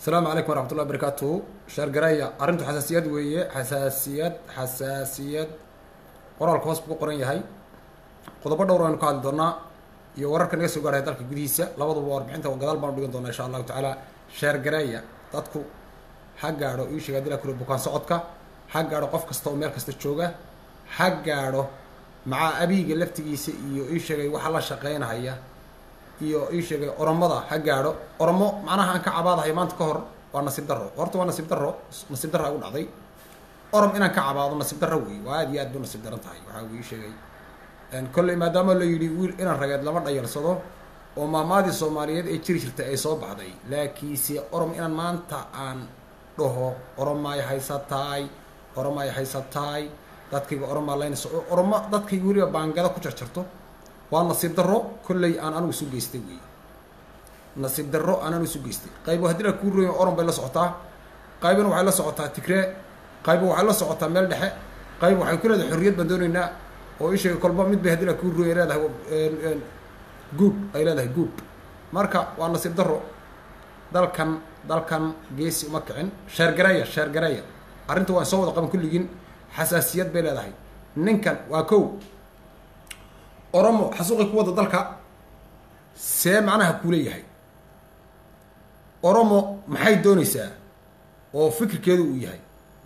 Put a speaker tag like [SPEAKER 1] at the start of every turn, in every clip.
[SPEAKER 1] asalaamu calaykum waraxmat ullahi barakaatuhu sheergareeya arrintu xasaasiyad weeye xasaasiyad xasaasiyad qoraalka hoos buu ku qoran yahay qodobo dhowr aynu ka hadli doonaa iyo wararka naga soo gaaraya dalka gudihiisa labaduba warbixinta gadaal baanu dhigan doonaa insha allahu tacaala sheergareeya dadku ha gaadho ii sheega dila kule bukaan socodka ha gaadho qof kasta oo meel kasta jooga ha gaadho macaa abiiga laftigiisa iyo ii sheegay waxa la shaqeynahaya iyo ii sheegay oromada ha gaadho oromo macnaha aan ka cabaadahay maanta ka hor waa nasiib darro horta waa nasiib darro nasiib darra ugu dhacday orom inaan ka cabaado nasiib darro wey waa aad iyo aad bu nasiib daran tahay waxaa uu ii sheegay kolley maadaama la yidhi wiil inaan rageed lama dhayarsado oo maamaadii soomaaliyeed ee jiri jirtay ay soo baxday laakiinse orom inaan maanta aan dhaho oromaay haysataay oromaay haysataay dadkayga oromaa laynayso oromo dadkayga weliba baangada ku jarjarto waa nasiib darro kolley aan anigu isu geystay wey nasiib darro aan anigu isu geystay qaybo haddii la kuu roya orom bay la socotaa qaybna waxay la socotaa tigree qaybo waxay la socotaa meel dhexe qayb waxay ku leedahay xorriyad baan doonaynaa oo ii sheegay kolba mid bay haddii la kuu roya leedahay good ay leedahay good marka waa nasiib darro dalkan dalkan geesi uma kicin sheergareeya sheergareeya arrinta waan soo wada qaban kulligiin xasaasiyad bay leedahay ninkan waa kow oromo xasuuqi ku wada dalka see macnaha kuuleeyahay oromo maxay doonaysaa oo fikirkeedu uu yahay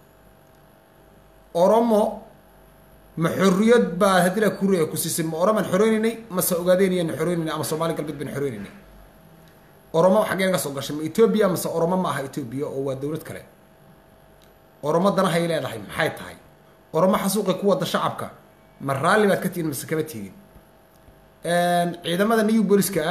[SPEAKER 1] oromo ma xorriyad baa haddii la kureya ku siisay ma oromaan xoreynaynay mase ogaadeenayaan xoreynaynay ama soomaali galbeed baan xoreynaynay oromo xaggee naga soo gashay ma etoobiya mase oromo ma aha etoobiya oo waa dowlad kale oromo danahay leedahay maxay tahay oromo xasuuqi ku wada shacabka ma raalli baad ka tihiin mase kama tihiin ciidamada new booliska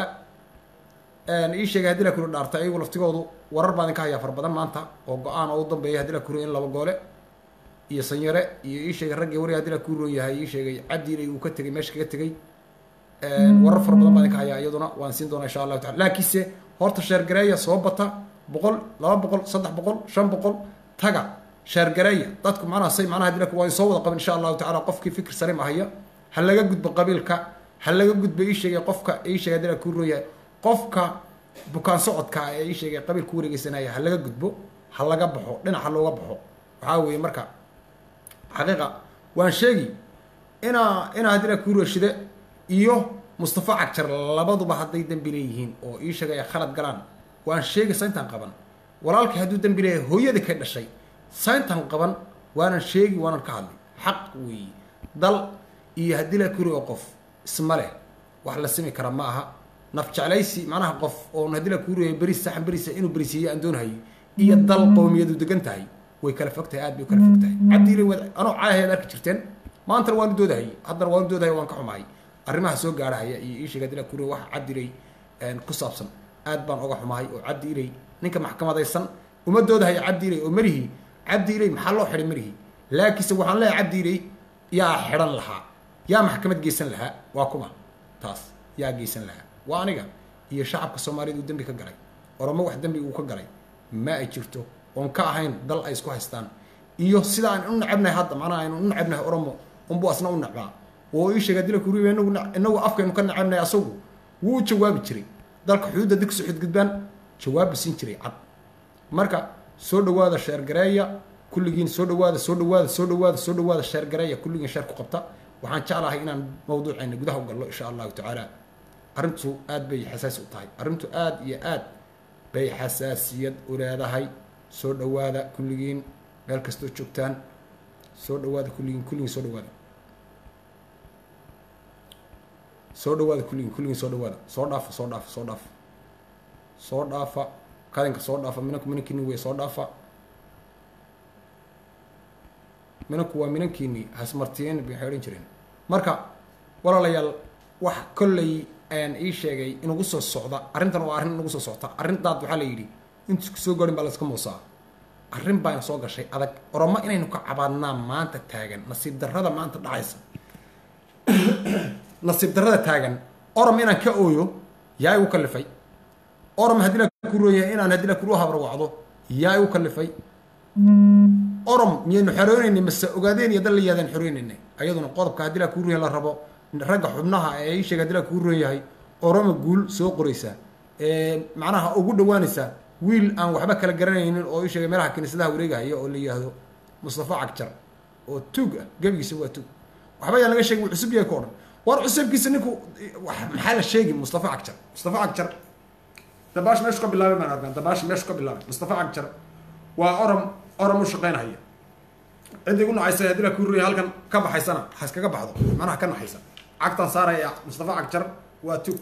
[SPEAKER 1] ii sheegay haddii la kuri dhaarta ayagu laftigoodu warar baan idinka hayaa fara badan maanta oo go-aan oo u dambeeya haddii la kuri in laba goole iyo sanyare iyo ii sheegay raggii wariga haddii la kuu roon yahay ii sheegay cabdiilay uu ka tegay meesha kaga tegay warar fara badan baan idinka hayaa iyaduna waan siin doonaa insha allahu tacala laakiinse horta sheergareeya soo bata boqol laba boqol saddex boqol shan boqol taga sheergareeya dadku macnaha say macnaha haddii la waa soo wada qaban insha allahu tacala qofkii fikir saliim ahaya ha laga gudbo qabiilka ha laga gudbo ii sheegay qofka ii sheegay haddii la kuu roon yahay qofka bukaan socodka ee ii sheegay qabiil ku wareegeysanaya ha laga gudbo ha laga baxo dhinac ha looga baxo waxaa weeye marka xaqiiqa waan sheegi inaa inaa haddii la kuu roshide iyo mustafa cagjar labaduba hadday dembi leeyihiin oo ii sheegay ay khalad galaan waan sheegi sayntan qaban walaalkay hadduu dembi leeyahay hooyadii ka dhashay sayntan qaban waanan sheegi waanan ka hadlay xaq weeye dal iyo haddii la kuri oo qof isma leh wax la simi kara ma aha naf jeclaysi macnaha qof oon haddii la kuuriyayo beris saxan berisa inuu berisiiyo aan doonahayo iyo dal qowmiyadu degan tahay way kala fog tahay aad bay u kala fog tahay cabdiile wad anoo caahayaad arki jirteen maantana waanu doodahayay haddana waanu doodahaya waan ka xumahay arrimaha soo gaarahaya iyo ii sheega haddii la kuuriya waxa cabdiilay ku saabsan aad baan oga xumahay oo cabdi ilay ninka maxkamadaysan uma doodahaya cabdi ilay oo marihii cabdi ilay maxaa loo xidhay marihii laakiinse waxaan leeyahay cabdi ilay yaa xidhan lahaa yaa maxkamad geysan lahaa waa kuma taas yaa geysan lahaa waa aniga iyo shacabka soomaaliyed uu dembi ka galay oromo wax dembi uu ka galay ma ay jirto oon ka ahayn dal ay isku haystaan iyo sida aan u nacabnahay hadda macnaha aynu u nacabnahay oromo unbu asna u nacbaa oo ii sheega dila kuriya inagu inagu afkaynu ka nacabnahay asagu wuu u jawaabi jiray dalka xuduudda dig soo xudgudbaan jawaabba siin jiray cad marka soo dhawaada sheergareeya kulligiin soo dhawaada soo dhawaada soo dhawaada soo dhawaada sheergareeya kulligiin sheer ku qabta waxaan jeclahay inaan mawduucayna gudaha u gallo insha allahu tacaala arrintu aad bay xasaasi u tahay arrintu aad iyo aad bay xasaasiyad u leedahay soo dhawaada kulligiin meel kastoo joogtaan soo dhawaada kulligiin kulligiin soo dhawaada soo dhawaada kulligiin kulligiin soo dhawaada soo dhaafa soo dhaafa soo dhaafa soo dhaafa kadinka soo dhaafa minanku minankiini wey soo dhaafa minanku waa minankiini hasmartiyen bay waxay odhan jireen marka walaalayaal wax kolley ayaan ii sheegay inagu soo socda arrintan waa arrin inagu soo socta arrintaad waxaa la yidhi intu soo garin baa layska muusaa arrin baana soo gashay adag oromo inaynu ka cabaadnaa maanta taagan nasiib darrada maanta dhacaysa nasiib darrada taagan orom inaan ka ooyo yaa igu kalifay orom haddii la kurooyahay inaan haddii la kuru habarwacdo yaa igu kalifay orom miyaynu xoreynaynay mase ogaadeen iyo dal la yaadaan xoreynaynay ayaduna qodobka haddii la kuruyahay la rabo ragga xubnaha ee ii sheega haddii la kuu roon yahay oroma guul soo qoraysa macnaha ugu dhawaanaysa wiil aan waxba kala garanaynin oo ii sheegay meelaha kiniisadaha wareegahaya oo la yidhaahdo mustafa cagjar oo tuug ah gebigiisa waa tuug waxba yaan laga sheegin wuu cusub yahay ka odhan war cusubkiisa ninku maxaa la sheegi mustafa cagjar mustafa cagjar dabaash meeshu ka bilaabay baan arkaa dabaash meeshu ka bilaabay mustafa cagjar waa orom orom u shaqaynahaya ciddii gu nacaysa haddii la kuuriya halkan ka baxaysana ha iskaga baxdo macnaha ka naxaysa cagtan saaraya mustafa cagjar waa tuug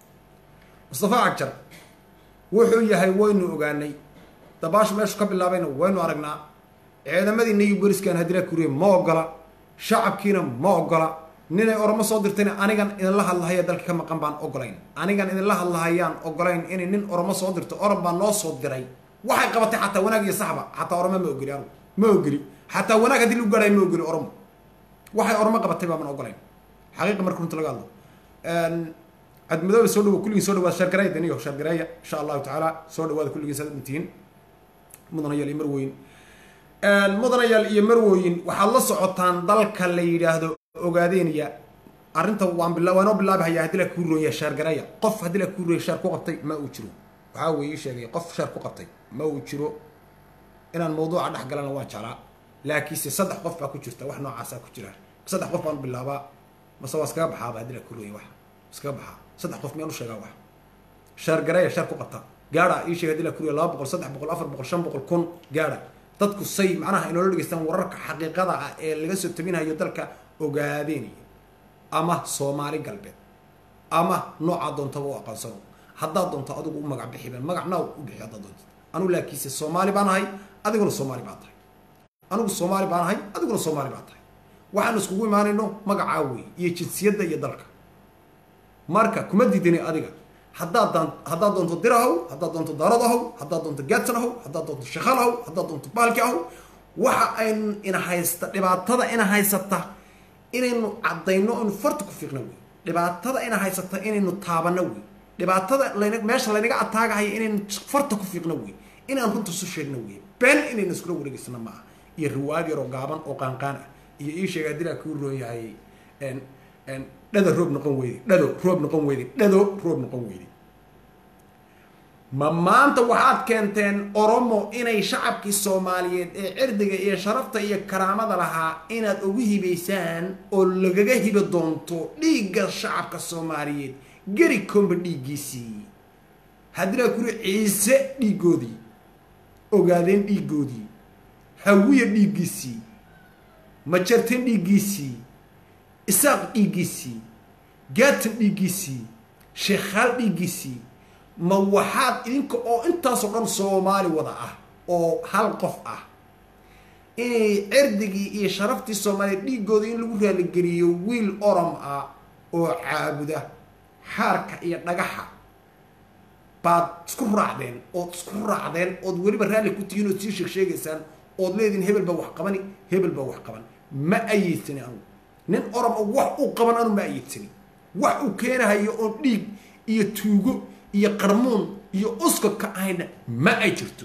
[SPEAKER 1] mustafa cagjar wuxuu yahay waynu ogaanay dabaash meeshu ka bilaabayna waynu aragnaa ciidamadii niyu boriskan haddii la kuuriya ma ogola shacabkiina ma ogola ninay oromo soo dirtayna anigan idinla hadlahaya dalka ka maqan baan ogolayn anigan idinla hadlahayaan ogolayn inay nin oromo soo dirto orom baa noo soo diray waxay qabatay xataa wanaag iyo saxba xataa oromo ma ogeli anugu ma ogeli xataa wanaag haddii lagu gaadhayo ma ogeli oromo waxay oromo qabatay baaban ogolayn xaqiiqa marka runta laga hadlo cadmadooba soo dhawo kulligiin soo dhawaad sheergareeya daniyo sheergareeya insha allahu tacaala soo dhawaada kulligiin saad dhintihiin mudanayaal iyo marweyn mudanayaal iyo marwoyin waxaad la socotaan dalka la yidhaahdo ogaadeynaya arrinta waan bila waanoo bilaabahaya haddii la kuurooya sheergareeya qof haddii la kuurooya sheer ku qabtay ma uu jiro waxaa weeye ii sheegay qof sheer ku qabtay ma uu jiro inaan mawduuca dhex galana waan jeclaa laakiinse saddex qof baa ku jirta wax noocaasaa ku jira saddex qof baan bilaabaa mase waa iskaga baxaaba haddii la kuurooya wax iskaga baxaa saddex qof miyaan u sheegaa wax sheergareeya sheer ku qabta gaadha ii sheegay haddii la kuurooya laba boqol saddex boqol afar boqol shan boqol kun gaadha dadku say macnaha inoola dhegeystaan wararka xaqiiqada ah ee laga soo tabinayo dalka ogaadeynaya ama soomaali galbeed ama noocaa doontaba u aqoonsano haddaad doonto adigu u magac bixiba magac naaw u bixi haddaad doonto anugu laakiinse soomaali baan ahay adiguna soomaali baa tahay anigu soomaali baan ahay adiguna soomaali baa tahay waxaanu iskugu imaanayno magacaa wey iyo jinsiyadda iyo dalka marka kuma diidani adiga haddaad daan haddaad doonto dir ahow haddaad doonto daarad ahow haddaad doonto gaadsan ahow haddaad doonto shaqal ahow haddaad doonto baalki ahow waxa aynu ina haysta dhibaatada ina haysata inaynu caddayno inu farta ku fiiqno wey dhibaatada ina haysata inaynu taabano wey dhibaatada lan meesha laynaga ataagahaya inaynu farta ku fiiqno wey inaan runta isu sheegno wey been inaynu iskula wareegeysano ma aha iyo riwaayad yaroo gaaban oo qaanqaan ah iyo ii sheega haddii laa kuu roon yahay dhado roob noqon weyde dhado roob noqon weyde dhado roob noqon weyde ma maanta waxaad keenteen oromo inay shacabkii soomaaliyeed ee cirdiga iyo sharafta iyo karaamada lahaa inaad ugu hibaysaan oo lagaga hibo doonto dhiigga shacabka soomaaliyeed geri komba dhiiggiisii haddii laa kuri ciise dhiiggoodii ogaadeen dhiiggoodii hawiya dhiiggiisii majarteen dhiiggiisii isaaq dhiiggiisii gaatan dhiiggiisii sheekhaal dhiiggiisii ma waxaad idinka oo intaasoo dhan soomaali wada ah oo hal qof ah inay cirdigii iyo sharaftii soomaaliya dhiiggooda in lagu raaligeliyo wiil orom ah oo caabuda xaarka iyo dhagaxa baad isku raacdeen ood isku raacdeen ood weliba raalli ku tihiin ood sii sheeg sheegaysaan ood leedihin hebel baa wax qabani hebel baa wax qaban ma ayeedsani anugu nin orom oo wax uu qaban anu ma ayeedsani wax uu keenahayo oo dhiig iyo tuugo iyo qarmuun iyo uska ka ahayna ma ay jirto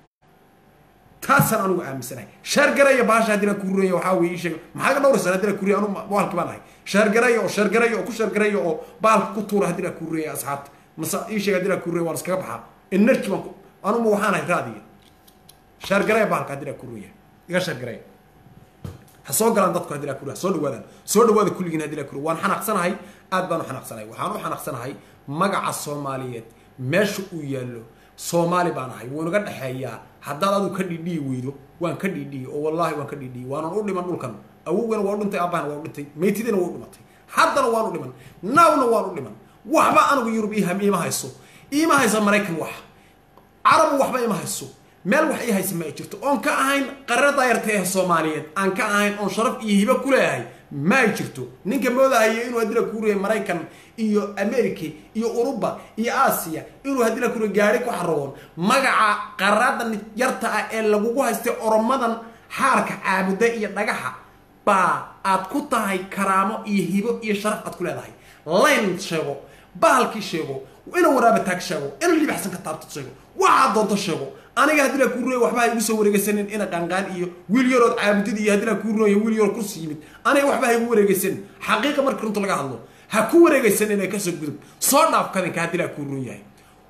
[SPEAKER 1] taasaan anugu aaminsanahay sheergaraya baasha haddii la kuuraya waxaa weye ii sheeg maxaa ka dhowraysan haddii la kuuriya anu baalki baan ahay sheergaraya oo sheergaraya oo ku sheergaraya oo baalka ku tuura haddii la kuuraya asxaabta mase ii sheeg haddii la kuuraya waan iskaga baxaa energy baan anuma waxaan ahay raadiya sheergaraya baalka haddii la kuuraya iga sheergaraya ha soo galaan dadku haddii la kuuriya ha soo dhawaadaan soo dhawaada kulligiin haddii la kuuriya waan xanaaqsanahay aad baan u xanaaqsanahay waxaan u xanaaqsanahay magaca soomaaliyeed meesha uu yaallo soomaali baan ahay wuu naga dhexeeyaa haddaad adu ka dhidhiyi weydo waan ka dhidhiyi oo wallaahi waan ka dhidhiyi waanan u dhiman dhulkan awowgana waa u dhintay aabahana waa u dhintay maytidina waa u dhimatay haddana waan u dhiman naawna waan u dhiman waxba anigu yurub iima hayso iima haysa maraykan wax carabu waxba ima hayso meel wax ii haysa ma ay jirto oon ka ahayn qarra daayarta ee soomaaliyeed aan ka ahayn oon sharaf iyo hibo ku leeyahay ma ay jirto ninka moodahayo inuu haddii la kuuriyay maraykan iyo america iyo uruba iyo aasiya inuu haddii la kuuriya gaari ku xarawoon magaca qarradan yarta ah ee lagugu haystay oromadan xaarka caabuda iyo dhagaxa baa aad ku tahay karaamo iyo hibo iyo sharaf aad ku leedahay layn sheego bahalkii sheego inuu waraabataag sheego inuu libaxsan ka taabto sheego waxaad doonto sheego aniga haddii la kuurooya waxba ha igu soo wareegaysanin ina qanqaan iyo wiil yarood caabudid iyo haddii la kuurooya wiil yarood kursi yimid aniga waxba ha igu wareegaysanin xaqiiqa markii runta laga hadlo ha ku wareegaysan inay kasoo gudub soo dhaaf kadinka haddii la kuuroon yahay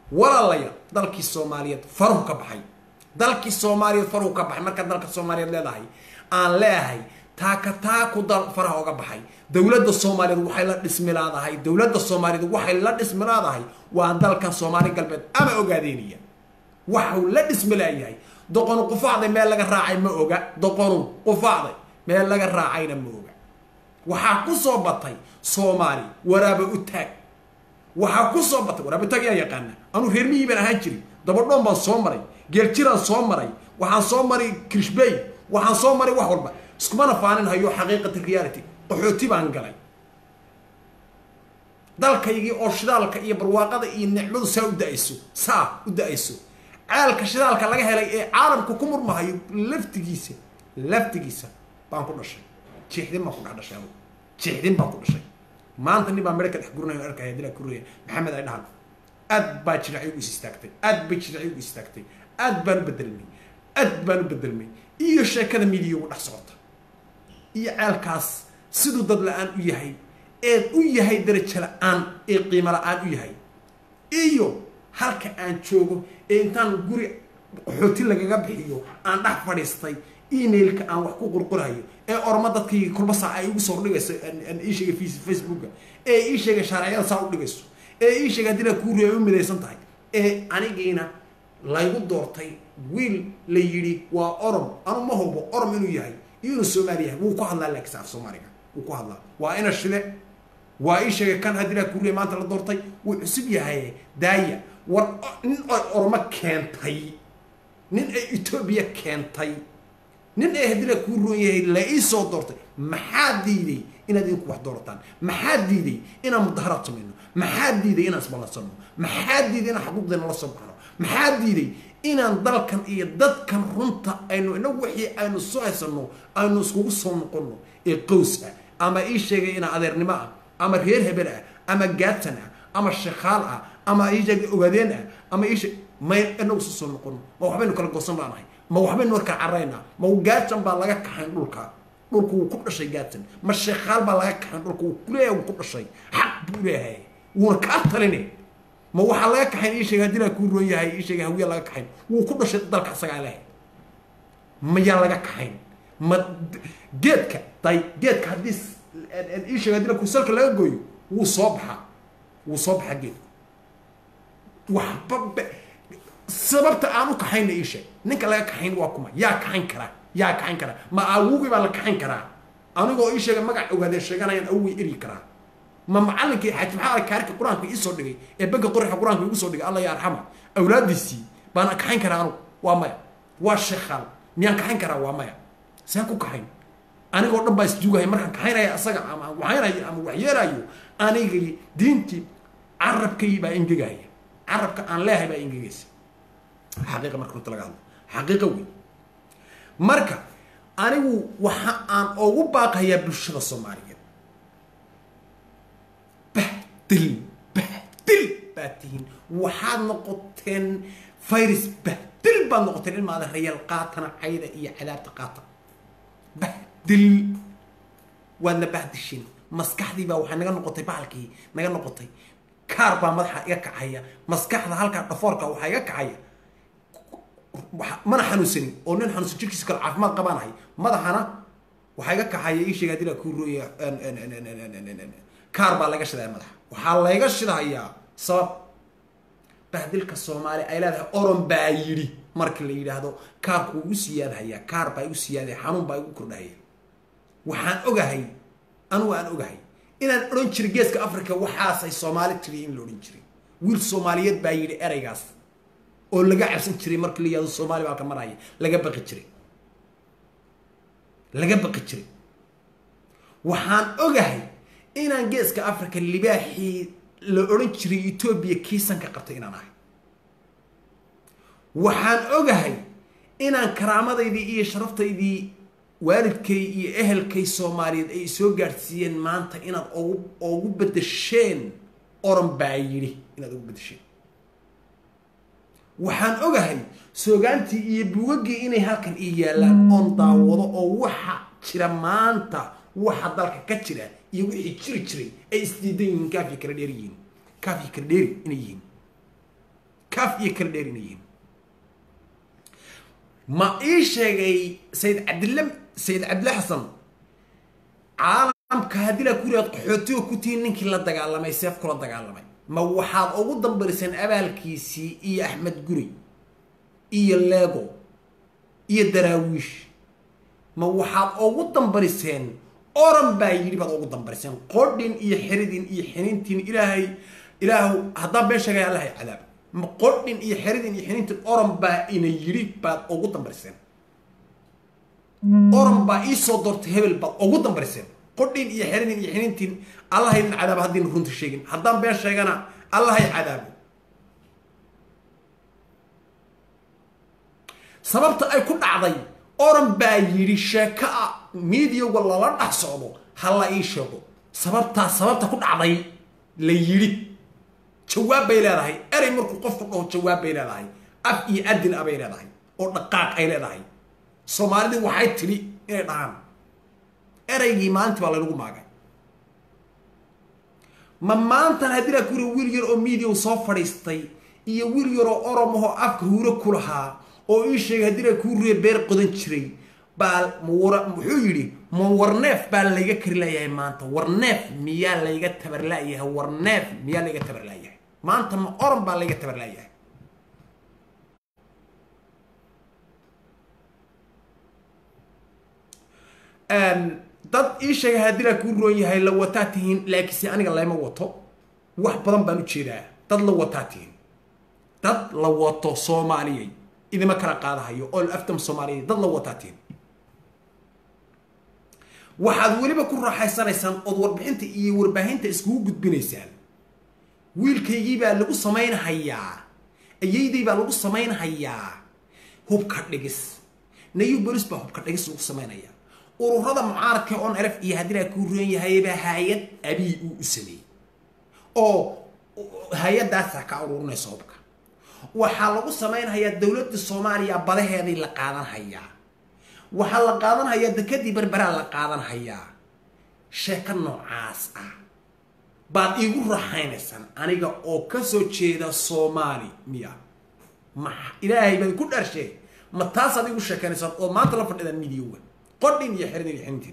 [SPEAKER 1] walaalayaal dalkii soomaaliyeed faruhu ka baxay dalkii soomaaliyeed faruhu ka baxay markaa dalka soomaaliyeed leedahay aan leeahay taaka taaku dal faraha oga baxay dowladda soomaaliyeed waxay la dhismilaadahay dowladda soomaaliyeed waxay la dhismilaadahay waa dalkan soomaali galbeed ama ogaadeynaya waxuu la dhismilaayahay doqonu qufaacday meel laga raacay ma oga doqonu qufaacday meel laga raacayna ma oga waxaa ku soo batay soomaali waraaba u taag waxaa ku soo batay waraaba u taag yaa yaqaana anuu reer miyii baan ahaan jirin dabadhoon baan soo maray geeljiraan soo maray waxaan soo maray krishbey waxaan soo maray wax walba iskumana faanin hayo xaqiiqati reality qaxooti baan galay dalkaygii oo shidaalka iyo barwaaqada iyo nicmadu saa u da-ayso saa u da-ayso ceelka shidaalka laga helay ee caalamku ku murmahayo laftigiisa laftigiisa baan ku dhashay jiixdin baan ku dhex dhashay anugu jiixdin baan ku dhashay maanta nin baa medha ka dhex gurinayo arkaya dilaa kuraya maxamed ay dhahan aad baa jiracay u is istaagtay aad bay jiracay u istaagtay aad baan u bedelmay aad baan u bedelmay iyo sheekada midiya ugu dhex socota iyo ceelkaas siduu dad la-aan u yahay eed u yahay darajo la-aan ee qiimo la-aan u yahay iyo halka aan joogo ee intaan guri qaxooti lagaga bixiyo aan dhex fadhiistay emailka aan wax ku qurqurayo ee orma dadkii kulba saac ay igu soo dhigayso ii sheegay facebooka ee ii sheegay shaarciyada saa u dhigayso ee ii sheegay haddina kuuri ay u midaysan tahay ee anigiina laygu doortay wiil la yidhi waa orom anu ma hubo orom inuu yahay iyo inuu soomaali yahay wuu ku hadlaa laakiin af soomaaliga wuu ku hadlaa waa ina shide waa ii sheegay kan haddina kuuriya maanta la doortay wuu cusub yahay daaya war nin ay ormo keentay nin ay etoobiya keentay nin ay haddina kuu roon yahay la ii soo doortay maxaa diiday inaad idinku wax doorataan maxaa diiday inaan mudaharaad samayno maxaa diiday inaan isballansanno maxaa diiday inaan xuquuqdeena la soo baxno maxaa diiday inaan dalkan iyo dadkan runta aynu inagu wixii aynu soo haysanno aynu iskugu soo noqonno ee qows ah ama ii sheegay inaa adeernimo ah ama reer hebel ah ama gaatan ah ama shakaal ah ama ii sheegay ogaadeen ah ama ii sheeg may inagu soo soo noqonno ma waxbaynu kala goosan baanahay ma waxbaynu warkaa caraynaa ma gaatan baa laga kaxayn dhulka dhulku wuu ku dhashay gaatan ma sheekaal baa laga kaxayn dhulka wuu kuleeyahay wuu ku dhashay xaq buu leeyahay wuuna kaa taline ma waxaa laga kaxayn ii sheegay haddii laa kuu roon yahay ii sheegay hawiya laga kaxayn wuu ku dhashay dalka asagaa lehay mayaa laga kaxayn ma geedka day geedka haddii ii sheegay haddii la kusalka laga gooyo wuu soo baxaa wuu soo baxaa geedku waxba sababta aan u kaxayna ii sheeg ninka laga kaxayn waa kuma yaa kaxayn karaa yaa kaxayn karaa ma awogii baa la kaxayn karaa anigoo ii sheega magac ogaadee sheeganayaan awogii eryi karaa ma macallinkii xaaji maxaa alkaarika qur-aanka iisoo dhigay ee banka qorixa qur-aanka igu soo dhigay allah ya arxama awlaadiisii baana kaxayn karaa anugu waa maya waa sheekhaal miyaan kaxayn karaa waa maya saan ku kaxayn anigoo dhan baa isjuugahay markaan kaxaynaya asaga ama aan waxaynayo ama waxyeelaayo anigii diintii carabkay baa ingegaya carabka aan leehay baa ingegaysa xaqiiqa marka runta laga hadlo xaqiiqa wey marka anigu waxa aan ugu baaqayaa bulshada soomaaliyeed bahdil bahdil baad tihiin waxaad noqoteen virus bahdil baad noqoteen ilmaada rayaal qaatana cayda iyo cadaabta qaata bahdil waadna bahdishin maskaxdii baa waxay naga noqotay bahalkii naga noqotay kaar baa madaxa iga kacaya maskaxda halkaa dhafoorka waxaa iga kacaya mana xanuunsanin oo nin xanuunsan jirkiisa kale caafimaad qabaanahay madaxana waxaa iga kaxaya ii sheega hadii la kuu rooya kaar baa laga shidaya madaxa waxaa layga shidahayaa sabab bahdilka soomaali ay leedahay oron baa yidhi marka la yidhaahdo kaarku wuu igu siyaadhayaa kaar baa igu siyaadaya xanuun baa igu kordhahaya waxaan ogahay anugu aan ogahay inaan odhan jiray geeska africa waxaasay soomaali tiri in la odhan jiray wiil soomaaliyeed baa yidhi ereygaas oo laga cabsan jiray markii la yihahdo soomaali baa ka maraya laga baqi jiray laga baqi jiray waxaan ogahay inaan geeska africa libaaxii la odhan jiray etoobiya kiisanka qabtay inaan ahay waxaan ogahay inaan karaamadaydii iyo sharaftaydii waalidkay iyo ehelkay soomaaliyeed ay soo gaadhsiiyeen maanta inaad ogu ogu bedesheen oran baa yidhi inaad ugu bedesheen waxaan ogahay soogaantii iyo buugaggii inay halkan ii yaallaan oon daawado oo waxa jira maanta waxa dalka ka jira iyo wixii jiri jiray ay isdiidan yihiin kaafii kala dheer yihiin kaafii kala dheeri inay yihiin kaaf iyo kala dheerinayihiin ma ii sheegay sayid cabdilla sayid cabdilla xasan caalamka haddii laa ku yiraad qaxootiga ku tihiin ninkii la dagaalamay seef kula dagaalamay ma waxaad ugu dambariseen abaalkiisii iyo axmed guri iyo lego iyo daraawiish ma waxaad ugu dambariseen oran baa yidhi baad ugu dambariseen qodhin iyo xeridin iyo xiniintiin ilaahay ilaahu haddaan been sheegay allahay cadaab ma qodhin iyo xeridin iyo xiniintiin oran baa ina yidhi baad ugu dambariseen oran baa ii soo doortay hebel baad ugu dambariseen qodhin iyo xeridin iyo xiniintiin allahaynan cadaabo haddiina runta sheegin haddaan been sheegana allahay cadaabo sababta ay ku dhacday oran baa yidhi sheeko ah miidiyaga lala dhex socdo ha la ii sheego sababtaa sababta ku dhacday la yidhi jawaab bay leedahay erey markuu qofku dhaho jawaab bay leedahay af iyo adin a bay leedahay oo dhaqaaq ay leedahay soomaalidii waxay tidhi inay dhahaan ereygii maalintii baa laynagu maagay ma maantan haddii laa kuri wiil yar oo miidiya soo fadhiistay iyo wiil yaroo oromahoo afka huuro ku lahaa oo ii sheegay haddii laa kuu riye beer qodan jiray baa mwara muxuu yidhi ma warneef baa layga kari laayahay maanta warneef miyaa layga tabarlaayahay warneef miyaa layga tabarlaayahay maanta ma oran baa layga tabarlaayahay dad ii sheegay haddii laa kuu roon yahay la wataa tihiin laakiinse aniga layma wato wax badan baan u jeedaa dad la wataa tihiin dad la wato soomaaliyay idima kala qaadahayo oo aftam soomaaliya dad la wataa tihiin waxaad weliba ku raaxaysanaysaan ood warbixinta iyo warbaahinta iskugu gudbinaysaan wiilkaygii baa lagu samaynhayaa ayayday baa lagu samaynhayaa hubka dhigis nayu bolis baa hubka dhigis lagu samaynaya ururada mucaaradka on erf iyo haddii laa kuu roon yahaybaa hay-ad abii uu u sameeyey oo hay-adaasaa ka ururinaysa hubka waxaa lagu samaynhayaa dowladda soomaaliya badaheeday la qaadanhayaa waxaa la qaadanhayaa dekadii berberaa la qaadanhayaa sheeko noocaas ah baad iigu raaxaynaysaan aniga oo ka soo jeeda soomaali miya ma ilaahay baad ku dhaarshee ma taasaad igu sheekaynaysaan oo maanta la fadhidaan midiyoga qodhin iyo xerin iyo xerintiin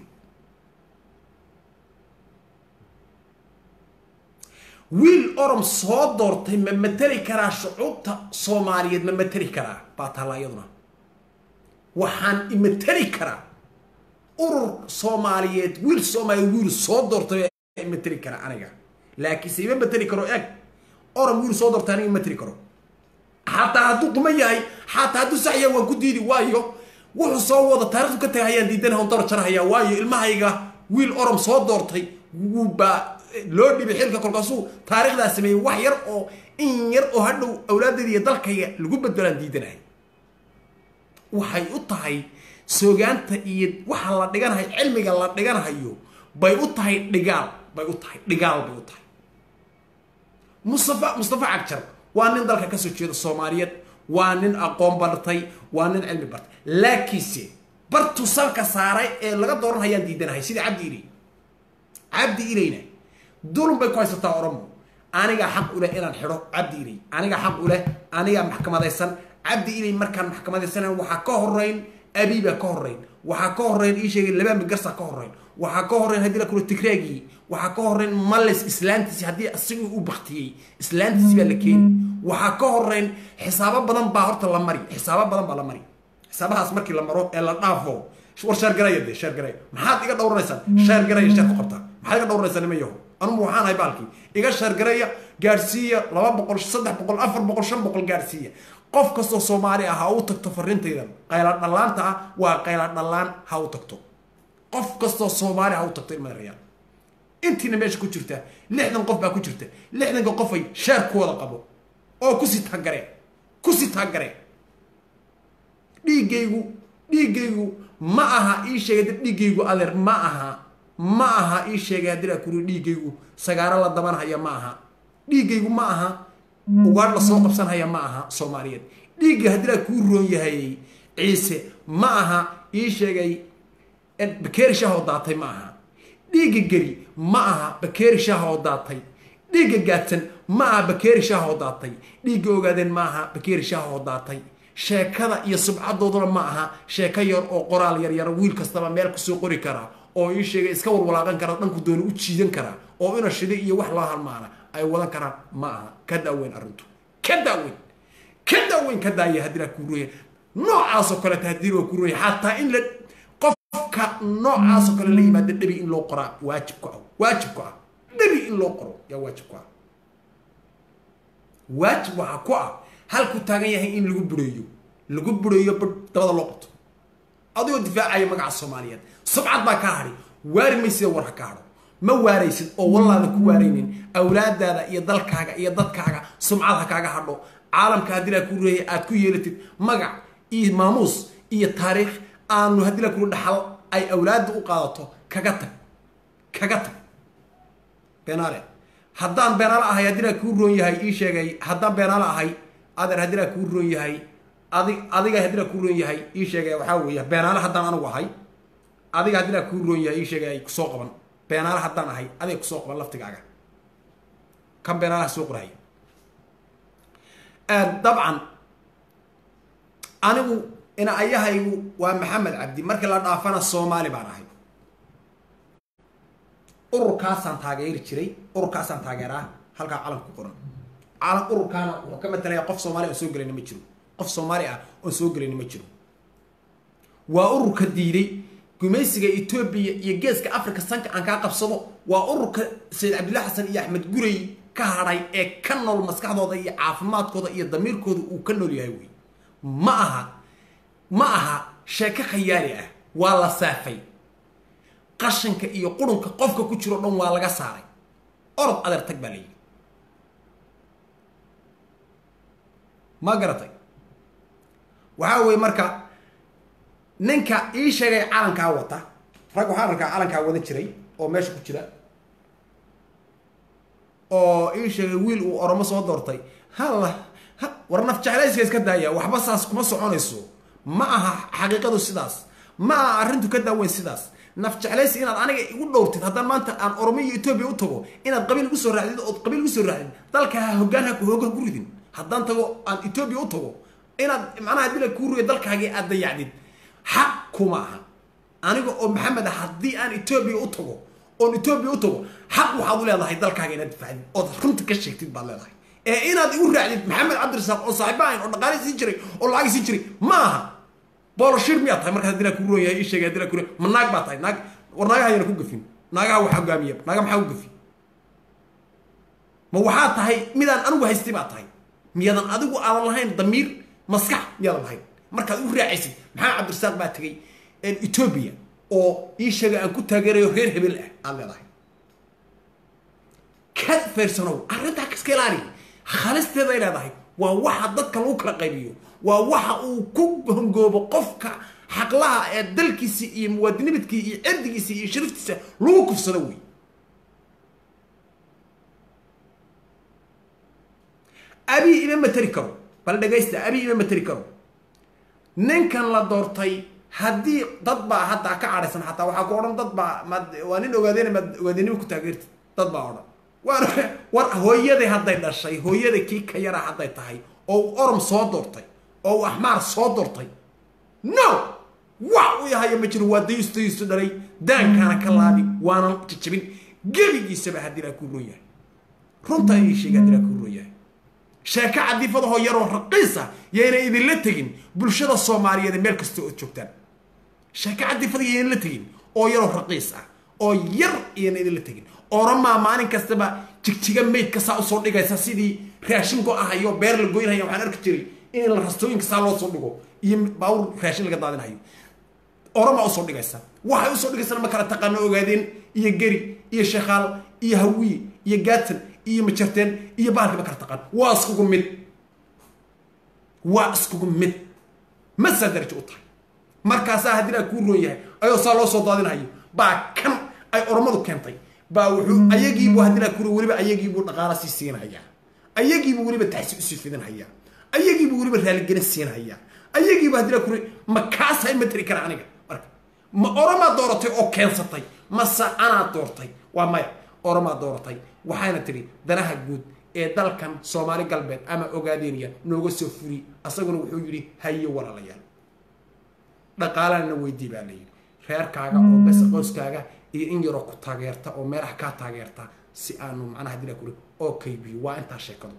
[SPEAKER 1] wiil orom soo doortay ma mateli karaa shucuubta soomaaliyeed ma mateli karaa baa taalla iyaduna waxaan imateli karaa urur soomaaliyeed wiil soomaaliyeed wiil soo doortay imateli karaa aniga laakiinse ima mateli karo eg orom wiil soo doortay aniga imateli karo xataa hadduu quma yahay xataa hadduu sax yahay waan ku diidi waayo wuxuu soo wada taarikhdu ka tagay hayaan diidanaha on dabar jarahaya waayo ilmahayga wiil orom soo doortay wuubaa loo dhibay xilka kolkaasuu taarikhdaa sameeyey wax yar oo in yar oo hadhow awlaaddeeda iyo dalkayga lagu beddelaan diidanahay waxay u tahay soogaanta iyo waxa la dhiganahayo cilmiga la dhiganahayo bay u tahay dhigaal bay u tahay dhigaal bay u tahay mustafa mustafa cagjar waa nin dalka kasoo jeeda soomaaliyeed waa nin aqoon bartay waa nin cilmi bartay laakiinse bartu salka saaray ee laga dooranhayaan diidanahay sidii cabdi ilay cabdi ilayna dulun bay ku haysataa oromo anigaa xaq u leh inaan xidho cabdi ilay anigaa xaq u leh anigaa maxkamadaysan cabdi ilay markaan maxkamadaysanan waxaa ka horeyn abiibaa ka horeyn waxaa ka horeyn ii sheegay laba migarsa ka horeyn waxaa ka horeyn haddii la kula tigraagii waxaa ka horeyn males islaantiisi haddii asigii u baktiyey islaantiisi baa la keeni waxaa ka horeyn xisaabo badan baa horta la mari xisaabo badan baa la mari xisaabahaas markii la maro ee la dhaafo war shaargaraya de shaargaraya maxaad iga dhowranaysaan shaargaraya sheer ku qabtaa maxaad iga dhowranaysaa nima yaho anugu waxaan ahay baalkii iga shaargaraya gaadhsiiya laba boqol saddex boqol afar boqol shan boqol gaadhsiiya qof kastoo soomaali ah ha u tagto farintaydan qayla dhallaanta ah waa qayla dhallaan ha u tagto qof kastoo soomaali ha u tagto ilmada rayaal intiina meesha ku jirta lixdan qof baa ku jirta lixdanka qofay sheer ku wada qabo oo kusii taagaree kusii taagaree dhiiggaygu dhiiggaygu ma aha ii sheegay dad dhiiggaygu adeer ma aha ma aha ii sheegay haddii laa kuri dhiiggaygu sagaaro la dabanhaya ma aha dhiiggaygu ma aha ugaadh la soo qabsanhaya ma aha soomaaliyeed dhiigga haddii laa kuu roon yahay ciise ma aha ii sheegay bakeeri shaah oo daatay ma aha dhiigga geri ma aha bakeeri shaah oo daatay dhiigga gaadsan ma aha bakeeri shaahoo daatay dhiigga ogaadeen ma aha bakeeri shaahoo daatay sheekada iyo subcadooduna ma aha sheeko yar oo qoraal yaryar wiil kastaba meel kusoo qori karaa oo ii sheegay iska warwalaaqan kara dhanku dooni u jiidan karaa oo ina shiday iyo wax loo halmaana ay wadan karaan ma aha ka daaweyn arrintu ka daaweyn ka daaweyn ka daaya haddii laa kuurooya noocaasoo kaleeta haddii loo kuurooya xataa in la qofka noocaasoo kale la yimaada dhebi in loo qoraa waajib ku ah waajib ku ah dhebi in loo qoro yaa waajib ku ah waajib waxaa ku ah halku taagan yahay in lagu bureeyo lagu bureeyo ba dabada loo qabto adigoo difaacaya magaca soomaaliyeed subcad baa kaa hadhi waari maysida war ha ka hadho ma waaraysid oo wallaada ku waaraynin awlaadaada iyo dalkaaga iyo dadkaaga sumcad ha kaaga hadho caalamka haddii laa ku reeyay aad ku yeelatid magac iyo maamuus iyo taariikh aanu haddii laa kuu dhaxal ay awlaadda u qaadato kaga tag kaga tag beenaale haddaan beenaale ahay haddii laa kuu roon yahay ii sheegay haddaan beenaale ahay adeer haddii laa kuu roon yahay adig adiga haddii laa kuu roon yahay ii sheegay waxaa weeye beenaale haddaan anigu ahay adiga haddii laa kuu roon yahay ii sheegay ay kusoo qaban beenaale haddaan ahay adiga kusoo qaban laftigaaga kan beenaalaha soo qoraya dabcan anigu ina ayahaygu waa maxamed cabdi markii la dhaafana soomaali baan ahay ururkaasaan taageeri jiray ururkaasaan taageeraa halkaa calanka ku qoran calan ururkaana wuxuu ka matalaya qof soomaali oon soo gelayna ma jiro qof soomaali ah oon soo gelayna ma jiro waa ururka diiday gumaysiga etoobiya iyo geeska africa sanka aan kaa qabsado waa ururka sayid cabdillahi xasan iyo axmed gurey ka hadhay ee ka nool maskaxdooda iyo caafimaadkooda iyo damiirkooda uu ka nool yahay wey ma aha ma aha sheeko khayaali ah waa la saafay qashanka iyo qurunka qofka ku jiro dhan waa laga saaray orod adeer tag baa layidhi ma garatay waxaa weeye marka ninka ii sheegay calankaa wata rag waxaan arkaa calankaa wadan jiray oo meesha ku jira oo ii sheegay wiil uu oromo soo doortay halla war naf jeclayska iska daaya waxba saas kuma soconayso ma aha xaqiiqadu sidaas ma aha arrintu ka daaweyn sidaas naf jeclaysi inaad aniga igu dhowrtid haddaan maanta aan oromo iyo etoobiya u tago inaad qabiil igu soo raacdid ood qabiil igu soo raacdid dalka ha hoggaan ha hoggaan ku ridin haddaan tago aan etoobiya u tago inaad macnaha dila kuu ruya dalkaagii aad dayacdid xaq kuma aha aniga oo maxamed ah haddii aan etoobiya u tago oon etoobiya u tago xaq waxaad u leedahay dalkaaga inaad difacdid ood runta ka sheegtid baad leedahay ee inaad igu raacdid maxamed cabdirasaaq oo saaxiiba ahayn oo dhaqaale siin jiray oo lacag siin jiray ma aha booloshir miyaad tahay markaas haddii laa kuu roon yahay ii sheegay haddii laa kuu roon ma naag baa tahay naag war naagaha ayana ku gafin naagaha waxa hogaamiya naaga maxaa ku gafi ma waxaa tahay midaan anigu haystay baa tahay miyaadan adigu aadan lahayn damiir maskax miyaadan lahayn markaad u raacaysid maxaa cabdirasaaq baa tegay etoobiya oo ii sheegay aan ku taageerayo reer hebel ah aad leedahay ka feersanow arrintaa kaska ilaali khalisteeday leedahay waa waxa dadka lagu kala qaybiyo waa waxa uu ku hongoobo qofka xaqlaha ee dalkiisa iyo muwaadinimidkii iyo cirdigiisa iyo shariftiisa lagu kufsado wey abii ima materi karo bal dhegaysta abii ima materi karo ninkan la doortay haddii dad baa haddaa ka cadhaysan xataa waxaa ku odhan dad baa mad waa nin ogaadeen maad ogaadinimo ku taageertid dad baa odhan waan war hooyaday hadday dhashay hooyada kii ka yara hadday tahay oo uu orom soo doortay oo uu axmaar soo doortay no wax u yahayo ma jiro waa dayusto dayusto dhalay daankaana ka laabi waanan jajabin gebigiisaba haddii laa kuu roon yahay runtaa ii sheega haddii laa kuu roon yahay sheeko cadiifadahoo yaroo raqiisa yayna idinla tegin bulshada soomaaliyeed meel kasta ood joogtaan sheeko cadiifada yayna la tegin oo yaroo raqiis ah oo yar iyana idinla tegin oramaa maalin kastaba jigjiga maydka saa usoo dhigaysa sidii raashin go-ahayo beer la goynhaya waxaan arki jiray in la rastooyinka saa loo soo dhigo iyo baawur raashin laga daadinhayo oramaa usoo dhigaysa waxay usoo dhigaysana ma kala taqaano ogaadeen iyo geri iyo shekaal iyo hawiye iyo gaatan iyo majarteen iyo baalki ma kala taqaan waa iskugu mid waa iskugu mid masaa darajo u tahay markaasaa haddii laa kuu roon yahay ayoo saa loo soo daadinhayo baa kan ay oromadu keentay baa wuxuu ayagiibu haddii laa kuu weliba ayagiibuu dhaqaala sii siinhayaa ayagiibuu weliba taxsi usii fidinhayaa ayagiibuu weliba raaligelin siinhayaa ayagiibu haddii laa kuu ma kaasa ma tari kara aniga marka ma oromaa dooratay oo keensatay mase anaa doortay waa maya oromaa dooratay waxayna tidhi danaha guud ee dalkan soomaali galbeed ama ogaadeenaya nooga soo furi asaguna wuxuu yidhi haye walaalayaal dhaqaalana weydii baa layidhi reerkaaga oo bes qoyskaaga iyo in yaroo ku taageerta oo meelaha kaa taageerta si aanu macnaha dila kuri oo kaybiyo waa intaa sheekadu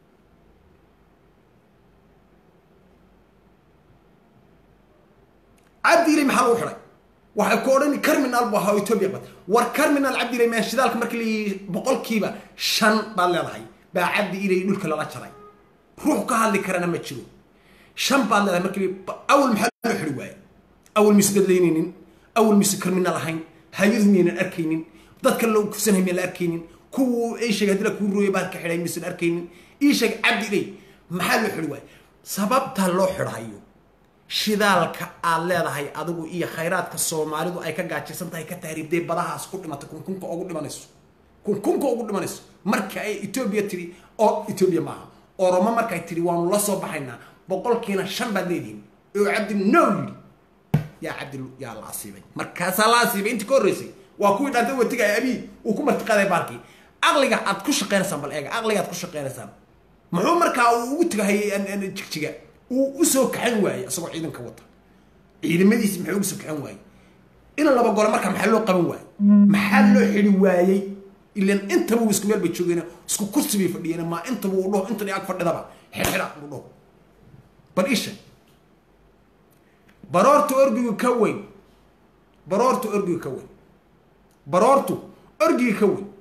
[SPEAKER 1] cabdiilay maxaa lagu xidhay waxay ku odhani carminal bu ahaa oo etoobiya bad war carminal cabdiilay maa shidaalka markii layihi boqolkiiba shan baad leedahay baa cabdi ilay dhulka lala jaray ruux ka hadli karana ma jiro shan baad leedahay markii awal maxaa loo xidhi waaye awal mise dadlaynaynin awal mise carminal ahayn hay-adu miyaynan arkaynin dadka loo kufsanhay miyaan la arkaynin kuwa ii sheegay haddii la kuu rooyay baad ka xidhay misan arkaynin ii sheeg cabdi ilay maxaa loo xidhi waaye sababta loo xidhayo shidaalka aad leedahay adigu iyo khayraadka soomaalidu ay ka gaajaysan tahay ka tahriibday badahaas ku dhimatay kunkunka ugu dhimanayso kunkunka ugu dhimanayso marka ay etoobiya tidhi oo etoobiya maaha oromo markay tidhi waanu la soo baxaynaa boqolkiina shan baad leedihin oo cabdi no yidhi yaa cabdi yaa la asiibay markaasaa la asiibay intii ka horreysay waa kuwii dhaantay watiga abii uu ku martiqaaday baalkii aqliga aad ku shaqaynaysaan bal eega aqliga aad ku shaqaynaysaan muxuu markaa uu ugu tagahayay jigjiga uu usoo kaxan waayey isagoo ciidanka wata ciidamadiisi maxay uga soo kaxan waayey in laba gole markaa maxaa loo qaban waayey maxaa loo xidi waayey ilan intaba uu isku meel bay joogeen isku kursi bay fadhiyeen maa intaba uu dhaho intan ag fadhidaba xidxidha uu dhaho bal isha baroorta orgigu ka weyn baroorta orgigu ka weyn baroortu orgiga ka weyn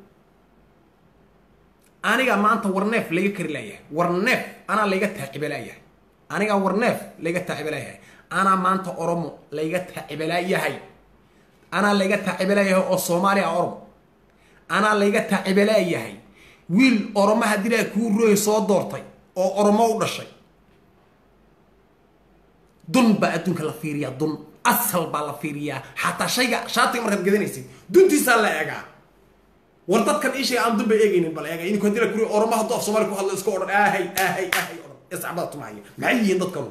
[SPEAKER 1] aniga maanta warneef layga kari laayahay warneef anaa layga taacibalaayahay anigaa warneef layga taacibalaayahay anaa maanta oromo layga taacibalaayahay anaa layga taacibalaayahay oo soomaaliya oromo anaa layga taacibalaayahay wiil oromo haddii laa kuu rooy soo doortay oo oromo u dhashay dun baa adduunka la fiiriyaa dun asal baa la fiiriyaa xataa shayga shaatiga markaad gadanaysid duntiisaa la eegaa war dadkan ishayga aan dun ba eegaynin bal eega idinku haddii la kuri oromo hadduu af soomaali ku hadlo iska odhan aahay aahay aahay odhan iscabada tumahaya maxay yihiin dadkanu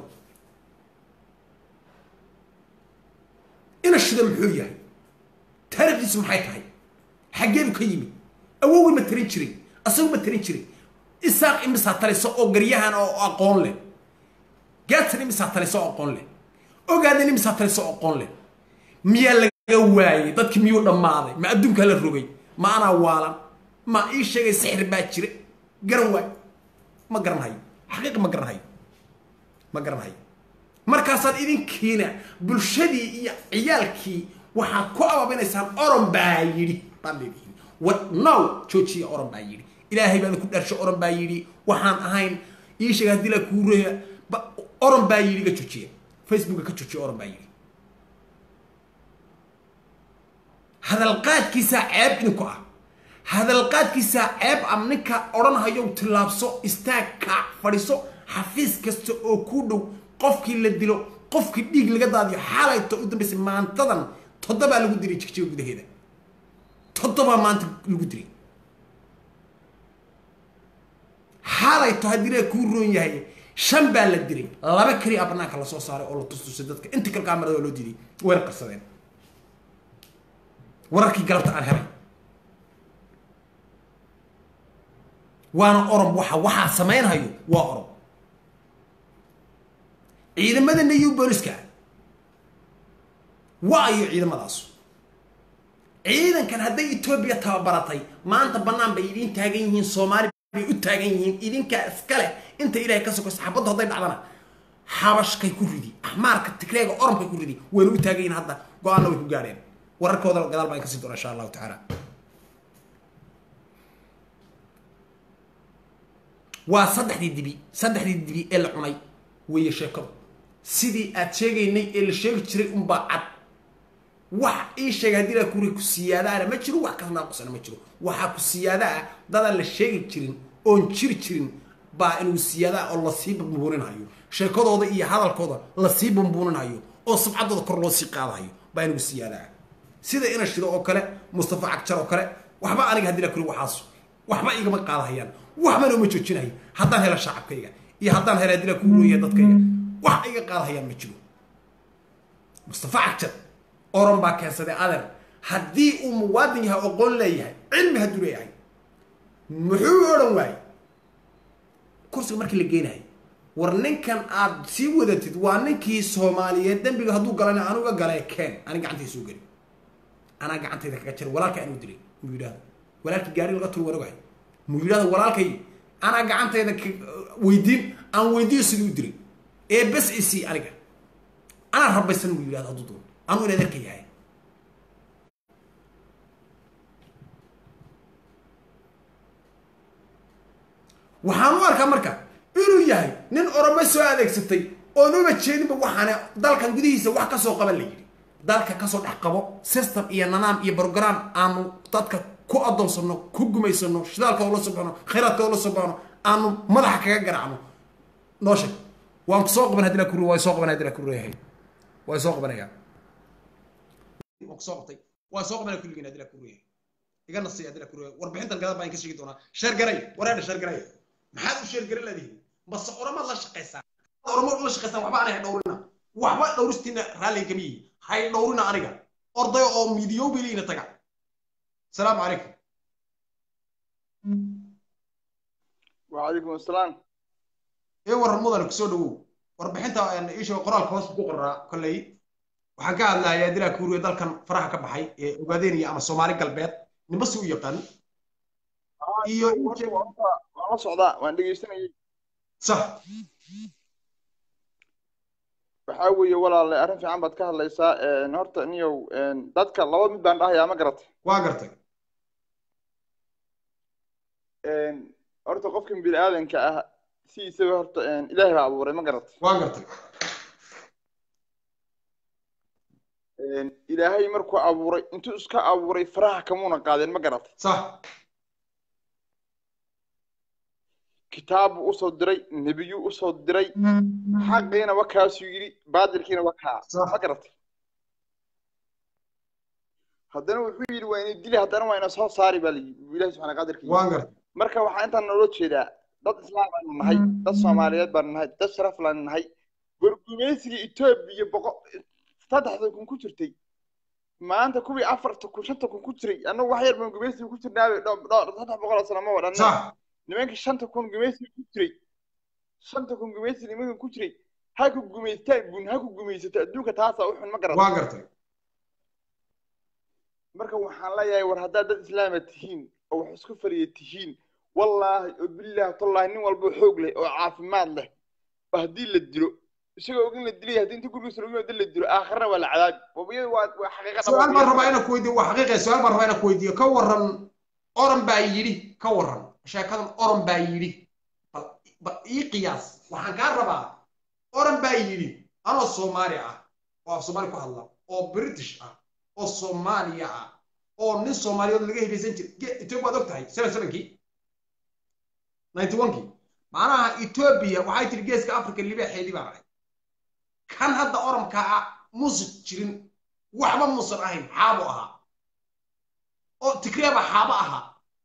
[SPEAKER 1] ina shida muxuu yahay taarikhdiisu maxay tahay xaggeedu ka yimid awowi ma tarin jiray asagu ma tarin jiray isaaq imisaa taliso oo garyahan oo aqoon leh gaadsan imisaa taliso oo aqoon leh ogaadan imisaa taliso oo aqoon leh miyaa laga waayey dadkii miyuu dhammaaday ma adduunkaa la rogay ma anaa waalan ma ii sheegay sixir baa jira garan waay ma garanhayo xaqiiq ma garanhayo ma garanhayo markaasaad idinkiina bulshadii iyo ciyaalkii waxaad ku abaabinaysaan oron baa yidhi baad leedihiin war now joojiya oron baa yidhi ilaahay baad ku dharsho oron baa yidhi waxaan ahayn ii sheega haddii la kuu reeya oron baa yidhi ga joojiya facebooka ka joojiya oron baa yidhi hadalqaadkiisaa ceeb idinku ah hadalqaadkiisaa ceeb am ninka odhanhayow tillaabso istaag kaac fadhiso xafiis kasta oo kuu dhow qofkii la dilo qofkii dhiig laga daadiyo xaalayto u dambaysay maantadan toddobaa lagu diray jigjiga gudaheeda toddobaa maanta lagu diray xaalayto haddii la kuu roon yahay shan baa la diray laba keli a banaanka lasoo saaray oo la tustusay dadka inta kale kaamarada waa loo diiday wayna qarsadeen wararkii galabta aan helay waana orom waxa waxaa samaynhayo waa orom ciidamada new booliska waa ayo ciidamadaas ciidankan hadday etoobiya tababaratay maanta bannaan bay idiin taagan yihiin soomaali bay u taagan yihiin idinkaa iskale inta ilaahay ka soko saxaabaddu hadday dhacdana xabashkay ku ridi axmaarka tigreega oromkay ku ridi wayna u taagan yihiin hadda go-aanna way ku gaadheen wararkooda gadaal baan kasii doona insha allahu tacaala waa saddexdii dibi saddexdii dibi ee la cunay weeye sheekadu sidii aad sheegaynay ee la sheegi jiray unbaa cad wax ii sheega haddii laa kuri ku siyaadaana ma jiro wax kas naaqusana ma jiro waxaa ku siyaada ah dadaan la sheegi jirin oon jiri jirin baa inuu siyaadaa oo lasii bumbuuninhayo sheekadooda iyo hadalkooda lasii bumbuuninhayo oo sabcaddooda kor loo sii qaadahayo baa inuu siyaadaa sida ina shido oo kale mustafa cagjar oo kale waxba aniga haddii la kuri waxaas waxba igama qaadahayaan waxbana uma joojinayo haddaan helo shacabkayga iyo haddaan helo haddii la kuu rooyahay dadkayga wax iga qaadahayaan ma jiro mustafa cagjar oran baa keensaday adeer haddii uu muwaadin yahay aqoon leeyahay cilmi hadduu leeyahay muxuu odhan waayey kursiga markii la geenahay war ninkan aad sii wadatid waa ninkii soomaaliyeed dembiga hadduu galana anuga galee keen ani gacantay soo geli anaa gacantayda kaga jira walaalka anuu dilay muu yidhahdo walaalkii gaari laga turo warogahay muu yidhahdo walaalkay anaa gacantayda weydiin aan weydiiyo siduu u dilay ee bes isii aniga anaa rabaysan muu yidhahdo hadduu doon anuu in adeerka yahay waxaan u arkaa marka inuu yahay nin oromo soo adeegsatay oon uba jeedinba waxaana dalkan gudihiisa wax kasoo qaban la yidhi dalka kasoo dhex qabo system iyo nanaam iyo brogram aanu dadka ku adoonsano ku gumaysano shidaalka ula soo baxno khayraadka ula soo baxno aanu madaxa kaga garaacno noo sheeg waan soo qaban hadii la kuru waa soo qaban hadii la kuru yahay waa soo qabanaya waan kusoo qabtay waan soo qabanaya kulligeen hadii la kuru yahay iga nasiya hadii la kuru yahay warbixintan gadal baan ka sheegi doonaa sheer garay wareedha sheer garay maxaad u sheer garan leedihiin base oramaad la shaqaysaan oramaad la shaqaysaan waxba anay dhowrina waxba dhowristiina raalliga kama yihi hay dhowrina aniga ordayo oo midiyowbiliina taga السلام عليكم
[SPEAKER 2] وعليكم السلام
[SPEAKER 1] ايه ور مدن كسو دغو warbixinta isha qoraalka hoos ku qoraa kolley waxaan ka hadlayaa dilaa kuuriya dalkan faraha ka baxay ee ogaadeenaya ama soomaali galbeed nimba si u yaqaan iyo
[SPEAKER 2] waan la socdaa waan dhegeysanayay
[SPEAKER 1] sax
[SPEAKER 2] waxaa weeye walaale arrin fiican baad ka hadlaysaa horta niyow dadka laba mid baan dhahayaa ma garatay
[SPEAKER 1] waa gartay
[SPEAKER 2] horta qofkan bini aadanka ah si isaga horta ilaahay baa abuuray ma garatay
[SPEAKER 1] waa gartay
[SPEAKER 2] ilaahay markuu abuuray intuu iska abuuray faraha kamuuna qaadeen ma garatay
[SPEAKER 1] sax
[SPEAKER 2] kitaabu usoo diray nebiyuu usoo diray xaqiina wa kaasuu yidhi baadilkiina wa kaa ma garatay haddana wuxuu yidhi waa inay dili haddana waa ina soo saari baa layidhi ilahi subxana qadirka
[SPEAKER 1] waan gartay
[SPEAKER 2] marka waxaa intaan noola jeedaa dad islaam baanu nahay dad soomaaliyeed baanu nahay dad sharaf laanu nahay wargumaysiga etoobiya boqo saddexda kun ku jirtay maanta kuwii afarta kun shanta kun ku jiray annagu wax yar baan gumaysiga ku jirnaabe saddex boqol oo sano ma wadhanna
[SPEAKER 1] sax
[SPEAKER 2] nimankii shanta kun gumaysiga ku jiray shanta kun gumaysiga nimankan ku jiray ha ku gumaystaan gun ha ku gumaysato adduunka taasaa u xun ma garata
[SPEAKER 1] waa gartay
[SPEAKER 2] marka waxaan leeyahay war haddaad dad islaama tihiin oo wax isku fariya tihiin wallaahi oo bilaahi tallaahi nin walba xoog leh oo caafimaad leh oo haddii la dilo isagoo ogin la dilay haddii inta gurigiisa lagu yimaado la dilo aakhirna waa la cadaabi wabiyada waa waa xaqiiqa
[SPEAKER 1] su-aal baan rabaa inaan ku weydiiyo waa xaqiiqa su-aal baan rabaa inaan ku weydiiyo ka waran oran baa yidhi ka waran sheekadan oran baa yidhi bal bal ii qiyaas waxaan kaa rabaa oran baa yidhi anoo soomaali ah oo af soomaali ku hadla oo british ah oo soomaaliya ah oo nin soomaaliyeed laga hidaysan jiray etoobiya waad og tahay seven sevenkii ninety one-kii macnaha etoobiya waxay tiri geeska africa libaaxeedii baan ahay kan hadda oranka ah muusan jirin waxba muusan ahayn xaabo ahaa oo tigreeba xaabo ahaa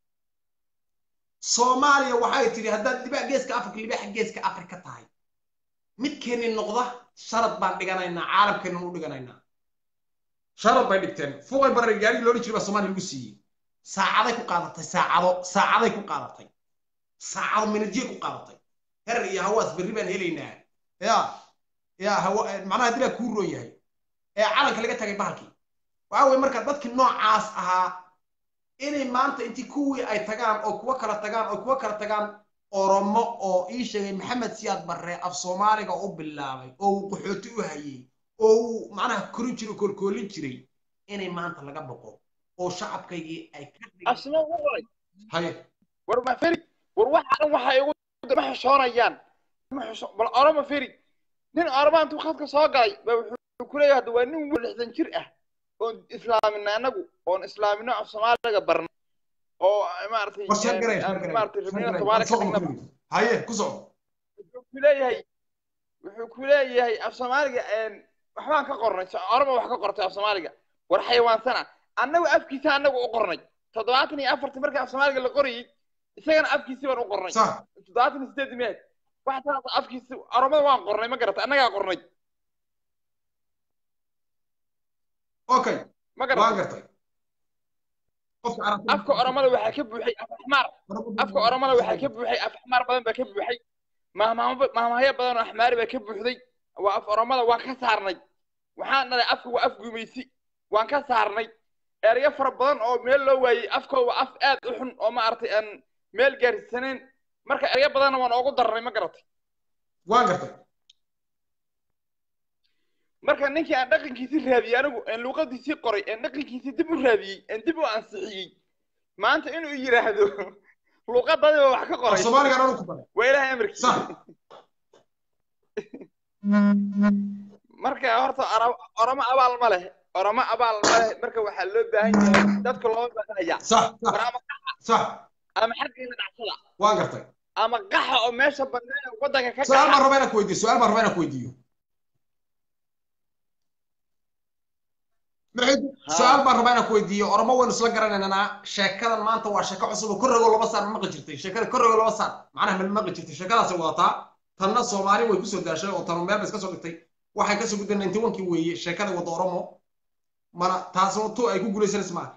[SPEAKER 1] soomaaliya waxay tidhi haddaad libaa geeska africa libaaxa geeska africa tahay midkeenni noqda sharad baan dhiganaynaa caalamkeennan u dhiganaynaa sharad bay dhigteen fuqay barre gaarigii loodhan jiray baa soomaaliya lagu siiyey saacaday ku qaadatay saacado saacaday ku qaadatay saacado minajiyay ku qaadatay herer iyo hawaas berri baan helaynaa ya ya hawa macnaha dilaa kuu roon yahay ee calanka laga tagay bahalkii waxa weye marka dadkii noocaas ahaa inay maanta intii kuwii ay tagaan oo kuwa kala tagaan oo kuwa kala tagaan oromo oo ii sheegay maxamed siyaad barre af soomaaliga u bilaabay oo uu qaxooti u hayey oo uu macnaha korin jiray koolkoolin jiray inay maanta laga boqo oo shacabkaygii ay ka
[SPEAKER 2] asma ugu qoray
[SPEAKER 1] haye
[SPEAKER 2] war ma feri war waxaan waxa igu ma xishoonayaan ma xisho bal oroma feri nin oroma intuu khadka soo galay ba wuxuu ku leeyahay hadda waa nin wiil lixdan jir ah oon islaamina anagu oon islaamino af soomaaliga barna oo maaragtay
[SPEAKER 1] war sheer garay
[SPEAKER 2] maaragtay rabnina soomaali ka dhignaba
[SPEAKER 1] haye ku soco
[SPEAKER 2] wuxuu ku leeyahay wuxuu ku leeyahay af soomaaliga waxbaan ka qornay oroma wax ka qortay af soomaaliga war xayawaansana annagu afkiisa annagu u qornay toddobaatan iyo afartii markii af soomaaliga la qorayay isagana afkiisii baan u qornay
[SPEAKER 1] sax
[SPEAKER 2] toddobaatan iyo sideed meed wax taas afkiisi oromada waan qornay ma garata annagaa qornay
[SPEAKER 1] okay
[SPEAKER 2] ma
[SPEAKER 1] waan
[SPEAKER 2] garata
[SPEAKER 1] gartay qofka carabta
[SPEAKER 2] afka oromada waxaa ka buuxay af axmaar afka oromada waxaa ka buuxay af axmaar badan baa ka buuxay mahmaamo- mahmaahyo badan oo axmaari baa ka buuxday waa af oromada waan ka saarnay waxaan dhalay afka waa af gumaysi waan ka saarnay erayo fara badan oo meel loo waayey afkooda waa af aad u xun oo maaragtay aan meel gaarsiisanayn marka erayo badanna waan oogu darnay ma garatay
[SPEAKER 1] waan gartay
[SPEAKER 2] marka ninkii aan dhaqankiisii raadiyey anigu aan luuqadiisii qoray aan dhaqankiisii dib u raadiyey aan dib u ansixiyey maanta inuu yidhaahdo luuqadadiiba wax ka
[SPEAKER 1] af
[SPEAKER 2] qoray
[SPEAKER 1] soomaaliga dhan ku baray
[SPEAKER 2] waa ilaahay amarkiisa
[SPEAKER 1] sax
[SPEAKER 2] marka horta ora- oromo abaal ma leh oromo abaal ma leh marka waxaa loo baahan yahay dadka looma baahanaya
[SPEAKER 1] sax
[SPEAKER 2] war
[SPEAKER 1] sax
[SPEAKER 2] ama
[SPEAKER 1] sax
[SPEAKER 2] ama xaggeena dhacsada
[SPEAKER 1] waan gartay
[SPEAKER 2] ama qaxa oo meesha bannaan ee waddanka ka
[SPEAKER 1] su-aal baan
[SPEAKER 2] gaxa
[SPEAKER 1] rabaa inaan ku weydiiyo su-aal baan rabaa inaan ku weydiiyo Maxay-
[SPEAKER 2] Ha.
[SPEAKER 1] su-aal baan rabaa inaan ku weydiiyo oromo waynu isla garanaynaa sheekadan maanta waa sheeko cusub oo korrego laba saar ma maqli jirtay sheekada korrego laba saar macnaha ma maqli jirtay sheekadaasay wadataa tanna soomaali way kusoo daashay oo tanu meel bay iska soo dhigtay waxay kasoo gudbeen ninety one kii weeye sheekada wada oromo mana taasoo tu ay ku guulaysanaysa maaha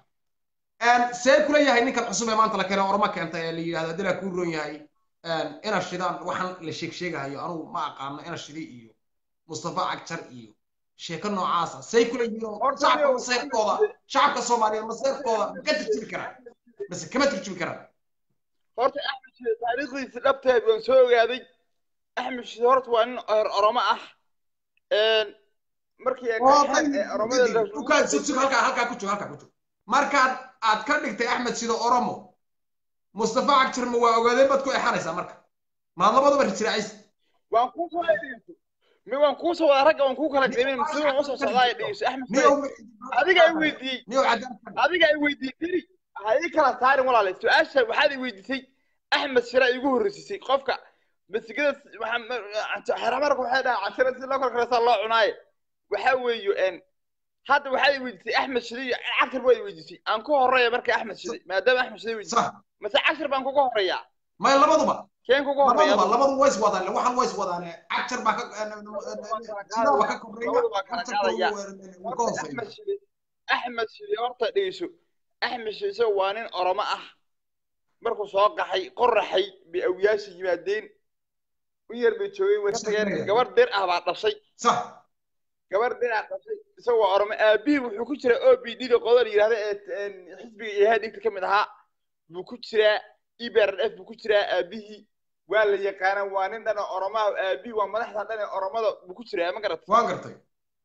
[SPEAKER 1] see kula yahay ninkan cusub ee maanta la keenay oromo keentay ee la yidhahdo haddii laa kuu roon yahay ina shidaan waxaan la sheeg sheegahayo anugu ma aqaano ina shidi iyo mustafa cagjar iyo sheeko noocaasa say kula yihiin oo
[SPEAKER 2] Horta
[SPEAKER 1] shacabka
[SPEAKER 2] niyow,
[SPEAKER 1] maseerkooda shacabka soomaaliyeed maseerkooda ma ka turjubi karaan base kama turjubi karaan
[SPEAKER 2] horta axmed shide taariikhdiisa dhabteed waan soo ogaaday axmed shide horta waa nin or- oromo ah Een, markii ay
[SPEAKER 1] oo
[SPEAKER 2] qaxeen ee oromada la
[SPEAKER 1] ukaa sug sug halkaa halkaa ku jog halkaa ku jog markaad aad ka dhigtay axmed sida oromo mustafa cagjar ma waa ogaadeen baad ku exanaysaa marka maad labadaba rijiraacaysa
[SPEAKER 2] waan kuu soo dhegeyso mi waan kuu soo wada ragga waan kuu kala qiimin si waan usoo socdaa ay dhegeyso axmed
[SPEAKER 1] niyow
[SPEAKER 2] shide adiga ay weydiiyey
[SPEAKER 1] niyow cadaan
[SPEAKER 2] adiga ay weydiiyey diri ha ii kala saarin walaale su-aasha waxaad i weydiisay axmed shira igu horreysisay qofka masigada xeramarka waxay dhahaa cashira si loo kala karaysaa loo cunaaye waxaa weeyo een hadda waxaad i weydiisay axmed shide iyo cagshir baad i weydiisay aan ku horeeya marka axmed shide maadaama axmed shide weydiisay
[SPEAKER 1] sax
[SPEAKER 2] mase cagshir baan kuga horeeyaa
[SPEAKER 1] may labaduba
[SPEAKER 2] keen kuga horeeya
[SPEAKER 1] labaduba labadu ways wadaan waxaan ways wadaan cagjar baa ka sidaa waa ka koreeya
[SPEAKER 2] Labadu waa kala qaadaya.
[SPEAKER 1] cagjarka ka hooseeya
[SPEAKER 2] axmed shide axmed shide horta dhegeyso axmed shide isaga waa nin oromo ah markuu soo qaxay qoraxay bay awyaasha yimaadeen u yar bay joogeen way ka tageen gabar dir ah baa dhashay
[SPEAKER 1] sax
[SPEAKER 2] gabar dir ah dhashay isaga waa oromo aabihii wuxuu ku jiraa o b d da qodol yidhahda ee xisbiga ihaadinka ka mid ahaa buu ku jiraa ebrf buu ku jiraa aabihii waa la yaqaanaa waa nin dhan oo oromaha aabihii waa madaxda dhan ee oromada buu ku jiraa ma garat
[SPEAKER 1] waan gartay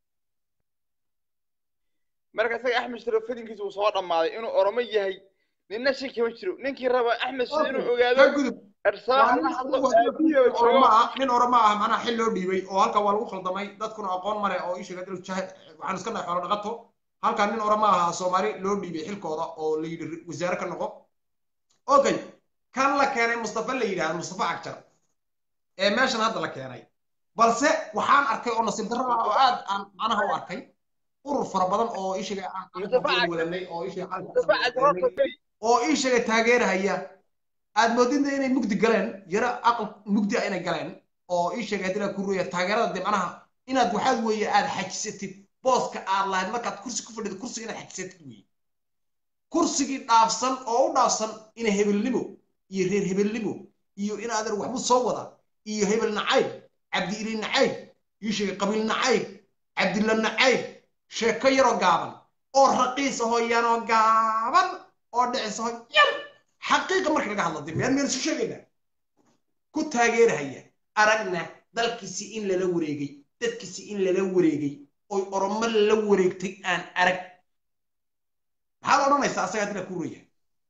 [SPEAKER 2] marka isaga axmed shiro fadinkiisa uu soo dhammaaday inuu oromo yahay ninna shay kama jiro ninkii raba axmed shiro inuu ogaado
[SPEAKER 1] ka gudub
[SPEAKER 2] ersaax la hadlo aabihii oo
[SPEAKER 1] nin
[SPEAKER 2] joogo
[SPEAKER 1] oroma ah nin oroma ah macnaha xil loo dhiibay oo halka waa lagu khaldamay dadkuna aqoon male oo ishaga dil jahe waxaan iska dhahay xoolo dhaqato halka nin oroma ah soomaali loo dhiibay xilkooda oo la yidhi wasaare ka noqo okay kan la keenay mustafa la yidhahdo mustafa cagjar ee meeshan hadda la keenay balse waxaan arkay oo nasiib darro ah oo aad aan macnaha u arkay urur fara badan oo ishaga aan
[SPEAKER 2] Mustafa Cagjar.
[SPEAKER 1] wadanay oo ishaga
[SPEAKER 2] Mustafa Cagjar horta wey.
[SPEAKER 1] oo ii sheegay taageerahaya aad moodinta inay mugdi galeen yaro aqal mugdi ah inay galeen oo ii sheegay haddii ku ruya taageerada dee macnaha inaad waxaad weeye aad xajisatid booska aad lahayd markaad kursi ku fadhido kursiga inaad xajisatid weeye kursigii dhaafsan oo u dhaafsan ina hebelnimo iyo reer hebelnimo iyo in aadan waxbu soo wada iyo hebel nacayb cabdi ili nacayb ii sheegay qabiil nacayb cabdilla nacayb sheeko yaroo gaaban oo raqiis ahoo yanoo gaaban oo dhicis ahoo yar xaqiiqa marka laga hadlo dib meel meel isu sheegayna ku taageerahaya aragna dalkiisi in lala wareegay dadkiisi in lala wareegay oy oromo lala wareegtay aan arag maxaad odhanaysaa asaga haddii la kuuraya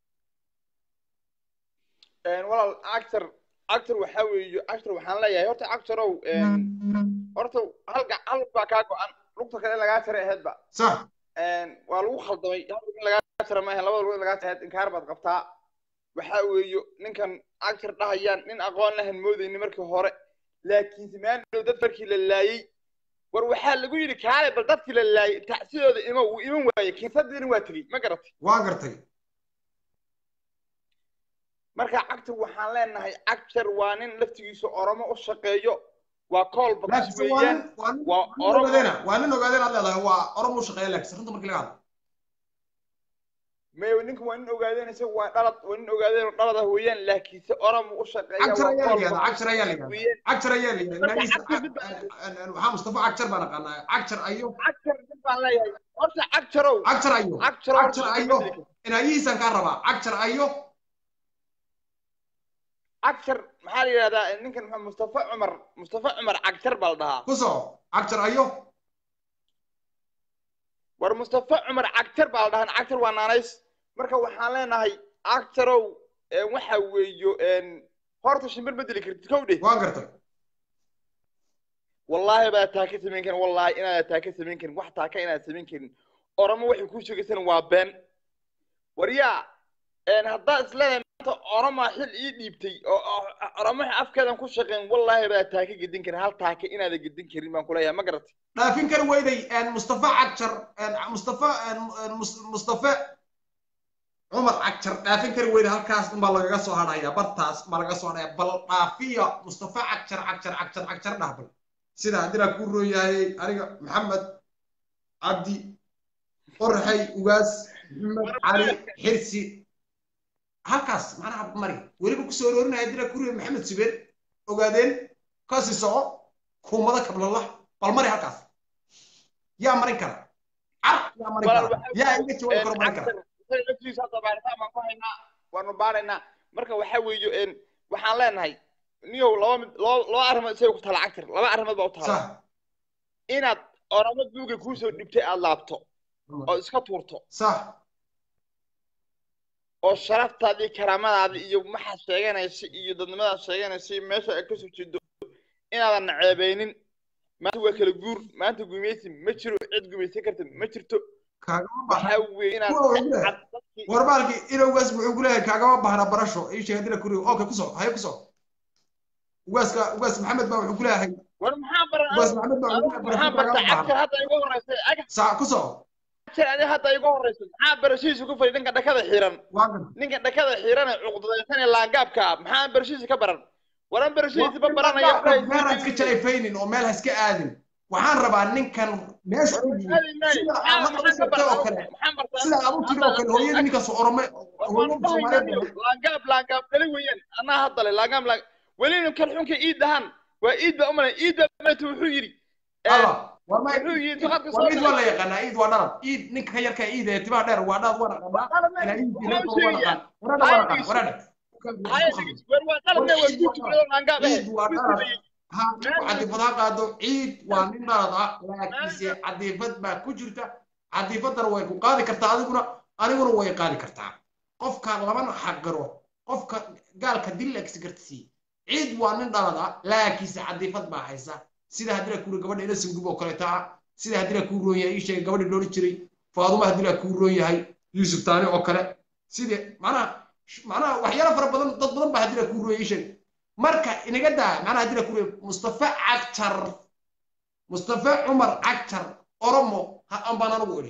[SPEAKER 2] walaal actor actor waxaa weeye actor waxaan leeyahay horta actorow horta hal ga- hal baa kaa go-an lugta kale in lagaa jaray aheedba
[SPEAKER 1] sax
[SPEAKER 2] waa lagu khaldamay hal lug in lagaa jara maahan labada lug in lagaa jaray aheed inkaar baad qabtaa waxaa weeyo ninkan actor dhahayaan nin aqoon lahan moodayni markii hore laakiinse maandhow dad markii la laayey war waxaa lagu yidhi kaale bal dadkii la laayey tacsidooda ima wuu iman waaye kinsadiina waa tegey ma garatay
[SPEAKER 1] waan gartay
[SPEAKER 2] marka cagtar waxaan leenahay cagtar waa nin laftigiisa oromo u shaqeeyo waa koolba kus
[SPEAKER 1] laakiin waa
[SPEAKER 2] weeyaan
[SPEAKER 1] nin waa nin
[SPEAKER 2] waa
[SPEAKER 1] nin
[SPEAKER 2] oromo
[SPEAKER 1] ogaadena waa nin ogaadeen aad leedahay waa oromo u shaqeeya laakiin runta markii laga hadlo
[SPEAKER 2] may ninka waa nin ogaadeen isaga waa dhalad waa nin ogaadeen dhalada weeyaan laakiinse oromo u shaqeeya
[SPEAKER 1] cagjar
[SPEAKER 2] waa
[SPEAKER 1] ayaa la
[SPEAKER 2] kool
[SPEAKER 1] yihahdaa cagjar ayaa la yihahdaa
[SPEAKER 2] weeyaan
[SPEAKER 1] cagjar ayaa la yihahdaa
[SPEAKER 2] Marka
[SPEAKER 1] inagiisa
[SPEAKER 2] cagjar mid baa-
[SPEAKER 1] waxaa mustafa cagjar baan aqaanaa cagjar ayo
[SPEAKER 2] cagjar nin baan leeyahay horta cagjarow
[SPEAKER 1] cagjar ayo
[SPEAKER 2] cagjar horta
[SPEAKER 1] cagjar ayo inagiisaan kaa rabaa cagjar ayo
[SPEAKER 2] cagjar maxaa la yidhahdaa ninkan maxaa mustafa cumar mustafa cumar cagjar baa la dhahaa
[SPEAKER 1] ku soco cagjar ayo
[SPEAKER 2] war mustafa cumar cagjar baa la dhahaa cagjar waa naanays marka waxaan leenahay cagjarow een, waxa weeyo een, horta shimbir ma dili kartid kow dheh
[SPEAKER 1] waan gartay
[SPEAKER 2] wallaahi baa taa ka samayn karin wallaahi inaad taa ka samayn karin wax taa ka inaad samayn karin oromo waxay kuu sheegaysana waa been waryaa een, haddaad isleedahay maanta oromaa xil ii dhiibtay oo oo- oromo waxay afkeedan ku shaqeen wallaahi baa taa ka gedin karin hal taaka inaadan gedin karin baan kuleeyahay ma garatay
[SPEAKER 1] dhaafin kari weyday mustafa cagjar mustafa Mus- mustafa cumar cagjar dhaafin kari weyday halkaas unbaa lagaga soo hadhaya bartaas baa lagaga soo hadhaya bal dhaafiya mustafa cagjar cagjar cagjar cagjar dhah bal sida haddii kuu roon yahay aniga maxamed cabdi qorxay ugaas maxamed cali xirsi halkaas macnaha mari weliba kusoo roorinaya haddii kuu roon maxamed subeen ogaadeen kasi soco kuumada kablala bal mari halkaas yaa marin kara car yaa marin
[SPEAKER 2] Walaal,
[SPEAKER 1] kara
[SPEAKER 2] waxaa-
[SPEAKER 1] yaa iga jawaabi karo marin kara
[SPEAKER 2] cagjar isaga laftiisa hadda baaritaan baan ku haynaa waanu baaraynaa marka waxaa weeyo een, waxaan leenahay niyow laba mid laba laba arrimood isaga ku taala cagjar laba arrimood baa u taala
[SPEAKER 1] sax
[SPEAKER 2] inaad oromo duuga kuusoo dhibtay aad laabto oo iska tuurto
[SPEAKER 1] sax
[SPEAKER 2] oo sharaftaadii karaamadaadii iyo maxaad sheeganaysa iyo dadnimadaad sheeganaysa iyo meesha ay kasoo jeedo inaadan naceebeynin maanta waa kala guur maanta gumaysi ma jiro cid gumaysan karta ma jirto
[SPEAKER 1] kaagama bahna
[SPEAKER 2] waxaa weeye inaad
[SPEAKER 1] Kuwa ugu leh.
[SPEAKER 2] cad dadkii
[SPEAKER 1] warbaalkii inowgaas wuxuu ku leeyahay kaagama bahna barasho ii sheeg haddii kuu roon okay ku soco haye ku soco ugaaska ugaas maxamed baa wuxuu ku leeyahay
[SPEAKER 2] war maxaa baran
[SPEAKER 1] ugaas maxamed baa wuxuu ku leeyahay
[SPEAKER 2] maxaa
[SPEAKER 1] barasho
[SPEAKER 2] barta
[SPEAKER 1] kaagama bahna
[SPEAKER 2] cagjar hadda igu horeysa aga
[SPEAKER 1] sax ku soco
[SPEAKER 2] cagjar adi hadda igu horeysa maxaa barashihiisa ku fadhi ninka dhakada xiran
[SPEAKER 1] waa gartay
[SPEAKER 2] ninka dhakada xiran ee cuqdadaysan ee laangaabka ah maxaa barashihiisa ka baran waran barashihiisa ba baranaya
[SPEAKER 1] meel ha iska jalayfaynin oo meel ha iska aadin waxaan rabaa ninkan meesha ku yimid sida aad hadda u sheegtay oo kale sida aad u tiri oo kale hooyadii ninkaas orome hooyadii soomaaliyeed
[SPEAKER 2] laangaab laangaab kale weeyaan anaa haddale laangaab laang weli ninkan xunka iid dhahan waa iid baa umalay iid baa umalayta wuxuu yidhi
[SPEAKER 1] alla waa ma
[SPEAKER 2] wuxuu yidhi duqadka
[SPEAKER 1] waa
[SPEAKER 2] soo
[SPEAKER 1] iid waa la yaqaanaa iid waa dhalad iid ninka ka yarka iid ee timaha dheer waa dhalad waa naqanaa ilaa iid reerka waa naqaan waraadha waa naqaan waraadha
[SPEAKER 2] war waa qalabna waa guurtukulada laangaab eh
[SPEAKER 1] iid waa dhalad ha ninku cadiifad ha qaado ciid waa nin dhalad ah laakiinse cadiifad baa ku jirta cadiifaddana way ku qaadi kartaa adiguna aniguna way qaadi kartaa qofka labana xaqiro qofka gaalka dillaksi kartisi ciid waa nin dhalad ah laakiinse cadiifad baa haysa sida haddii kuu gabadha ila singub oo kaleeta ah sida haddii kuu roon yahay ii sheegay gabadhi loodhan jiray faaduma haddii kuu roon yahay yuusuf taani oo kale sida macnaha macnaha waxyaalo fara badan dad badan baa haddii kuu roon yahay ii sheegay marka inaga daa macnaha haddii kuu roon mustafa cagjar mustafa cumar cagjar oromo ha ambaan anigu idhi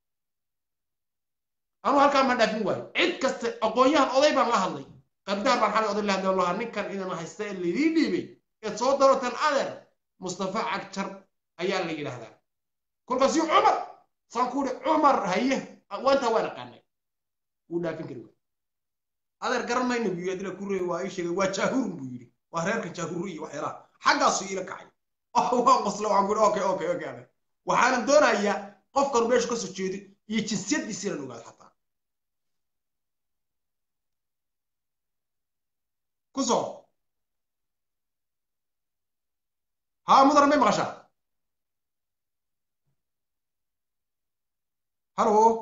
[SPEAKER 1] anuu halkaa ma dhaafin waayo cid kasta aqoon-yahan oday baan la hadlay qabdaar baan xalay oday la hadlay lahaa ninkan idin haysta ee laydii dhiibay eed soo darotan adeer mustafa cagjar ayaa la yidhaahdaa kolkaasi cumar saan ku idhi cumar haye waantaa waan aqaanay wuu dhaafin kari waay adeer garan mayna buu yidhi adila ku reey waa ii sheegay waa jaahurun buu yidhi waa reerka jaahuru iyo waxyaalaha xaggaasu iila kacay oh waan qosla waxaan ku idhi okay okay okay adeer waxaanan doonayaa qofkan meeshu kasoo jeedo iyo jinsiyaddiisa inaan ogaado xataa ku soo ها مدر ما مغشى هلو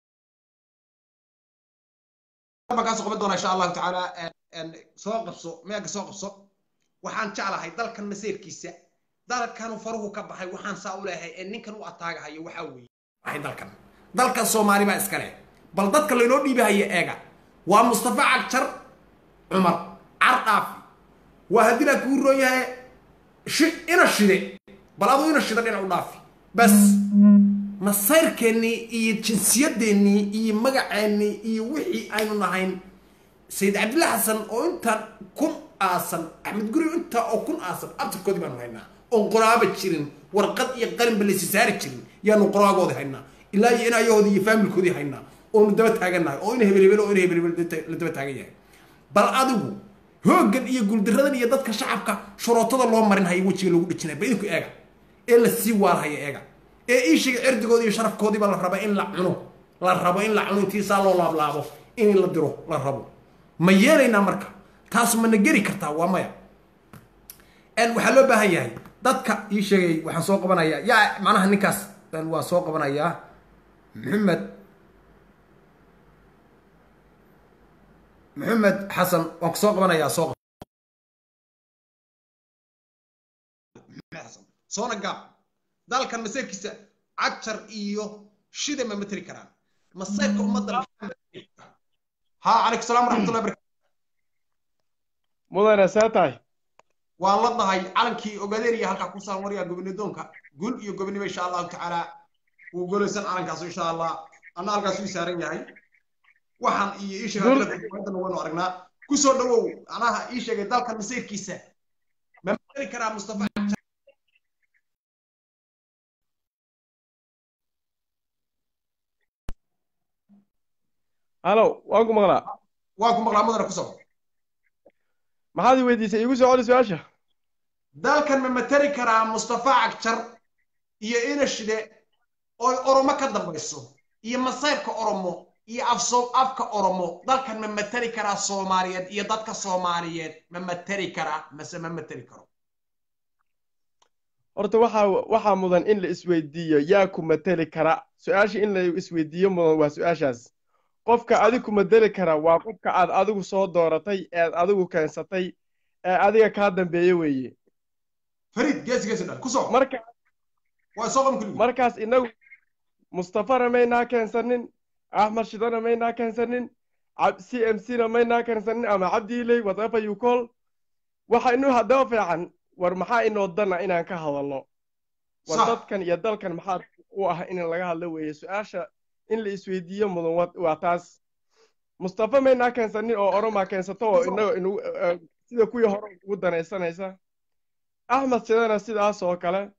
[SPEAKER 1] ما كان سوق بدونا ان شاء الله تعالى ان سوق قبصو ما سوق قبصو waxaan jeclahay dalkan masiirkiisa dalkan faruhu ka baxay waxaan saa u leeyahay ee ninkan u ataagahayo waxaa weeye waxay dalkan dalkan soomaali baa iska leh bal dadka laynoo dhiibahaya eega waa mustafa cagjar cumar cardhaafi waa haddii laa kuu roon yahay ina shide bal aduu ina shida dhinac u dhaafi bas masayrkeennii iyo jinsiyadeennii iyo magaceennii iyo wixii aynu nahayn sayid cabdilla xasan oo intaan kun aasan axmed guri intaa oo kun aasan abtirkoodii baanu haynaa oon qoraaba jirin warqad iyo qalinba laysi saari jirin yaanu qoraagoodii haynaa ilaa iyo inayahoodii iyo faamilkoodii haynaa oonu daba taagannahay oo in hebel hebel oo in hebel hebel la daba taagan yahay bal adigu hooggan iyo guuldaradan iyo dadka shacabka shurootada loo marin haya wejiga lagu dhijinaya ba idinku eega ee la sii waalhaya eega ee iishiga cirdigoodi iyo sharafkoodiiba la raba in la cuno la rabo in la cuno intiisaa loo laablaabo in la diro la rabo ma yeelaynaa marka taas mana geri kartaa waa maya waxaa loo baahan yahay dadka ii sheegay waxaan soo qabanayaa yaa macnaha ninkaas waan soo qabanayaa maxamed maxamed xasan waan ku soo qabanayaa soo xasan soona gaab dalkan maseerkiisa cajar iyo shida ma materi karaan maseerka ummadda ha calaykum salaam waraxmatullahi barakatu
[SPEAKER 3] mudane see tahay
[SPEAKER 1] waan la dahay calankii ogaadeen iyo halkaa ku saaran waryaa gobonidoonka gul iyo gobonimo insha allahu tacaala wuu golaysan calankaas insha allah anna halkaas uu saaran yahay waxaan iyo ii sheegay waynu aragnaa kusoo dhawow anaha ii sheegay dalkan maseyrkiisa ma materi karaa mustafa
[SPEAKER 3] halo waan ku maqlaa
[SPEAKER 1] waan ku maqlaa mudane ku soco
[SPEAKER 3] maxaad i weydiisay iigu soo celi su-aasha
[SPEAKER 1] dalkan ma materi karaa mustafa cagjar iyo inashide oo oromo ka dambayso iyo masayrka oromo iyo afso afka oromo dalkan ma materi karaa soomaaliyeed iyo dadka soomaaliyeed ma materi karaa mase ma materi karo
[SPEAKER 3] horta waxaa waxaa mudan in la isweydiiyo yaa ku mateli kara su-aasha in la isweydiiyo mudan waa su-aashaas qofka adigu ku mateli kara waa qofka aad adigu soo dooratay eed adigu keensatay ee adiga kaa dambeeye weeye
[SPEAKER 1] fariid geesi geesi dhal ku soo
[SPEAKER 3] marka
[SPEAKER 1] waa soo qaban kuligi
[SPEAKER 3] markaas inagu mustafana maynaa keensanin axmed shidana maynaa keensanin c m c na maynaa keensanin ama cabdiiley whatever you call waxa inu haddaba fiican war maxaa inoo dana inaan ka hadalno war
[SPEAKER 1] Sax.
[SPEAKER 3] dadkan iyo dalkan maxaa u ah in laga hadlo weeye su-aasha in la isweydiiyo mudan wa- waa taas mustafa maynaa keensanin oo oromaa keensato oo inaga inu eh, sida kuwii hore ugu danaysanaysa axmed shidana sidaas oo kale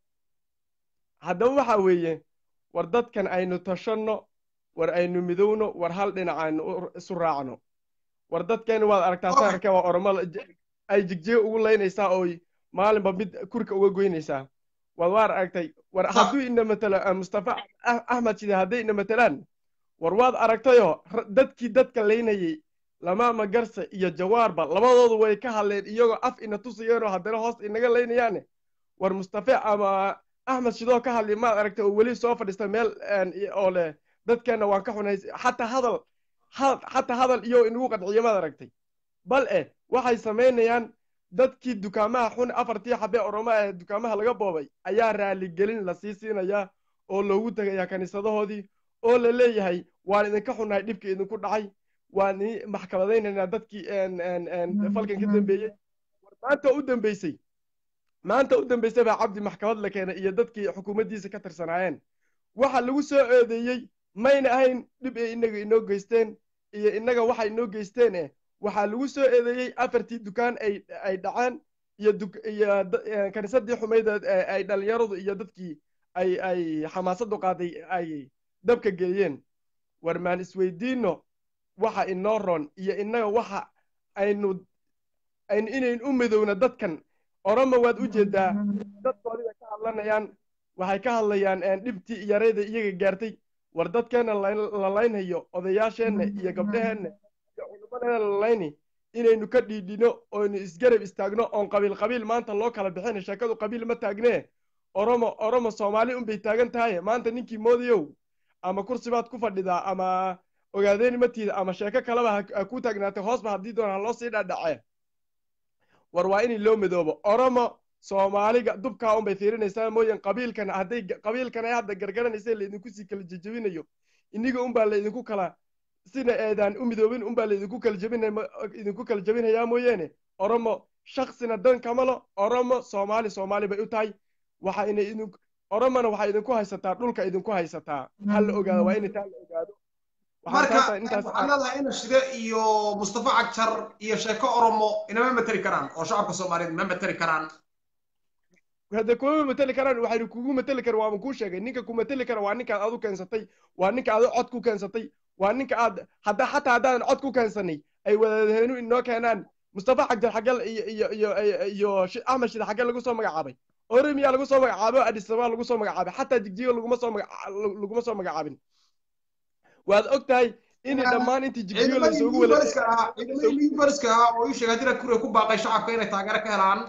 [SPEAKER 3] haddaba waxa weeye war dadkan aynu tashanno war aynu midowno war hal dhinac aynu u- isu raacno war dadkeenu waad aragtaa
[SPEAKER 1] Okay.
[SPEAKER 3] saarka waa oromo la- j- ay jigjiga ugu laynaysaa oo maalinba mid kurka uga goynaysaa waad waar aragtay war
[SPEAKER 1] Sax.
[SPEAKER 3] hadduu ina matalo ah, mustafa Ah- axmed shide hadday ina matalaan war waad aragtayoo ra- dadkii dadka laynayay lamaama garse iyo jawaarba labadoodu way ka hadleen iyagoo af ina tusayeenoo haddana hoos inaga laynayaane war mustafe ama axmed shidoo ka hadli maad aragtay oo weli soo fadhiista meel een, i- oo leh dadkeenna waan ka xunays xataa hadal ha- xataa hadal iyo inagu qanciyo maad aragtay bal eh waxay samaynayaan dadkii dukaamaha xun afartii xabee oromo ee dukaamaha laga boobay ayaa raaligelin la sii siinayaa oo loogu tegayaa kaniisadahoodii oo la leeyahay waan idinka xunnahay dhibkii idinku dhacay waan idin maxkamadaynaynaa dadkii een, een, een, falkan ka dambeeyey war maanta u dambeysay maanta u dambeysay baa cabdi maxkamad la keenay iyo dadkii xukuumaddiisa ka tirsanaayeen waxa lagu soo eedeeyey mayna ahayn dhib ay inaga inoo geysteen iyo innaga waxa inoo geysteen eh waxaa lagu soo eedeeyey afartii dukaan ay ay dhaceen iyo duk- iyo da- eh, kaniisadii xumayd ee ay dhalinyaradu iyo dadkii ay ay xamaasadu qaaday ay dabka geeyeen war maan isweydiino waxa inoo roon iyo innaga waxa aynu aynu inayn u midowna dadkan oromo waad u jeedaa dadkoodii bay ka hadlanayaan waxay ka hadlayaan een, dhibtii yarayda iyaga gaartay war dadkeenna la- la laynhayo odayaasheenna iyo gabdhaheenna iyo culimadeena la layni inaynu ka dhiidhino oynu isgarab istaagno oon qabiil qabiil maanta loo kala bixin sheekadu qabiil ma taagnee oromo oromo soomaali unbay taagan tahay maanta ninkii moodayow ama kursi baad ku fadhidaa ama ogaadeeni matiida ama sheeko kaleba ha ha ku taagnaatay hoosba haddii doona ha loo sii dhadhacee war waa in loo midoobo oromo soomaaliga dubkaa unbay fiirinaysaa mooyeen qabiilkan hadday qabiilkan ay hadda gargaranaysa laydinku sii kala jejebinayo iniga unbaa laydinku kala sina eedaan u midoobin unbaa laydinku kala jebinay idinku kala jebinayaa mooyeene oromo shaksina dan kamalo oromo soomaali soomaali bay u tahay waxa ina idin oromona waxay idinku haysataa dhulka idinku haysataa ha la ogaado waa in taa la ogaado Waxaan
[SPEAKER 1] marka
[SPEAKER 3] taasa intaas
[SPEAKER 1] waxaan leedahay ina shide iyo mustafa cagjar iyo sheeko oromo inama materi karaan oo shacabka soomaaliyeed ma materi karaan
[SPEAKER 3] hadda kuma mateli karaan waxaynu kugu mateli kara waama kuu sheegay ninka ku mateli kara waa ninkaad adu keensatay waa ninka adu cod ku keensatay waa ninka aad hadda xataa haddaanan cod ku keensanay ay wadaadaheynu inoo keenaan mustafa xagjar xagal iyo iyo iyo iyo axmed shida xagal lagu soo magacaabay oromiya lagu soo magacaabay adis ababa lagu soo magacaabay xataa jigjiga laguma soo laguma soo magacaabin waad og tahay in dhammaan intii jigjiga lasoogu
[SPEAKER 1] walaciidamadiibooliska ahaa oo ii sheegay haddii rakure ku baaqay shacabka inay taageero ka helaan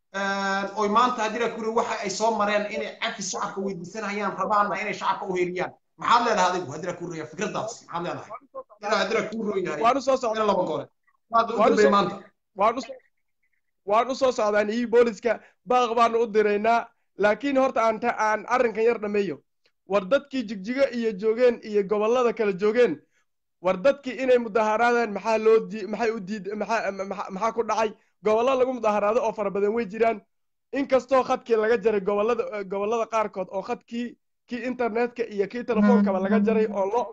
[SPEAKER 1] oy maanta haddii rakure waxa ay soo mareen inay cafis shacabka weydiisanayaan rabaanna inay shacabka u heliyaan maxaad leedahay adigu haddii rakure fikradaas maxaad leedahay inaa haddii rakure yahay
[SPEAKER 3] waanu soo socdaa
[SPEAKER 1] laba goole maad u dambay maanta
[SPEAKER 3] waanu waan u soo socdaan iyo booliska baaq baanu u diraynaa laakiin horta aan aan arrinkan yar dhameeyo war dadkii jigjiga iyo joogeen iyo gobollada kala joogeen war dadkii inay mudaharaadaan maxaa loo di maxay u diid maxaa maxaa ku dhacay gobollo lagu mudaharaado oo fara badan way jiraan inkastoo khadkii laga jaray gobollada gobollada qaarkood oo khadkii kii internetka iyo kii telefoonkaba laga jaray oon loo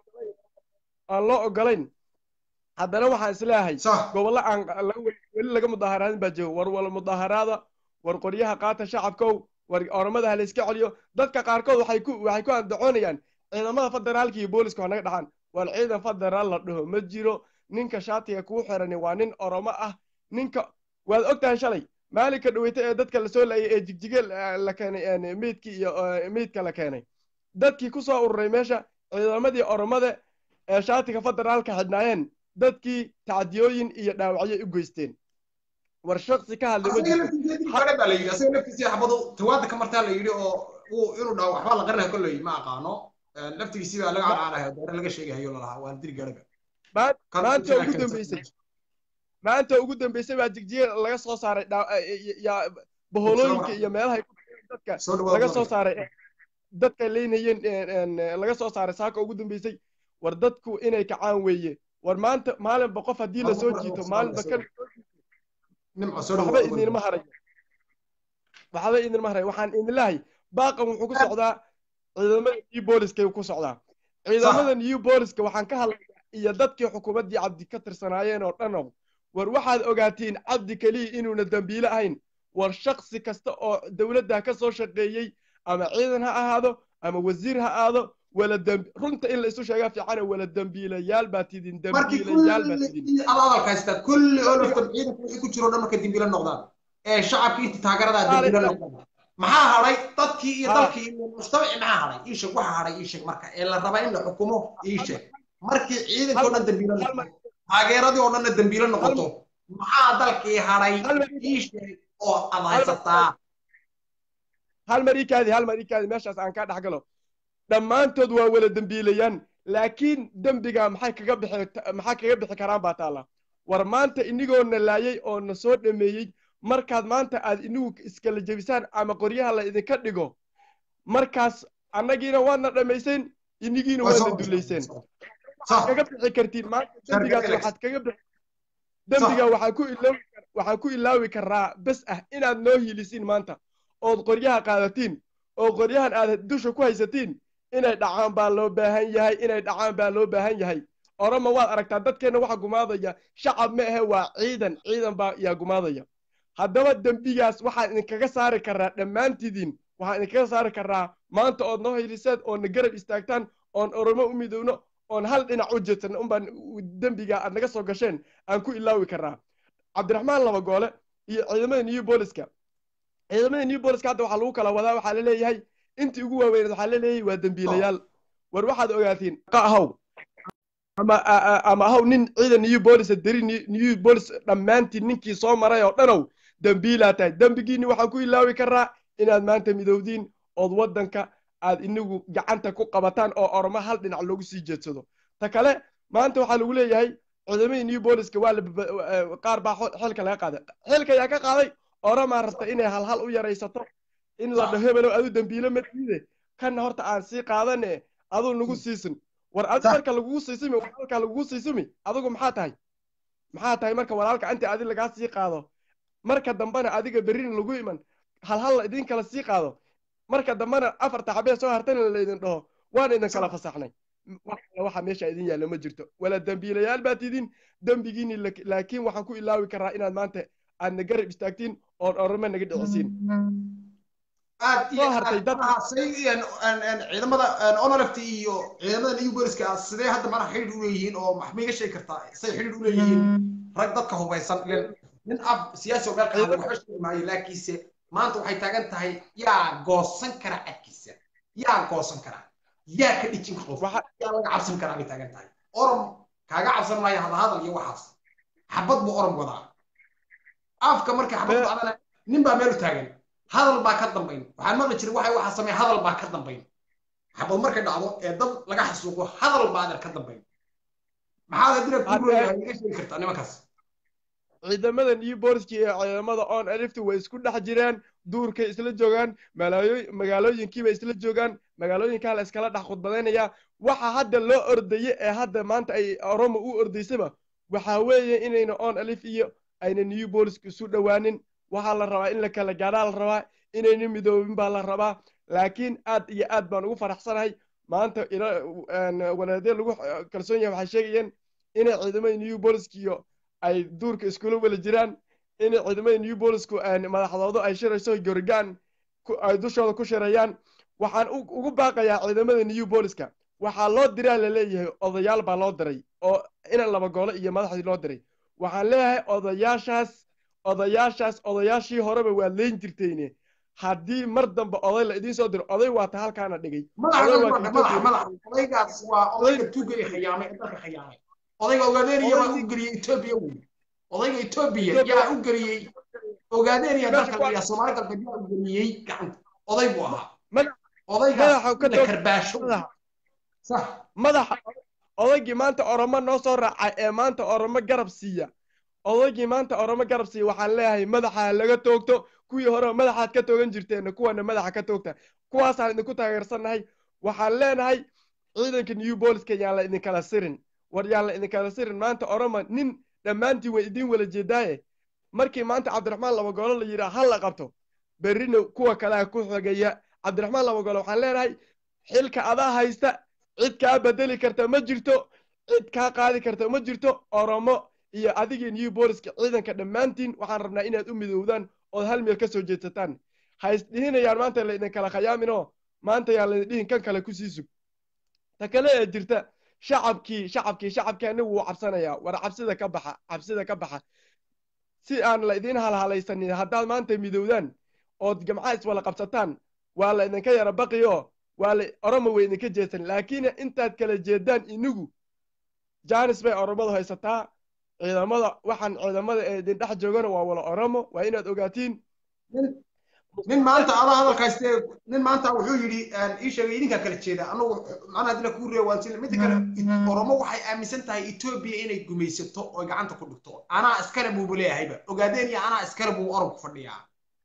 [SPEAKER 3] aan loo ogolayn haddana waxaan isleeyahay gobollo aan weli laga mudaharaadin baa jooga war wala mudaharaada war qoryaha qaata shacabkow war oromada ha la iska celiyo dadka qaarkood waxay ku waxay ku andacoonayaan ciidamada federaalka iyo booliska waa naga dhaxan war ciidan federaal la dhaho ma jiro ninka shaatiga kuu xirani waa nin oromo ah ninka waad og tahay shalay maalinka dhaweyta ee dadka lasoo laayay ee jigjiga la keenay meydkii iyo meydka la keenay dadkii ku soo ururay meesha ciidamadii oromada ee shaatiga federaalka xidhnaayeen dadkii tacdiyooyin iyo dhaawacyo u geysteen war shaksi ka hadlay
[SPEAKER 1] baa la yidhi asaga laftiisii xabadu tawaada ka martaa la yidhi oo uu inuu dhaw waxbaa la qarinaha kolley ma aqaano laftigiisii baa laga carcaarahay doore laga sheegahayo lalahaa waan diri gaadhaga
[SPEAKER 3] maanta ugu dambeysay maanta ugu dambeysay baa jigjiga laga soo saaray baholooyinka iyo meelaha dadka laga soo saaray dadka leynayeen laga soo saaray saaka ugu dambeysay war dadku inay kacaan weeye war maanta maalinba qof haddii lasoo jiito maalinba kan waxba idinma harayo waxba idinma harayo waxaan idinlahay baaqan wuxuu ku socdaa ciidamada new booliska ku socdaa ciidamada new booliska waxaan ka hadlayaa iyo dadkii xukuumaddii cabdi ka tirsanaayeen oo dhanow war waxaad ogaatiin cabdi keliya inuuna dembiile ahayn war shaksi kasta oo dowladda ka soo shaqeeyey ama ciidan ha ahaado ama wasiir ha aado wala dembi runta in la isu sheegaa fiicana wala dembiilayaal baa tidin dembiilayaal baa tidin
[SPEAKER 1] hadalka haysta kulli oo laftan ciidanka wixii ku jiro dhan marka dembiile noqdaan ee shacabkii inta taageeradaa dembiile noqdaan maxaa hadhay dadkii iyo dalkii iyo mujtamacii maxaa hadhay ii sheeg waxa hadhay ii sheeg marka ee la rabaa in la xukumo ii sheeg markii ciidanka oo dhan dembiile noqoto taageeradii oo dhanna dembiile noqoto maxaa dalkii hadhay ii sheeg oo aad haysataa
[SPEAKER 3] hal mar ii kaadi hal mar ii kaadi meeshaas aan kaa dhex galo dhammaantood waa wala dembiilayaan laakiin dembiga maxay kaga bixi maxaa kaga bixi karaan baa taalla war maanta inigoo na laayay oo na soo dhameeyey markaad maanta aad inigu iskala jebisaan ama qoryaha la idinka dhigo markaas annagiina waadna dhammayseen inigiina waadna dullayseen waxaad kaga bixi kartiin maanta dembigaas waxaad kaga bixi dembiga waxaan ku ilaawi waxaan ku ilaawi karaa bes ah inaad noo hiilisiin maanta ood qoryaha qaadatiin oo qoryahan aad dusha ku haysatiin inay dhacaan baa loo baahan yahay inay dhacaan baa loo baahan yahay oroma waad aragtaa dadkeenna waxa gumaadaya shacab ma ahe waa ciidan ciidan baa yaa gumaadaya haddaba dembigaas waxaan idinkaga saari karaa dhammaantidiin waxaan idinkaga saari karaa maanta ood noo hiliseen oodna garab istaagtaan oon oromo u midowno oon hal dhinac u jeedsan unbaan dembiga aad naga soo gasheen aan ku ilaawi karaa cabdiraxmaan laba goole iyo ciidamada new booliska ciidamada new booliska hadda waxaa lagu kala wadaa waxaa la leeyahay intii ugu waaweyneed waxaa la leeyahay waa dembiilayaal war waxaad ogaatiin ahow ama ama ahow nin ciidan new bolis deri new bolis dhammaantiin ninkii soo maray oo dhanow dembiilaa tahay dembigiinni waxaan ku ilaawi karaa inaad maanta midowdiin ood waddanka aad inigu gacanta ku qabataan oo ormo hal dhinac loogu sii jeedsado ta kale maanta waxaa lagu leeyahay ciidamadii new booliska waa qaar baa xilka laga qaaday xilka ayaa ka qaaday oromaa rabta inay halhal u yaraysato in la dhaho hebelow adu dembiile ma diide kanna horta aan sii qaadane aduu nagu siisin war adi marka lagugu siisimi walaalka lagugu siisimi adigu maxaa tahay maxaa tahay marka walaalka inta adi lagaa sii qaado marka dambena adiga berrina lagu iman halhal la idin kala sii qaado marka dambena afarta xabee soo hartana laydin dhaho waan idin kala fasaxnay waxa meesha idin yaalla ma jirto wala dembiilayaal baad tidin dembigiini laakiin waxaan ku ilaawi karaa inaad maanta aadna garab istaagtiin oon orome naga dhicisiin
[SPEAKER 1] aad iyo
[SPEAKER 3] soo hartay
[SPEAKER 1] aad
[SPEAKER 3] dad
[SPEAKER 1] manaha say ciidamada onoleft iyo ciidamada new boriska sidee hadda manaha xidhiidh u leeyihiin oo maxma iga sheegi kartaa say xidhiidh u leeyihiin rag dadka hubaysan ilen nin af siyaasi oo meel ka hadlay waxba sheegi maayo laakiinse maanta waxay taagan tahay yaa goosan kara cadkiisa yaa goosan kara yaa ka dhijin qof
[SPEAKER 3] waxa
[SPEAKER 1] yaa laga cabsan karaa bay taagan tahay orom kaaga cabsan maayo hadahadal iyo waxaas xabad buu orom wadaa afka markay xabad
[SPEAKER 3] Be-
[SPEAKER 1] dhacdana nin baa meel u taagan hadal baa ka dambayn waxaan maqli jiray waxay waxa sameeya hadal baa ka dambayn xabad markay dhacdo ee dad laga xasuuqo hadal baa adeer ka dambayn maxaad hadina ku
[SPEAKER 3] Hadda-
[SPEAKER 1] rooyahay iga sheegi kartaa nimankaas
[SPEAKER 3] ciidamada new boriska iyo ciidamada on alifta way isku dhex jiraan duurkay isla joogaan malaayo- magaalooyinkiibay isla joogaan magaalooyinkaa la iskala dhex khudbadaynaya waxa hadda loo ordaye ee hadda maanta ay oromo u ordaysaba waxaa weeye inayna on alif iyo ayna new boriska isu dhowaanin waxaa la rabaa in la kala gaadhaa la rabaa inayna midoobin baa la rabaa laakiin aad iyo aad baan ugu faraxsanahay maanta ila- een, wanaadee lagu kalsoon yahay waxay sheegayeen inay ciidamada new boriska iyo ay duurka iskula wala jiraan in ciidamada new bolisku madaxdoodu ay shirayso gorigaan ku- ay dushooda ku shirayaan waxaan u- ugu baaqayaa ciidamada new boliska waxaa loo diraa laleeyahay odayaal baa loo diray oo inan laba golo iyo madaxdii loo diray waxaan leeyahay odayaashaas odayaashaas odayaashii horeba waa leyn jirtayne haddii mar dambe oday la idiin soo diro oday waata halkaana dhigay
[SPEAKER 1] madaxa
[SPEAKER 3] Oday waa
[SPEAKER 1] madaxa
[SPEAKER 3] Ethiopia.
[SPEAKER 1] madaxa odaygaas waa odayga tuuga ee khiyaamay ee dalka khiyaamay odayga ogaadeenaya baa u geliyey etoobiya wey odayga etoobiya
[SPEAKER 3] Ethiopia.
[SPEAKER 1] yaa u geliyey ogaadeenaya
[SPEAKER 3] Meesha
[SPEAKER 1] dalka
[SPEAKER 3] ku-
[SPEAKER 1] iyo soomaali galbeed yaa u geliyey gacanta oday buu ahaa
[SPEAKER 3] Madax-
[SPEAKER 1] odaygaas
[SPEAKER 3] madaxa ka
[SPEAKER 1] la
[SPEAKER 3] toog-
[SPEAKER 1] karbaasho
[SPEAKER 3] madaxa
[SPEAKER 1] sax
[SPEAKER 3] madaxa odaygii maanta oromo noo soo raacay ee maanta oromo garab siiya odaygii maanta oromo garab siiya waxaan leeyahay madaxa ha laga toogto kuwii hore madaxaad ka toogan jirteen kuwana madaxa ka toogta kuwaasaan idinku taageersannahay waxaan leenahay ciidanka new boliska yaan la idinkala sirin war yaan la idinkala sirin maanta oromo nin dhammaantiin way idiin wala jeedaaye markii maanta cabdiraxmaan labagolo la yidhaa ha la qabto berrina kuwa kalea ku xogaya cabdiraxmaan labagolo waxaan leenahay xilka adaa haysta cid kaa bedeli karta ma jirto cid kaa qaadi karta ma jirto oromo iyo adigii new boliska ciidanka dhammaantiin waxaan rabnaa inaad u midoowdaan ood hal meel ka soo jeedsataan ha isdhihinayaan maanta laydin kala khayaaminoo maanta yaan laydin dhihin kan kale kusii sug ta kale ee jirta shacabkii shacabkii shacabkii anigu wuu cabsanayaa war cabsida ka baxa cabsida ka baxa si aan la idiin halhalaysanin haddaad maanta midowdaan ood gamca iswala qabsataan waa la idinka yara baqiyo waa la oromo way idinka jeedsan laakiin intaad kala jeedaan inigu janis bay oromadu haysataa ciidamada waxaan ciidamada ee idin dhex joogana waa wala oromo waa inaad ogaatiin
[SPEAKER 1] nin nin maanta adaa hadalka haystee nin maanta wuxuu yidhi ii sheegay idinkaa kala jeeda anagu macnaha dila kuu reeya waan sila midda kale oromo waxay aaminsan tahay etoobiya inay gumaysato oo gacanta ku dhigto anaa iskale buuba leeyahayba ogaadeen iyo anaa iskale buu oromku fadhiyaa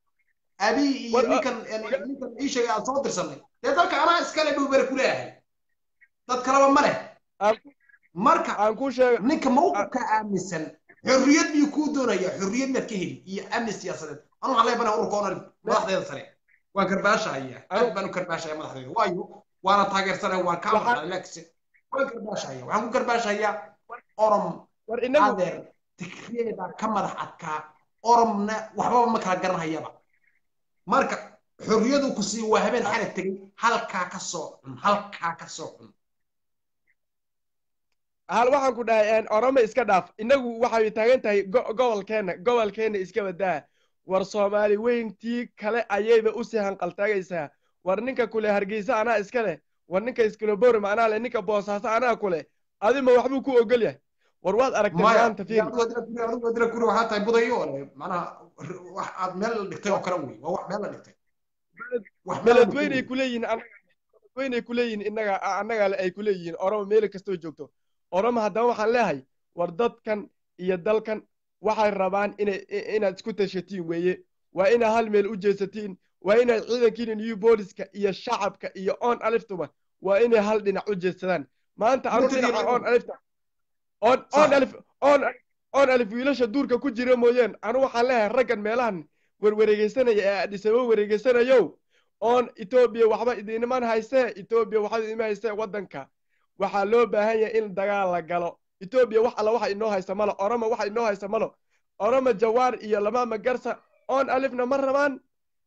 [SPEAKER 1] abi iyo
[SPEAKER 3] War-
[SPEAKER 1] ninkan ninkan ii sheegay aan soo dirsanay dee dalka anaa iskale buu bere ku leeyahay dad kaleba ma leh
[SPEAKER 3] Aan-
[SPEAKER 1] marka
[SPEAKER 3] aan kuu sheega
[SPEAKER 1] ninka mawqifka aaminsan xorriyad biyuu kuu doonaya xorriyad maad ka heli iyo amni siyaasadeed anu waxaan leeyahay ururka onal madaxdeeda sare waan karbaashahaya aad baan u karbaashaya madaxdeeda waayo waana taageersanaya waan kaa
[SPEAKER 3] Waxaan-
[SPEAKER 1] maqlay laakiin waan karbaashahaya waxaan ku karbaashayaa orom
[SPEAKER 3] war inagu
[SPEAKER 1] adeer tikreeda ka madax adkaa oromna waxbaba ma kala garanhayaba marka xorriyadu ku sii waa habeen xalay tegay halkaa ka soo cun halkaa ka soo cun
[SPEAKER 3] hal waxaan ku dhahay oromo iska dhaaf inagu waxay taagan tahay go- gobolkeenna gobolkeenna iska badaa war soomaali weyntii kale ayayba usii hanqaltaagaysaa war ninka kule hargeysa anaa iska leh war ninka iskulaborim anaa leh ninka boosaaso anaa kule adima waxbuu ku ogol yahay war waad aragtay
[SPEAKER 1] maya
[SPEAKER 3] maanta fiir
[SPEAKER 1] adigu dila kuri waxaa tahay budayo ole macnaha wax aad meel la dhigtay oo kale wey waa wax meel la dhigtay wax meel la dhigtay
[SPEAKER 3] beledweynay
[SPEAKER 1] wey.
[SPEAKER 3] kuleeyihiin beledweynay kuleeyihiin innaga annaga ay kuleeyihiin oromo meel kastoo joogto oromo haddaba waxaan leeyahay war dadkan iyo dalkan waxay rabaan inay inaad isku tashatiin weeye waa inaad hal meel u jeesatiin waa inaad ciidankiina new booliska iyo shacabka iyo on aliftuba waa inay hal dhinac u jeedsadaan maanta anu
[SPEAKER 1] Military
[SPEAKER 3] dhinaca
[SPEAKER 1] level.
[SPEAKER 3] on alifta on
[SPEAKER 1] Sax.
[SPEAKER 3] on alif on on alif wiilasha duurka ku jira mooyeen anu waxaan leeyahay raggan meelahan werwareegeysanaya ee adhisaba wareegeysanayo oon etoobiya waxba idiniman haysee etoobiya waxba idinma haysee waddanka waxaa loo baahan yahay in dagaal la galo etoobiya wax alla waxa inoo haysa malo oromo waxa inoo haysa malo oromo jawaar iyo lamaama garsa oon alifna ma rabaan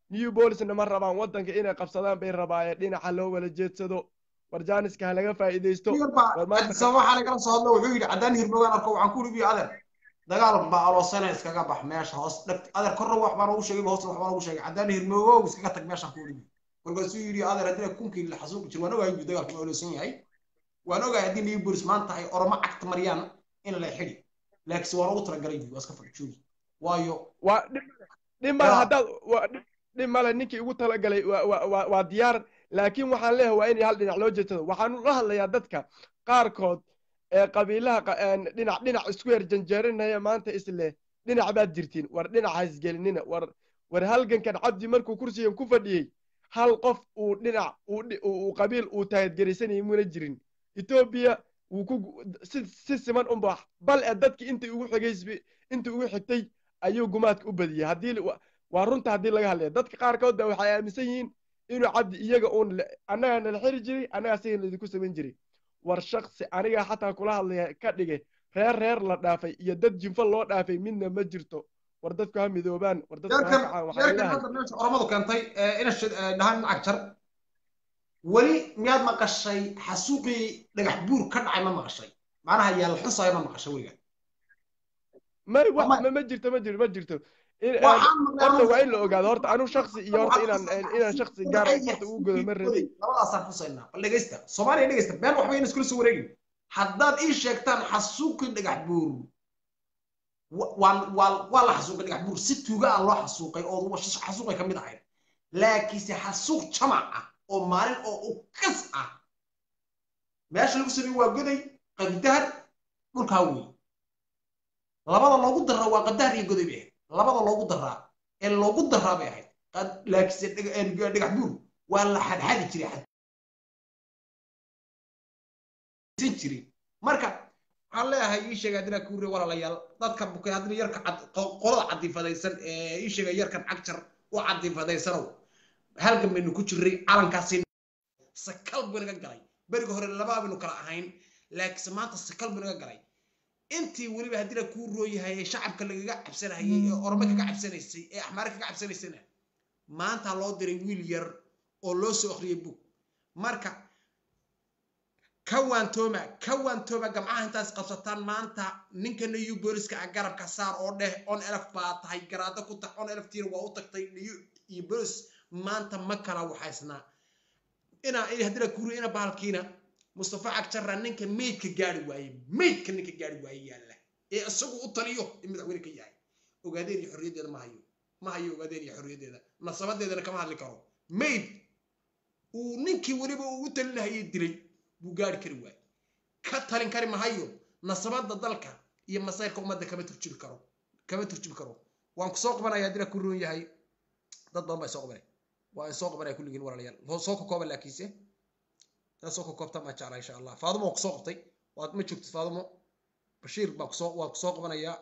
[SPEAKER 3] new bolisna ma rabaan waddanka inay qabsadaan bay rabaayeen dhinaca loo wala jeedsado war jaaniska ha laga faa'iidaysto war maanta
[SPEAKER 1] sabab waxaa lagala soo hadlo wuxuu yidhi caddaan hirmogaan arko waxaan ku dhibiyo adeer dagaal baa aloosana iskaga bax meesha hoos dhagt adeer korna wax baan ugu sheegay hoosna wax baan ugu sheegay caddaan hirmoogow iskaga tag meeshaan ku dhibi markaasuu yidhi adeer haddii kunkii la xasuuqi jir waan ogahay inuu dagaalku oloosan yahay waan ogahay haddii new bolis maanta ay oromo cagta mariyaan in la xidhi laakiinse waan ugu talagalay waa iska fadjoogi waayo
[SPEAKER 3] waa dhib male haddaad dhib male ninkii ugu talagalay waa diyaar laakiin waxaan leeyahay waa in hal dhinac loo jeedsado waxaan la hadlayaa dadka qaarkood ee qabiilaha dhinac dhinac isku yar janjeerinaya maanta isleh dhinac baad jirtiin war dhinac haisgelinina war war halgankan cabdi markuu kursigan ku fadhiyey hal qof uu dhinac uu qabiil uu taagedgerisanayay muna jirin etoobiya wuu ku si si siman unba bal ee dadkii intii ugu xigaysbi intii ugu xigtay ayuu gumaadka u badiyey haddii waa runta haddii laga hadlaya dadka qaarkood ba waxay aaminsan yihiin inuu cabdi iyaga uun annagaa nala xiri jiray annagaa sigan laydinku samayn jiray war shaksi anigaa xataa kula hadlaya ka dhige reer reer la dhaafay iyo dad jinfo loo dhaafay midna ma jirto war dadku ha midoobaan war dadku ha kacaan waxaa ilahay
[SPEAKER 1] oromadu keentay ina dhahaan nacag jar weli miyaad maqashay xasuuqii dhagax buur ka dhacay ma maqashay macnaha yaal xusayo ma maqashay weliga
[SPEAKER 3] may ma jirto ma jirto ma jirto horta waa in la ogaado horta anu shaksi iyo horta inaan inaan shaksi gaar horta ugu godo ma rabin
[SPEAKER 1] labadaasaan xusaynaa bal dhegeysta soomaaliya dhegeysta been waxba ina iskula soo wareegin haddaad ii sheegtaan xasuuqii dhagax buur waa waa waa la xasuuqay dhagax buur si tuuga ah loo xasuuqay oo xasuuqay ka mid ahayd laakiinse xasuuq jamac ah oo maalin oo u kas ah meesha lagu sameeyey waa goday qabdahar dhulkaa wey labada loogu daraa waa qadahar iyo goday bay ahayd labada loogu daraa ee loogu daraa bay ahayd laakiinse dhagax buur waa la xadxadi jiray jiray marka waxaan leeyahay ii sheega haddina kuure walaalayaal dadka bukay haddina yarka qolada cadifadaysan ee ii sheega yarkan cagjar u cadifadaysanow halgan baynu ku jirray calankaasi sakal buu naga galay beriga hore laba baynu kala ahayn laakiinse maanta sakal buu naga galay intii weliba haddina kuu rooyahay ee shacabka lagaga cabsanayay ee orome kaga cabsanaysay ee axmaare kaga cabsanaysayna maanta loo diray wiil yar oo loo soo akhriyay bug marka ka waantooma ka waantooma gamcaha intaas qabsataan maanta ninka new booliska ah garabka saar oo dheh on elf baa tahay garaado ku tax on elftiina waa u tagtay iyo bolis maanta ma kala waxaysnaa inaa haddina kuri ina bahalkiina mustafa cagjarra ninka meydka gaari waaye meydka ninka gaari waaye yaalla ee isagu u taliyo in madaxweyne ka yahay ogaadeen iyo xorriyaddeeda ma hayo ma hayo ogaadeen iyo xorriyaddeeda nasabadeedana kama hadli karo mayd uu ninkii weliba uu u talinahayay dilay buu gaari kari waaye ka talin kari mahayo nasabada dalka iyo masayrka ummadda kama turjubi karo kama turjubi karo waan ku soo qabanaya haddina ku roon yahay dad badan baa soo qabanay waa soo qabanaya kulligiin walaalayaal soo kokooba laakiinse taa soo kokoobta maa jeclaa insha allah faadumo waa kusoo qabtay waad ma joogtid faadumo bashiir baa kusoo waa kusoo qabanayaa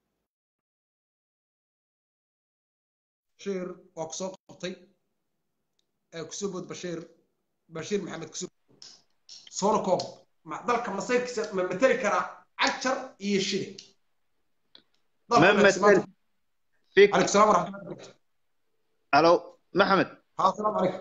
[SPEAKER 1] bashiir waa kusoo qabtay kusoo bood bashiir bashiir maxamed kusoo soona koob dalka masayrkiisa ma mateli karaa cagjar iyo shide عليك السلام ورحمة الله وبركاته
[SPEAKER 4] الو محمد
[SPEAKER 1] ها السلام عليكم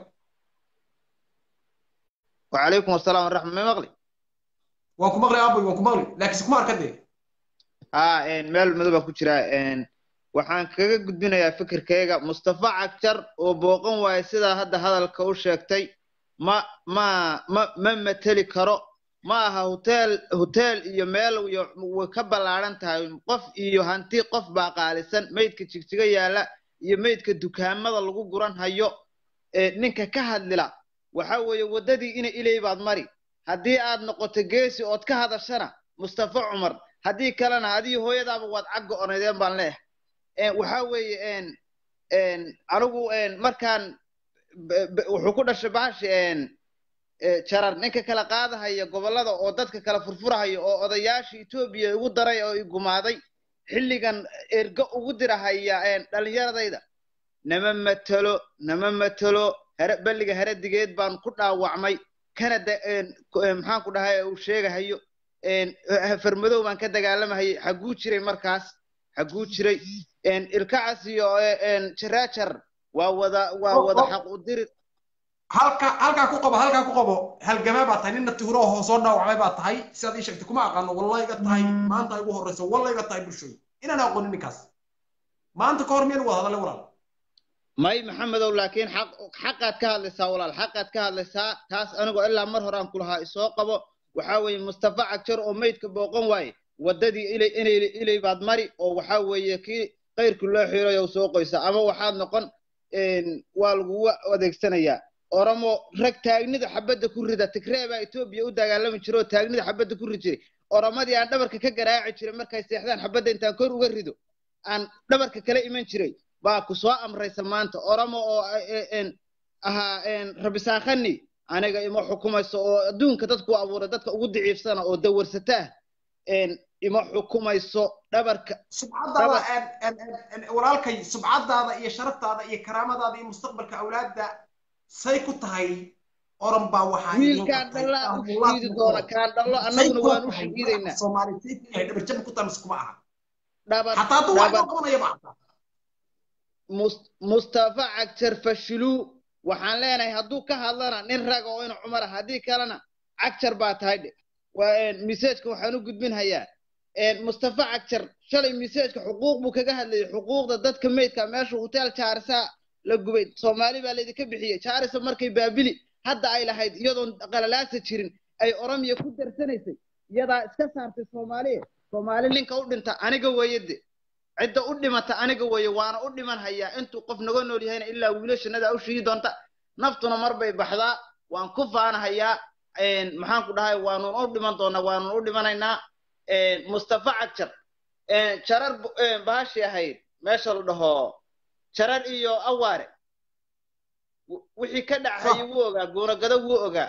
[SPEAKER 4] وعليكم السلام ورحمة الله مغلي
[SPEAKER 1] وانكو مغلي ابوي وانكو مغلي لكن سكمار كدي
[SPEAKER 4] ها ان مeel madow ku jira een waxaan kaga gudbinayaa fikirkayga mustafa cagjar oo booqan waaya sidaa hadda hadalka u sheegtay ma ma ma ma mateli karo ma aha hotel hotel iyo meel iyo way ka ballaaran tahay qof iyo hanti qof baa qaalisan meydka jigjiga yaalla iyo meydka dukaamada lagu guran hayo ninka ka hadlila waxa weeye waddadii ina ilay baad mari haddii aad noqoto geesi ood ka hadashana mustafa cumar haddii kalena adii hooyadaaba waad cagga onaydeen baan leeyahay waxa weeye anigu markaan wuxuu ku dhashay bahashi jarar ninka kala qaadahaya gobollada oo dadka kala furfurahaya oo odayaasha etoobiya igu daray oo igumaaday xilligan ergo ugu dirahaya dhallinyaradayda nama matelo nama matelo here balliga heradigeed baan ku dhaawacmay kanada maxaan ku dhahay uu sheegahayo farmadow baan ka dagaalamahayay xaguu jiray markaas xaguu jiray ilkacas iyo jaraajar waa wada waa
[SPEAKER 1] Oh,
[SPEAKER 4] wada
[SPEAKER 1] oh.
[SPEAKER 4] xaq u diri
[SPEAKER 1] halka halkaa ku qabo halkaa ku qabo halgamaa baa tahay nin nafti huro oo soo dhaawacmay baa tahay sidaad ii sheegtay kuma aqaano wallahi iga tahay maanta ay ugu horreyso wallahi iga tahay bulshooy inaan aqoonin ninkaas maanta ka hor miyaan wada hadalay walaal
[SPEAKER 4] may maxamedow laakiin xaq xaqaad ka hadlaysaa walaal xaqaad ka hadlaysaa taas anigoo ilaa mar hore aan ku lahaa isoo qabo waxaa weeye mustafa cagjar oo meydka booqan waaye waddadii ilay inay ilay baad mari oo waxaa weeye kii qayrku loo xiirayo soo qoysa ama waxaad noqon een, waa lagugu adeegsanayaa oromo rag taagnida xabadda ku rida tigree baa etoobiya u dagaalami jira oo taagnida xabadda ku rid jiray oromadii aan dhabarka ka garaaci jiray markay seexdaan xabadda intaan kor uga rido aan dhabarka kala iman jiray baa ku soo amraysa maanta oromo oo eh, een, ahaa een, rabisaakani aniga ima xukumayso oo adduunka dadku abuuray dadka ugu daciifsana oo dawarsataa een, ima xukumayso dhabarka
[SPEAKER 1] subcadaada en- en- en- en- walaalkay subcadaada iyo sharaftaada iyo karaamadaada iyo mustaqbalka awlaadda say ku tahay oran baa waxaa idin
[SPEAKER 4] wiilkaan
[SPEAKER 1] qabtay.
[SPEAKER 4] dhallaa u
[SPEAKER 1] Ahlullaah
[SPEAKER 4] shiidi
[SPEAKER 1] ku
[SPEAKER 4] doona
[SPEAKER 1] qoran.
[SPEAKER 4] kaan dhallo
[SPEAKER 1] Say
[SPEAKER 4] annaguna
[SPEAKER 1] ku
[SPEAKER 4] waan u
[SPEAKER 1] tahay
[SPEAKER 4] shiidaynaa
[SPEAKER 1] Soomaali say ku yahay dhabar jab ku tahay mise kuma aha
[SPEAKER 4] dhabar
[SPEAKER 1] hataa hadduu wax
[SPEAKER 4] dhabar
[SPEAKER 1] noo qabanaya ma aha
[SPEAKER 4] Mus- mustafa cagjar fashiluu waxaan leenahay hadduu ka hadlana nin raga oo ina cumar ah haddii kalena cagjar baa tahay dhe waa een, miseejka waxaan u gudbinhayaa een, mustafa cagjar shalay miseejka xuquuq buu kaga hadlayay xuquuqda dadka meydka meesha hotel jaarisa la gubay soomaali baa laydinka bixiyey jaarisa markay baabili hadda ay lahayd iyadoon qalalaasa jirin ay oromiya ku darsanaysay iyadaa iska saartay soomaaliya soomaali ninka u dhinta aniga weeyade cidda u dhimata aniga weeye waana u dhiman hayaa intuu qof naga nool yahayna ilaa wiilashanada u shigi doonta naftuna mar bay baxdaa waan ku faanahayaa een, maxaan ku dhahay waanun u dhiman doonaa waanun u dhimanaynaa een, mustafa cagjar een, jarar bu- een, bahashi ahayd meesha la dhaho jarar iyo awaare w- wixii ka dhacayay wuu ogaa goonagado wuu ogaa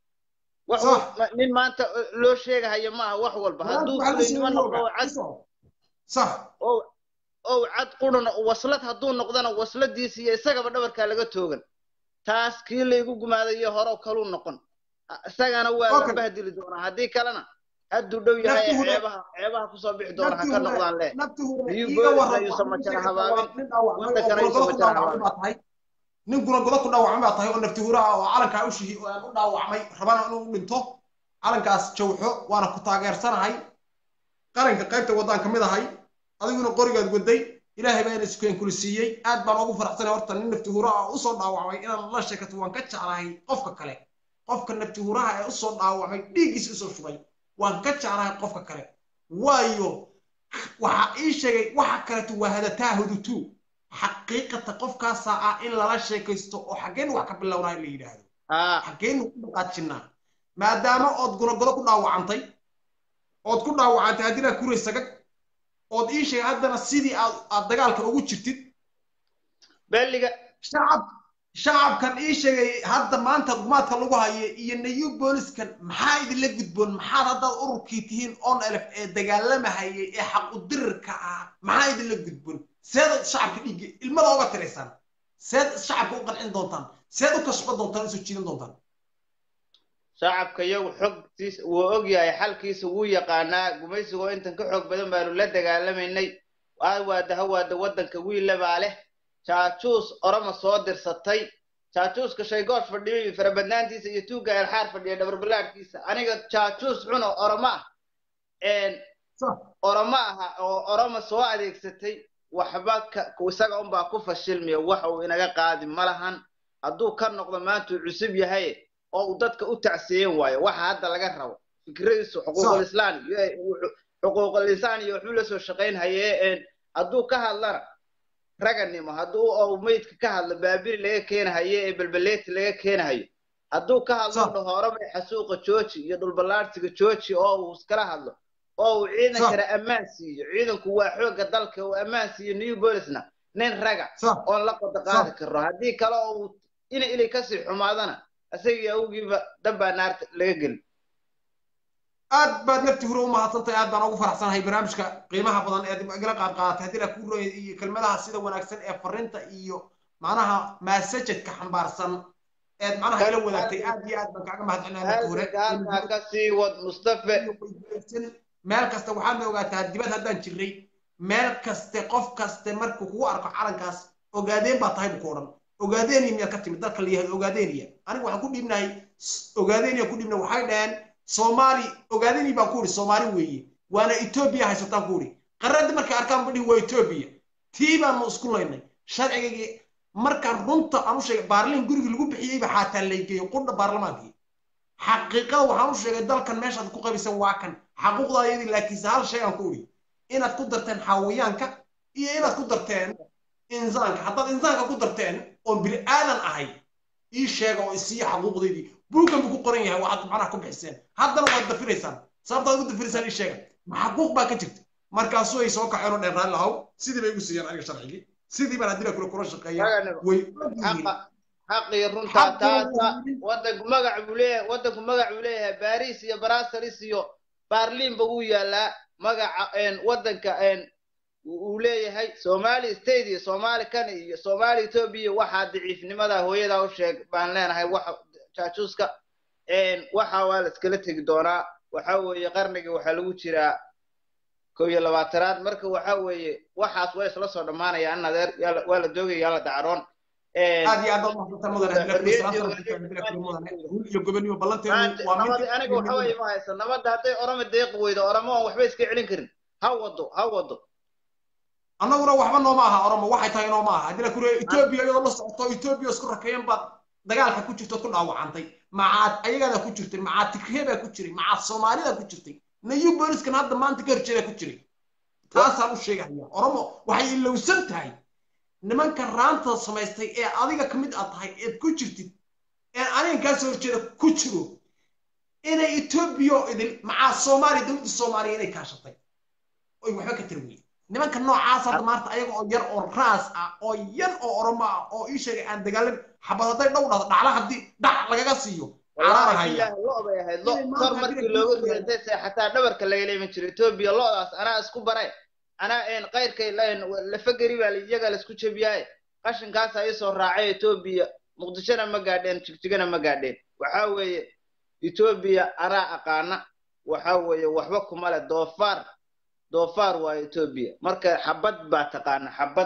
[SPEAKER 4] wax
[SPEAKER 1] Sax.
[SPEAKER 4] ma- nin maanta eh, loo sheegahayo maaha wax walba hadduu fulaynimo noqdo oo cad
[SPEAKER 1] sax
[SPEAKER 4] oo oo cad qurana waslad hadduu noqdana wasladiisa iyo isagaba dhabarkaa laga toogan taas kii laygu gumaadayo hore kaluu noqon A- isagana waa la
[SPEAKER 1] Okay.
[SPEAKER 4] bahdili doonaa haddii kalena hadduu dhow yahay
[SPEAKER 1] Nafti hore-
[SPEAKER 4] ceebaha ceebaha kusoo bixi doona ha ka noqdaan leh
[SPEAKER 1] nafti hore
[SPEAKER 4] Ayuu
[SPEAKER 1] iiga
[SPEAKER 4] booliska
[SPEAKER 1] warrab
[SPEAKER 4] ayuusan
[SPEAKER 1] waxaad
[SPEAKER 4] majara
[SPEAKER 1] ii sheegtay
[SPEAKER 4] habaabin.
[SPEAKER 1] waa nin dhaawacmay oo
[SPEAKER 4] Wadankana ayuusan
[SPEAKER 1] gulagodo ku
[SPEAKER 4] majara
[SPEAKER 1] dhaawacmay baa tahay nin gulagodo ku dhaawacmay baa tahay oo nafti huraha oo calankaa u shihi oo aan u dhaawacmay rabana inuu u dhinto calankaas jawxo waana ku taageersanahay qaranka qaybta waddaan ka mid ahay adiguna qorigaad waday ilaahay baa ina sukeen kula siiyey aad baan ugu faraxsanay horta nin nafti huraha oo usoo dhaawacmay inaan la sheekato waan ka jeclahay qofka kale qofka nafti huraha ee usoo dhaawacmay dhiiggiisa usoo shubay waan ka jeclahay qofka kale waayo waxa ii sheegay waxa kaleeto waa hadataa hudutu xaqiiqata qofkaasaa ah in lala sheekaysto oo xaggeen wax ka bilownaay la yidhaahdo
[SPEAKER 4] haa
[SPEAKER 1] xaggeen ku dhaqaajinnaa maadaama ood gunagodo ku dhaawacantay ood ku dhaawacantay haddii laa kuray sagag ood ii sheegay haddana sidii aad aad dagaalka ugu jirtid
[SPEAKER 4] belliga
[SPEAKER 1] shacab shacabkan ii sheegay hadda maanta gumaadka lagu hayo iyo nayu booliskan maxaa idinla gudboon maxaad haddaad ururkii tihiin on elef ee dagaalamahayay ee xaq u dirirka ah maxaa idinla gudboon seed shacabka dhiigga ilmada oga tiraysaan seed shacabka u qancin doontaan seed u kashban doontaan usoo jiidan doontaan
[SPEAKER 4] shacabka iyagu xogtiisa wuu og yahay xalkiisa wuu yaqaanaa gumaysigoo intan ka xoog badan baanu la dagaalamaynay waada hawaada waddanka wiilla baa leh jaajuus orama soo dirsatay jaajuuska shaygoosh fadhiyo iyo farabadnaantiisa iyo tuugga elxaar fadhiya dhabarballaadhkiisa aniga jaajuus xuno orama ah een orama aha oo orama soo adeegsatay waxba ka isaga unbaa ku fashilmaya wax uu inaga qaadi ma lahan hadduu ka noqdo maanta uu cusub yahay oo uu dadka u tacsiyen waayo waxa hadda laga rabo fikradiisu xuquuqulislaan xuquuqulisaan iyo waxbuu la soo shaqayn hayee hadduu ka hadlana raganimo hadduu oo meydka ka hadlo baabiri laga keenahayo ee belbeleeti laga keenahayo hadduu ka hadlo dhaho orama xasuuqa jooji iyo dhulballaarsiga jooji oo uu iskala hadlo oo uu ciidankana ammaan siiyo ciidanku waa xoogga dalka uu ammaan siiyo new bolisna nin raga oon la qodo qaadi karo haddii kale oo uu ina ilay kasii xumaadana isagii awgiiba dambaa naarta laga geli
[SPEAKER 1] aad baad nafti hore u mahadsantahay aad baan ugu faraxsanahay barnaamijka qiimaha badan ee igala qaad qaadatay haddii laa ku roya iyo kelmadaha sida wanaagsan ee farinta iyo macnaha maasajadka xambaarsan eed macnaha ila wadaagtay aad iyo aad baan kaaga mahadcelinaya nafti hore
[SPEAKER 4] halkaa ka sii wad mustafe
[SPEAKER 1] meel kasta waxaadna ogaataa dibad haddaan jirnay meel kaste qof kaste markuu kugu arko calankaas ogaadeen baa tahay buu ku odhan ogaadeniya miyaad ka timid dalka la yihahdo ogaadeniya aniga waxaan ku dhiibnahay ogaadeniya ku dhiibnahay waxay dhaheen soomaali ogaadeni baan ku idhi soomaali weeye waana etoobiya haysataan ku idhi qaradii markay arkaan badhihi waa etoobiya tii baanu isku laynay sharcigaygii markaan runta aan u sheegay baarliin gurigii lagu bixiyeyba xaataa laygeeyo qudha baarlamaankii xaqiiqada waxaan u sheegay dalkan meeshaad ku qabisan waa kan xaquuqdaa iyadii laakiinse hal shay aan ku idhi inaad ku darteen xawayaanka iyo inaad ku darteen insaanka haddaad insaanka ku darteen oon bini aadan ahay ii sheega oo isiiya xaquuqdeydii buuggan buu ku qoran yahay waxaad macnaha ku bixiseen haddana waad dafiraysaan sababtaad ugu dafiraysaan ii sheega ma xaquuq baa ka jirta markaasuu ay soo kaceen oo dheen raalli ahow sidii bay igu siiyeen aniga sharcigii sidii baan haddii kula kula shaqeeya way
[SPEAKER 4] xaqii runtaa taata wadanku magac buu leeyahay wadanku magac buu leeyahay baris iyo brassalis iyo baarliinba wuu yaalaa magaca wadanka uu leeyahay somali state iyo somali kan iyo somali ethiopia waxaa daciifnimada hooyadaa u sheeg baan leenahay waxa jaajuuska waxa waa la iskala tegi doonaa waxa weeye qarnigii waxaa lagu jiraa kow iyo labaatanaad marka waxa weeye waxaas waa isla soo dhammaanayaan adeer waa la doogaya yaa la dacaroon
[SPEAKER 1] aad iyo aad baad mahadsantaa mudane iyo gobonimo ballanteedu waa
[SPEAKER 4] nabadi aniga waxa weeye ma haysan nabadda hadday orama deeqi weydo oramo aan waxba iska celin karin ha wado ha wado
[SPEAKER 1] annaguna waxba nooma aha oromo waxay tahay nooma aha haddii la kure etoobiya iyadoo la socoto etoobiya isku rakeeyan baad dagaalka ku jirtood ku dhaawacantay macaad ayagaada ku jirtay macaad tigreebaa ku jiray macaad soomaalida ku jirtay nayu booliskan hadda maanta ka horjeedaa ku jiray taasaan u sheegaya oromo waxay ilowsan tahay nimanka raanta samaystay ee adiga ka mid aad tahay eed ku jirtid ee aniga kaa soo horjeeda ku jiro inay etoobiya idil macaa soomaaliya dowladda soomaaliya inay kaashatay oy waxba ka tiri weyey nimanka noocaas hadda maanta ayaga oo yar oo raas ah oo yan oo oromo ah oo ii sheegay aan dagaalan xabad hadday dhow dhahdo dhacla haddii dhac lagaga siiyo
[SPEAKER 4] lo bay ahayd lo kor markii looga ridatay se xataa dhabarka lagala iman jiro etoobiya lodaas anaa isku bare anaa een qayrkay lafageri baa iyaga laisku jebiyaaye qashinkaasa isoo raacay etoobiya muqdishona ma gaadheen jigjigana ma gaadheen waxa weeye etoobiya anaa aqaana waxa weeye waxba kuma leh doofaar doofaar waa etoobiya marka xabad baa taqaana xabad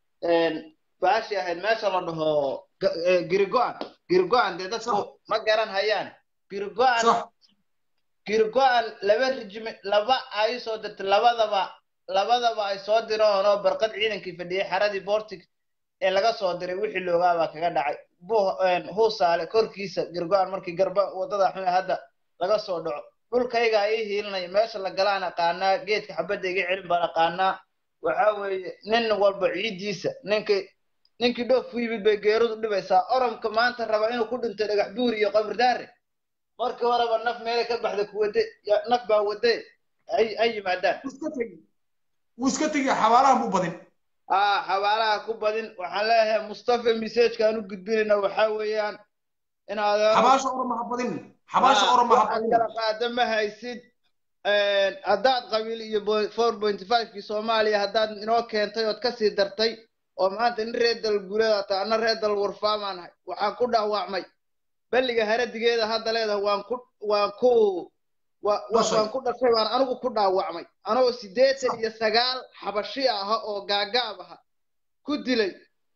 [SPEAKER 4] baashi ahayd meesha la dhaho girigoan girigoan dee dadku ma garan hayaan girigoan girigoan laba rijime laba ay soo dirtay labadaba labadaba ay soo direen oo barqad ciidankii fadhiyay xaradii bortig ee laga soo diray wixii loogaabaa kaga dhacay huusaale korkiisa girigoan markii garba wadada xun hadda laga soo dhaco dhulkayga ii hiilinaya meesha la galaan aqaanaa geedka xabadda iga celin baan aqaanaa waxa weeye nin walba ciiddiisa ninkii ninkii dhoof u yimid bay geerudu dhibaysaa oromka maanta raba inuu ku dhinto dhagax buur iyo qabridaare markii horeba naf meelay ka baxda ku wade naf baa wade ay yimaadaan
[SPEAKER 1] wuu iska tegaya xabaalaha buu badin
[SPEAKER 4] aa xabaalaha ku badin waxaan leeyahay mustafa messajkaan u gudbinayna waxaa weeyaan inaad
[SPEAKER 1] xabaasha oroma ha badin xabaasha oroma ha badin
[SPEAKER 4] kala qaada ma haysid haddaad qabiil iyo four point fivekii soomaaliya haddaad inoo keentay ood kasii dartay oo maanta nin reer dal guuleeda taa ana reer dal warfaamaan ahay waxaan ku dhaawacmay balliga haradigeeda hadda leedahay waan ku waan ku waan ku dhashay waan anigu ku dhaawacmay anoo siddeetan iyo sagaal xabashi aha oo gaagaab aha ku dilay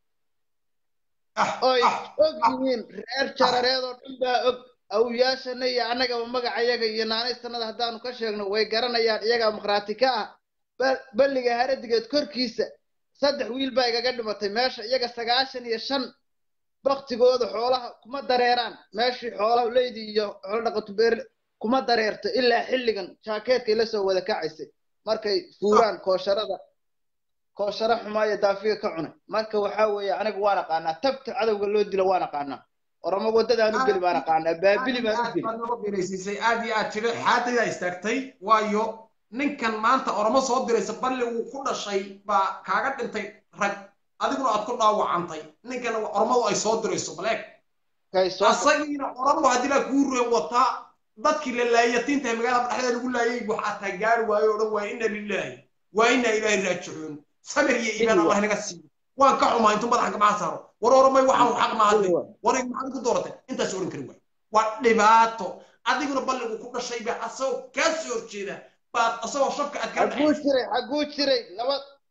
[SPEAKER 4] oy og yihiin reer jarareed oo dhan baa og awyaashana iyo annagaba magacayaga iyo naanaystanada haddaanu ka sheegno way garanayaan iyagaa makhraati ka ah balliga haradigeed korkiisa saddex wiil baa igaga dhimatay meesha iyaga sagaashan iyo shan baktigooda xoolaha kuma dareeraan meeshii xoolaha leydi iyo xoolo dhaqato beerle kuma dareerto ilaa xilligan jaakeetkay la soo wada kacaysay markay fuuraan koosharada koosharo xumaayo daafiga ka cunay marka waxaa weeye anigu waan aqaanaa tabta cadowga loo dilo waan aqaanaa oramo waddadaan u geli baan aqaanaa baabili baan u geli
[SPEAKER 1] noo biraysiisay aad iyo aad tiri xaadaydaa istaagtay waayo ninkan maanta oromo soo diraysa balli uu ku dhashay baa kaaga dhintay rag adiguna aad ku dhaawacantay ninkan oromadu ay soo dirayso baleeg asagiina oromo haddii laa kuu reen wataa dadkii la laayatiintahay magaalada dhexdeeda lagu laayay waxaa taa gaari waayo o dhan waa inna lilaahi waa inna ilaahi raajicuun samir iyo iimaan allah naga siiyo waan ka xumaa intuu madaxa gamaca saaro war oromay waxaan xaq ma hadlay war maxaad ku dooratay intaas oran kari waay waa dhibaato adiguna balligu ku dhashay baa asagoo kaa soo horjeeda baad asagoo shabka aad kala
[SPEAKER 4] xaguu jiray xaguu jiray laba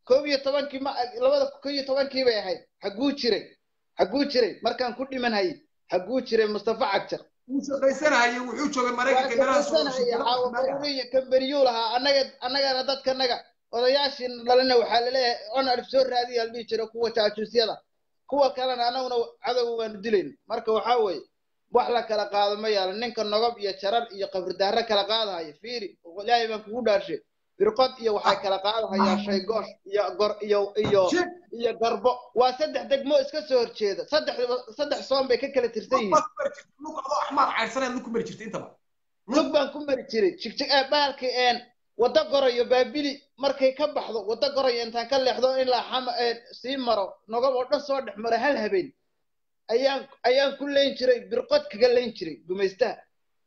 [SPEAKER 4] koob iyo tobankii ma labada koob iyo tobankii bay ahayd xaguu jiray xaguu jiray markaan ku dhiman hayay xaguu jiray mustafa cagjar
[SPEAKER 1] wuu shaqaysanahaye wuxuu joogay
[SPEAKER 4] waa
[SPEAKER 1] maraykanka meelaha soo
[SPEAKER 4] shaqaysanaya xaawabaruriya kamberiyuu lahaa annaga annagana dadkanaga odayaashii dhalina waxaa laleeyahay on alif soo raadiya la dhihi jira kuwa jaajuusyada kuwa kalena annaguna cadow waanu dilayna marka waxaa weeye wax la kala qaado ma yaalo ninka nogob iyo jarar iyo qabridaare kala qaadahaya fiiri ilaahay baan kugu dhaarshay birqod iyo waxay kala qaadahayaan shaygoosh iyo gor iyo iyo
[SPEAKER 1] Shit.
[SPEAKER 4] iyo garbo waa saddex degmo iska soo horjeeda saddex saddex soon bay ka kala tirsan yihiin
[SPEAKER 1] lug adoo axmaar cayrsaneed lug ku mari jirta intaba
[SPEAKER 4] lug baan ku mari jiray jigjig ee bahalka een waddo gorayo baabili markay ka baxdo waddo gorayo intaan ka leexdo ilaa xama ee sii maro nogob oo dhan soo dhex maro hal habeen ayaan ayaan ku leyn jiray birqod kaga leyn jiray gumaystaha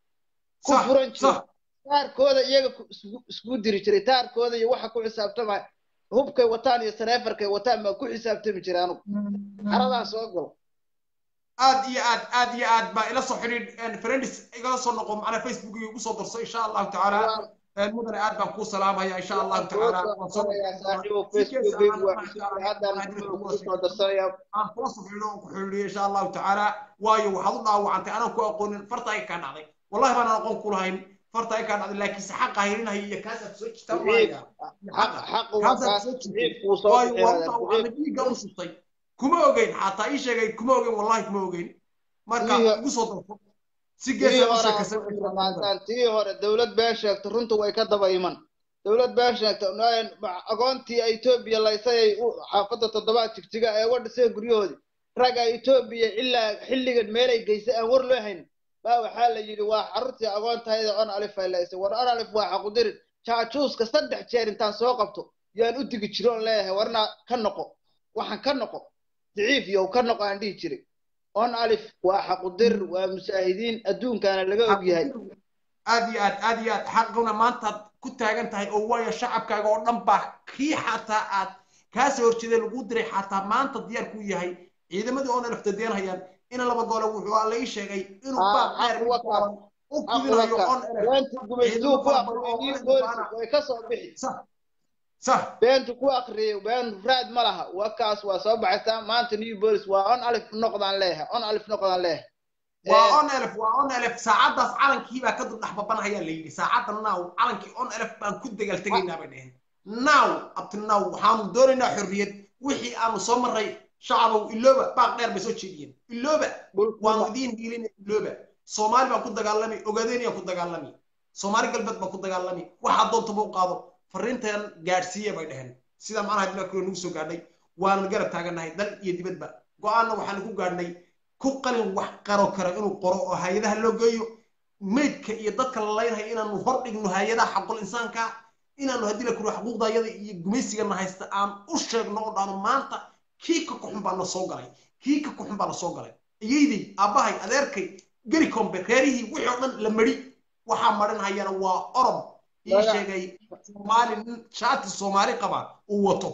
[SPEAKER 4] ku
[SPEAKER 1] Sax,
[SPEAKER 4] furan jiray
[SPEAKER 1] sax.
[SPEAKER 4] taarkooda iyaga ku- isku- iskugu diri jiray taarkooda iyo waxa ku xisaabtamaya hubkay wataan iyo saneefarkay wataan baan ku xisaabtami jiray anugu xaradaan soo galo
[SPEAKER 1] aad iyo aad aad iyo aad baa ila soo xidhiidh friends igala soo noqo macnaa facebook iyo igu soo darso insha allahu tacaala
[SPEAKER 4] Waa-
[SPEAKER 1] mudane aad baan kuu salaamaya insha allahu tacaala waan soo
[SPEAKER 4] saaxiibo
[SPEAKER 1] Si kees
[SPEAKER 4] facebook
[SPEAKER 1] aan
[SPEAKER 4] waa
[SPEAKER 1] insha Allah
[SPEAKER 4] haddaan
[SPEAKER 1] tacaala
[SPEAKER 4] kugu soo darsanaya
[SPEAKER 1] aan kula soo xidhiidho oon ku xidhiidhiyo insha allahu tacaala waayo waxaad u dhaawacantay anaan ku aqoonin farta ay kaa dhacday wallahi baan aqoon ku lahayn farta ay kaa dhacday laakiinse xaqa hayrinaya iyo kaasaad soo jirtaa
[SPEAKER 4] Siciid,
[SPEAKER 1] maaya
[SPEAKER 4] xaq xaq waa
[SPEAKER 1] kaasaad
[SPEAKER 4] kaas
[SPEAKER 1] soo jirtay
[SPEAKER 4] siciid kuu soo
[SPEAKER 1] waayo waa
[SPEAKER 4] bixinaya
[SPEAKER 1] u dhaawacmay dhiigga u shubtay kuma ogeyn xataa ii sheegay kuma ogeyn wallahi kuma ogeyn marka
[SPEAKER 4] Dhiigga-
[SPEAKER 1] igu soo darso si
[SPEAKER 4] tii
[SPEAKER 1] geesaa u
[SPEAKER 4] hore
[SPEAKER 1] sheekaysan
[SPEAKER 4] aan ku dhamaantaan tii hore dowlad been sheegto runta way ka daba iman dowlad been sheegto n- agoontii etoobiya laysayay u xaafadda toddobaad jigjiga ee uga dhiseen guryahoodii ragga etoobiya ilaa xilligan meelay geysay aan war loo hayn baa waxaa la yidhi waa xaruntii agoontayda on alif ay laysay war on alif waa xaqudirin jaajuuska saddex jeer intaan soo qabto yaan u digi jiro on leeyahay warnaa ka noqo waxaan ka noqo daciif yow ka noqo aan dhihi jiray on alif waa xaqudir waa musaahidiin adduunkaana laga og yahay
[SPEAKER 1] aad iyo aad aad iyo aad xaquna maantaad ku taagan tahay oo waayo shacabkaaga oo dhan baa kii xataa aad kaa soo horjeeday lagu diray xataa maanta diyaar ku yahay ciidamadii oona laftadeen hayaan in laba goole wuxuu la ii sheegay inuu
[SPEAKER 4] Ah,
[SPEAKER 1] baaq dheer
[SPEAKER 4] xaq waa kaas.
[SPEAKER 1] u fidinayo on
[SPEAKER 4] beentu gumaystuu ku aqriyay new bolis way ka soo bixi
[SPEAKER 1] sax sax
[SPEAKER 4] beentu ku aqriyay been raad ma laha waa kaas waa soo baxaysaa maanta new bolis waa on alif noqdaan leeyahay on alif noqdaan leeyahay
[SPEAKER 1] waa on elef waa on elef saacaddaas calankii baa ka dul dhex babanahayaa la yidhi saacadda now calankii on elef baan ku degaal tegaynaa bay dheheen now up to now waxaanu doonaynaa xorriyad wixii aanu soo marray shacabow ilooba baaq dheer bay soo jeediyeen ilooba waanu idiin hiilinay ilooba soomaali baan ku dagaalami ogaadeeniyaan ku dagaalami soomaali galbeed baan ku dagaalami waxaa doontaba u qaado fariintan gaadhsiiya bay dheheen sida macnaha dilakuro nagu soo gaadhay waanu garab taagannahay dal iyo dibadba go-aanna waxaanu ku gaadhnay ku qalin wax qaro karo inuu qoro oo hay-adaha loo geeyo meydka iyo dadka la leynhayo inaanu hor dhigno hay-adaha xaqul insaanka inaanu haddii la kuro xuquuqdayada iyo gumaysigana haysta aan u sheegno oo dhahno maanta kii ka kuxun baa na soo galay kii ka kuxun baa na soo galay iyaydey aabbahay adeerkay geri kombe reerihii wixii oo dhan la mari waxaa marinhayana waa orob ii sheegay soomaali nin shaati soomaali qaba uu wato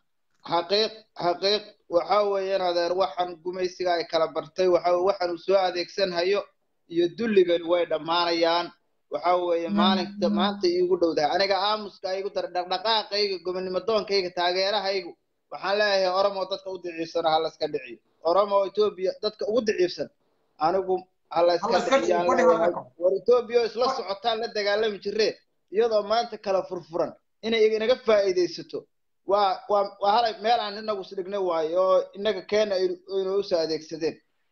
[SPEAKER 4] xaqiiq xaqiiq waxa weeyaan adeer waxaan gumaysiga ay kala bartay waxa waxaan uu soo adeegsan hayo iyo dulligani way dhammaanayaan waxa weeye maalinta maanta iigu dhowdahay aniga aamuska igu dar dhaqdhaqaaqayga gobonimo doonkayga taageerahaygu waxaan leeyahay oromo dadka u daciifsana ha layska dhiciyo oromo etoobiya dadka ugu daciifsan anigu ha layska dhiciyaan leeyahay war etoobiya oo isla socotaan la dagaalami jireen iyadoo maanta kala furfuran inay inaga faa'iidaysato waa waa waa halay meel aan inagu isdhignay waayo oo inaga keena inuu usoo adeegsadeen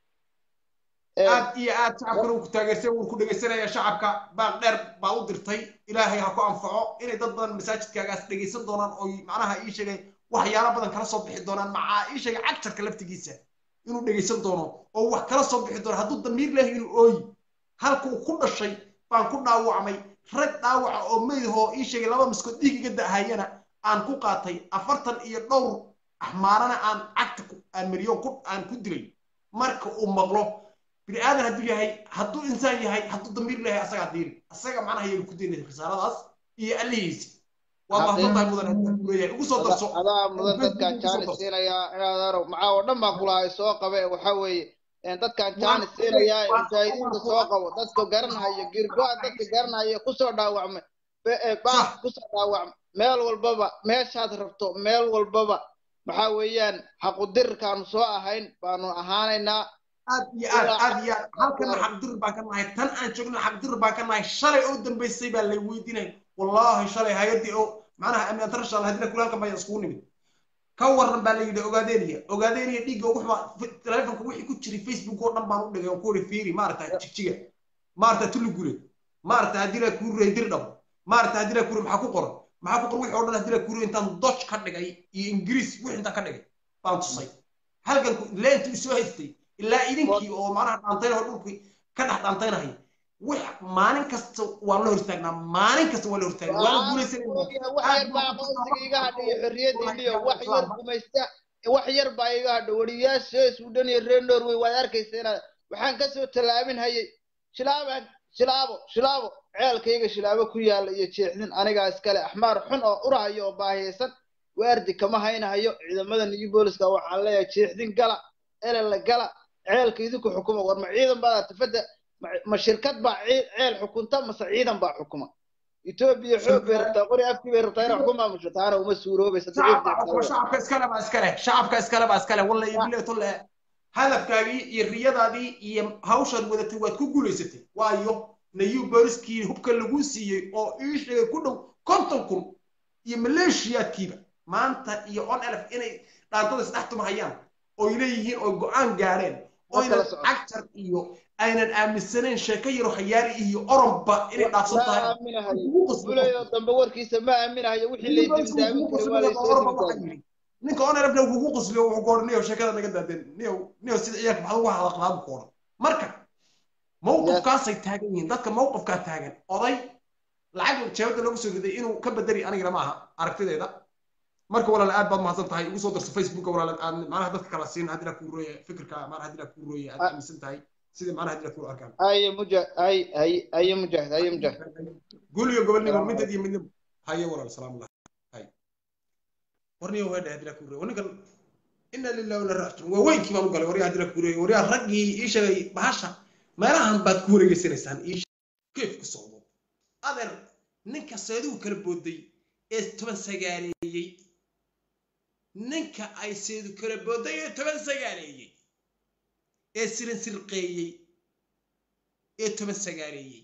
[SPEAKER 1] aad iyo aad shacabkana uu ku taageersan wuu ku dhegaysanaya shacabka baaq dheer baa u dirtay ilaahay ha ku anfaco inay dad badan masaajidkaagaas dhegaysan doonaan oo macnaha ii sheegay waxyaalo badan kala soo bixi doonaan macaa ii sheegay cagjarka laftigiisa inuu dhegaysan doono oo wax kala soo bixi doono hadduu damiir lehay inuu ooyi halkuu ku dhashay baan ku dhaawacmay rag dhaawaca oo meydahoo ii sheegay laba miskood dhiig iga da'ahayana aan ku qaatay afartan iyo dhowr axmaarana aan cagta aan mariyo aan ku dilay marka uu maqlo bini aadan hadduu yahay hadduu insaan yahay hadduu damiir leeyahay asagaa diiri asaga macnaha yaga ku daynay risaaradaas iyo allihiisi waa mahadsan tahay mudan hadduu leeyahay ugu soo darso
[SPEAKER 4] adaa mudan dadkaan jaanis siinayaa inaad maxaa oo dhan baan kulahay soo qabe waxa weeye dadkaan jaanis siinayaa mujaahidiinta soo qabo dadka garanhaya girgo-a dadka garanhaya kusoo dhaawacmay be- ee, baas kusoo dhaawac meel walbaba meeshaad rabto meel walbaba maxaa weeyaan xaqudirkaanu soo ahayn baanu ahaanaynaa
[SPEAKER 1] aad iyo aad aad iyo aad halkana xaqdir baan ka nahay tan aan joogna xaqdir baan ka nahay shalay oo dambaysay baa lay weydiinay wallaahi shalay hay-addii oo macnaha amni international haddina kule halkan baa iskugu nimid ka waran baa la yidhi ogaadeniya ogaadeniya dhiigga ugu xumaa telefonka wixii ku jiray facebook oo dhan baan u dhigay oo ku wari fiiri maarata jigjiga maarata tulugure maarata haddii la kuu rey dir dhabo maarata haddii la kuu maxaa ku qoran maxaa ku qoran wixii oo dhan haddii la kuu intaan dodge ka dhigay iyo ingiriis wixii intaan ka dhigay baan tusay halkan leentii soo haystay ilaa idinkii oo macnaha dhaantayna oo dhulkii ka dhex dhaantaynahay wax maalin kasta waan la hortaagnaa maalin kasta waan la hortaagnaa waana guulaysanayna
[SPEAKER 4] wax yar baa aqoonsiga iga hadhay iyo xorriyaddiiliyo wax yar gumaysta wax yar baa iga hadhay wariyaasha suudhan iyo reer norway waad arkaysa inaad waxaan kasoo tallaabin hayay shilaabaan shilaabo shilaabo ceelkayga shilaabo ku yaalla iyo jeexdin anigaa iskale axmaar xun oo urahayo oo baahiyaysan waardi kama haynahayo ciidamada new booliska waxaan leeyahay jeexdin gala elella gala ceelka idinku xukuma war ma ciidan baa tafadda ma- ma shirkad baa cii- ceel xukunta mase ciidan baa xukuma etoobiya xoog bay rabtaa qori afkii bay rabtaa inay xukun maamusho taana uma suuroobaysa
[SPEAKER 1] shacabka xukuma shacabka iskale baa iskale shacabka iskale baa iskale walla iyo bilee tolle hadafkaagii iyo riyadaadii iyo hawshaad wadatay waad ku guulaysatay waayo nayu booliskii hubka lagu siiyey oo ii sheegay ku dhow konton kun iyo maleeshiyaadkiiba maanta iyo on elf inay dhaantada isdhex tumahayaan oy leeyihiin oo go-aan gaadheen oynan
[SPEAKER 4] kala socon.
[SPEAKER 1] cagtar iyo aynan aaminsanayn sheeko yaro hayaali iyo oromba inay dhaafsan
[SPEAKER 4] ma
[SPEAKER 1] tahay
[SPEAKER 4] aaminahayo
[SPEAKER 1] ugu qasbo
[SPEAKER 4] buleyo dambe warkiisa ma aaminahayo wixii lay dimdaamin kari waa laysoo dimdaamin
[SPEAKER 1] ninka on elfna kugu qasliyo wuxuu ku odhan niyow sheekada naga daadeen niyow niyow sida ciyaalka maxaad ugu hadaqlaadu ku odhan marka mawqifkaasay taagan yihiin dadka mawqifkaa taagan oday lacag jeebada loogu soo riday inuu ka bedeli anigana ma aha aragtideeda marka walaal aad baad mahadsan tahay ugu soo darso facebooka walaal aad macnaha dadka kala siin haddii la kuu rooye fikirka macnaha haddii la kuu rooye aad aaminsan tahay sida macnaha haddii la kuu arkaan
[SPEAKER 4] aye muja ay ay aye mujaahid aye mujaahid
[SPEAKER 1] guul iyo gobolnimo midad iyo midnimo haye walaal salaamu lah hay warniyo weedha haddii la kuu rooye ninkan ina lillahi wala raajiun waa weynkii baan u galay waryaa haddii la kuu rooye waryaa raggii ii sheegay bahasha meelahan baad ku wareegeysanaysaan ii keef ku socdo adeer ninka seeduhu kala booday ee toban sagaaleeyey ninka ay seedu kala booday ee toban sagaaleeyey ee sirin sirqeeyey ee toban sagaaleeyey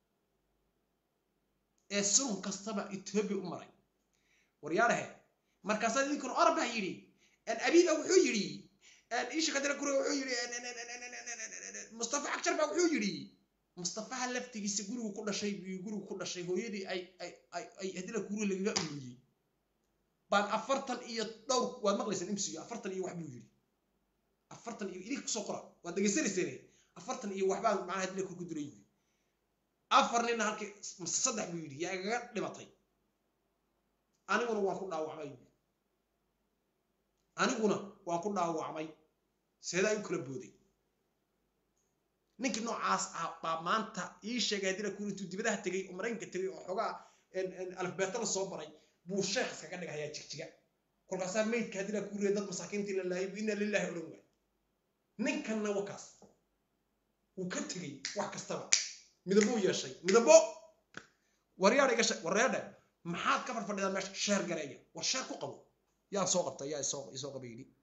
[SPEAKER 1] ee sun kastaba etoobiya u maray waryaarahe markaasaa idinkuna orab baa yidhi abiiba wuxuu yidhi isha kadira kure wuxuu yidhi mustafa cagjar baa wuxuu yidhi mustafaha laftigiisa gurigu ku dhashay buu gurigu ku dhashay hooyadii ay ay ay ay hadila kuri lagaga umiyey baan afartan iyo dhowr waad maqlaysaan imsiyo afartan iyo wax buu yidhi afartan iyo idinka kusoo qora waad dhegaysanayseen afartan iyo waxbaa macnaha hadila kur ku diray yidhi afar nina halkii mase saddex buu yidhi yaa igaga dhimatay aniguna waan ku dhaawacmay yidhi aniguna waan ku dhaawacmay seedaa igu kala booday ninkii noocaas ah baa maanta ii sheegay haddii la kuri intuu dibadaha tegey oo maraykanka tegey oo xogaa alfabeeto la soo baray buu sheekh iskaga dhigayaa jigjiga kolkaasaa meydka haddii la kuriya dad masaakiintii la laayay inna lillahi odhan waay ninkanna wakaas wuu ka tegey wax kastaba midabuu yeeshay midabo waryaadha iga waryaadha maxaad ka farfadhidaa meesha sheer gareeya war sheer ku qabo yaa soo qabta yaa isoo isoo qaba yidhi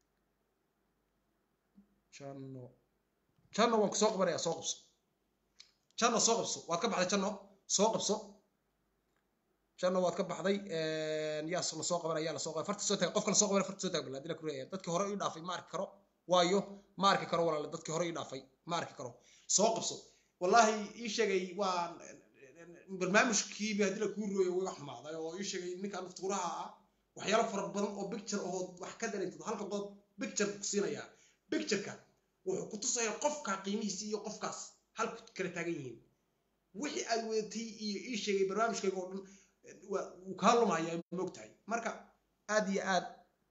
[SPEAKER 1] janno janno waan ku soo qabanayaa soo qabso janno soo qabso waad ka baxday janno soo qabso janno waad ka baxday yaa la soo qabanaya yaa la soo qabay farta soo taag qofka la soo qabanaya farta soo taag balaa dila kureeya dadkii hore ii dhaafay ma arki karo waayo ma arki karo walaale dadkii hore ii dhaafay ma arki karo soo qabso wallahi ii sheegay waa barnaamijkiiba haddii la kuu rooyo way xumaaday oo ii sheegay ninkan naftuuraha ah waxyaalo fara badan oo picture oo wax ka dareentado halka qodob picture ku siinayaa pictureka wuxuu ku tusayaa qofka qiimihiisa iyo qofkaas halku kala taagan yihiin wixii aad wadatay iyo ii sheegay barnaamijkayga oo dhan wuu kaa lumayaa moogtahay marka aad iyo aad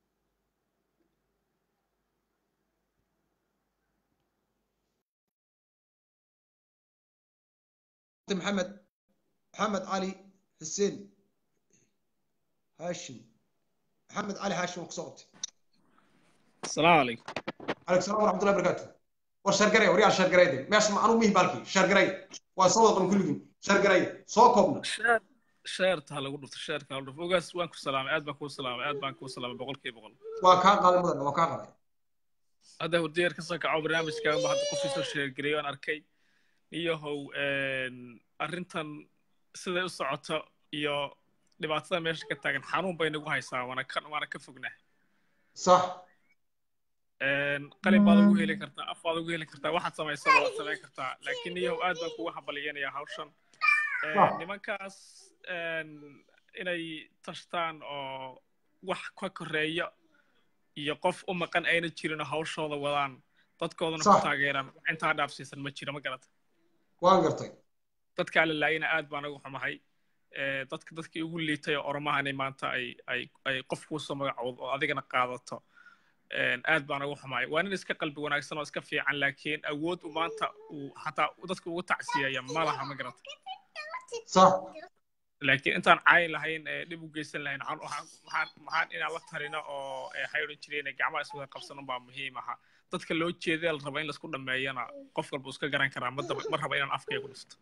[SPEAKER 1] maxamed maxamed cali xuseen haashim محمد علي هاشم كصوت
[SPEAKER 5] السلام عليكم
[SPEAKER 1] عليكم السلام ورحمه الله وبركاته والشرقري وريال شرقري دي ماشي ما انا ميه بالكي شرقري وصوت من كلهم شرقري سو كوبنا
[SPEAKER 5] sheerta ha lagu dhufto sheerka ha lagu dhufto ogaas waan ku salaamay aad baan kuu salaamay aad baan kuu salaamay boqolkiiba boqol
[SPEAKER 1] waa kaa qaaday mudan waa kaa qaaday
[SPEAKER 5] hadda hurdiyeer ka soo kaco barnaamijkaaga ma hadda qofkii soo sheergareey waan arkay iyahow arrintan siday u socoto iyo dhibaatada meesha ka taagan xanuun bay nagu haysaa waana ka waana ka fognaa
[SPEAKER 1] sax
[SPEAKER 5] qalin baad ugu heli kartaa af baad ugu heli kartaa waxaad samaysaba waad samayn kartaa laakiin iyahow aad baan kuga hambaliyanayaa hawshan nimankaas inay tashtaan oo wax ka koreeya iyo qof u maqan ayna jirin oo hawshooda wadaan dadkoodana ku taageeraan wax intaa dhaafsiisan ma jiro ma garata
[SPEAKER 1] waan gartay
[SPEAKER 5] dadkaa la laayina aad baan ugu xumahay dadka dadkii ugu liitay oo oromahani maanta ay ay ay qof kuusoo magacoodo oo adigana qaadato aad baan ugu xumahay waa nin iska qalbi wanaagsan oo iska fiican laakiin awood u maanta uu xataa dadka ugu tacsiyaya ma laha ma garata
[SPEAKER 1] sax
[SPEAKER 5] laakiin intaan caayin lahayn dhib u geysan lahayn maxaan inaan la tarino oo waxay odhan jireen gacmaha iswada qabsanon baa muhiim aha dadka loo jeeda la raba in laisku dhameeyana qof walba iska garan karaa ma raba inaan afkaya ku dhufto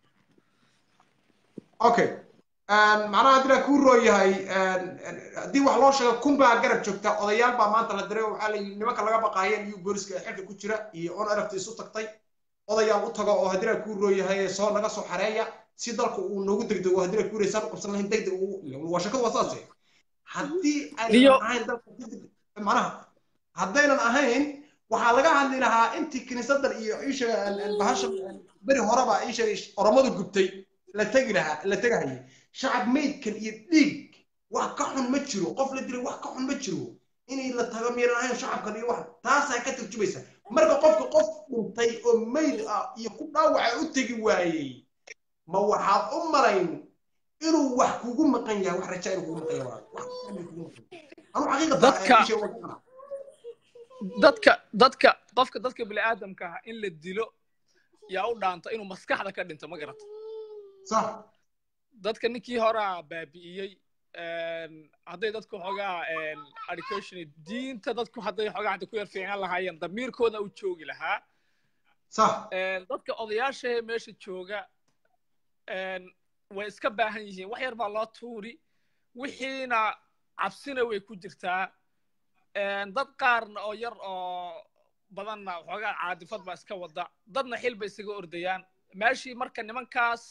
[SPEAKER 1] okay macnaha haddii laa kuu roon yahay haddii wax loo sheego kun baa garab joogta odayaal baa maanta la diray waxaa la yidhi nimanka laga baqaayeen iyo booliska ee xilka ku jira iyo on aragta isu tagtay odayaal u tago oo haddii laa kuu roon yahay soo naga soo xareeya si dalka uu noogu degdego haddii laa kuu reysaan u qabsan lahayn degdeg waa shakadu waa saase haddii aynan ahayn dalka macnaha haddaynan ahayn waxaa laga hadli lahaa intii kiniisadan iyo ishaga bahasha beri horeba ishaga oromadu gubtay la tegi lahaa la tegahayay shacab meydkan iyo dhiig wax ka xun ma jiro qof la dilay wax ka xun ma jiro inay la tago miyaynan ahayn shacabkan iyo wax taasaa ka turjumaysa marka qofka qof dhintay oo meyd ah iyo ku dhaawaca u tegi waayey ma waxaad u malayn inuu wax kugu maqan yahay wax rajaa inuu kugu maqan yahay anu xaqiiqata
[SPEAKER 5] dadka dadka qofka dadka bini'aadamka ah in la dilo yaa u dhaanta inuu maskaxda ka dhinto ma garata
[SPEAKER 1] sax
[SPEAKER 5] dadka ninkii horaa baabi'iyey hadday dadku xoogaa education diinta dadku hadday xoogaa hadda ku yar fiican lahaayeen damiirkooda u joogi lahaa
[SPEAKER 1] sax
[SPEAKER 5] dadka odayaashahee meesha jooga way iska baahan yihiin wax yar baa loo tuuri wixiina cabsina way ku jirtaa dad qaarna oo yar oo badanna xoogaa caadifad baa iska wada dadna xil bay isaga ordayaan meeshii marka nimankaas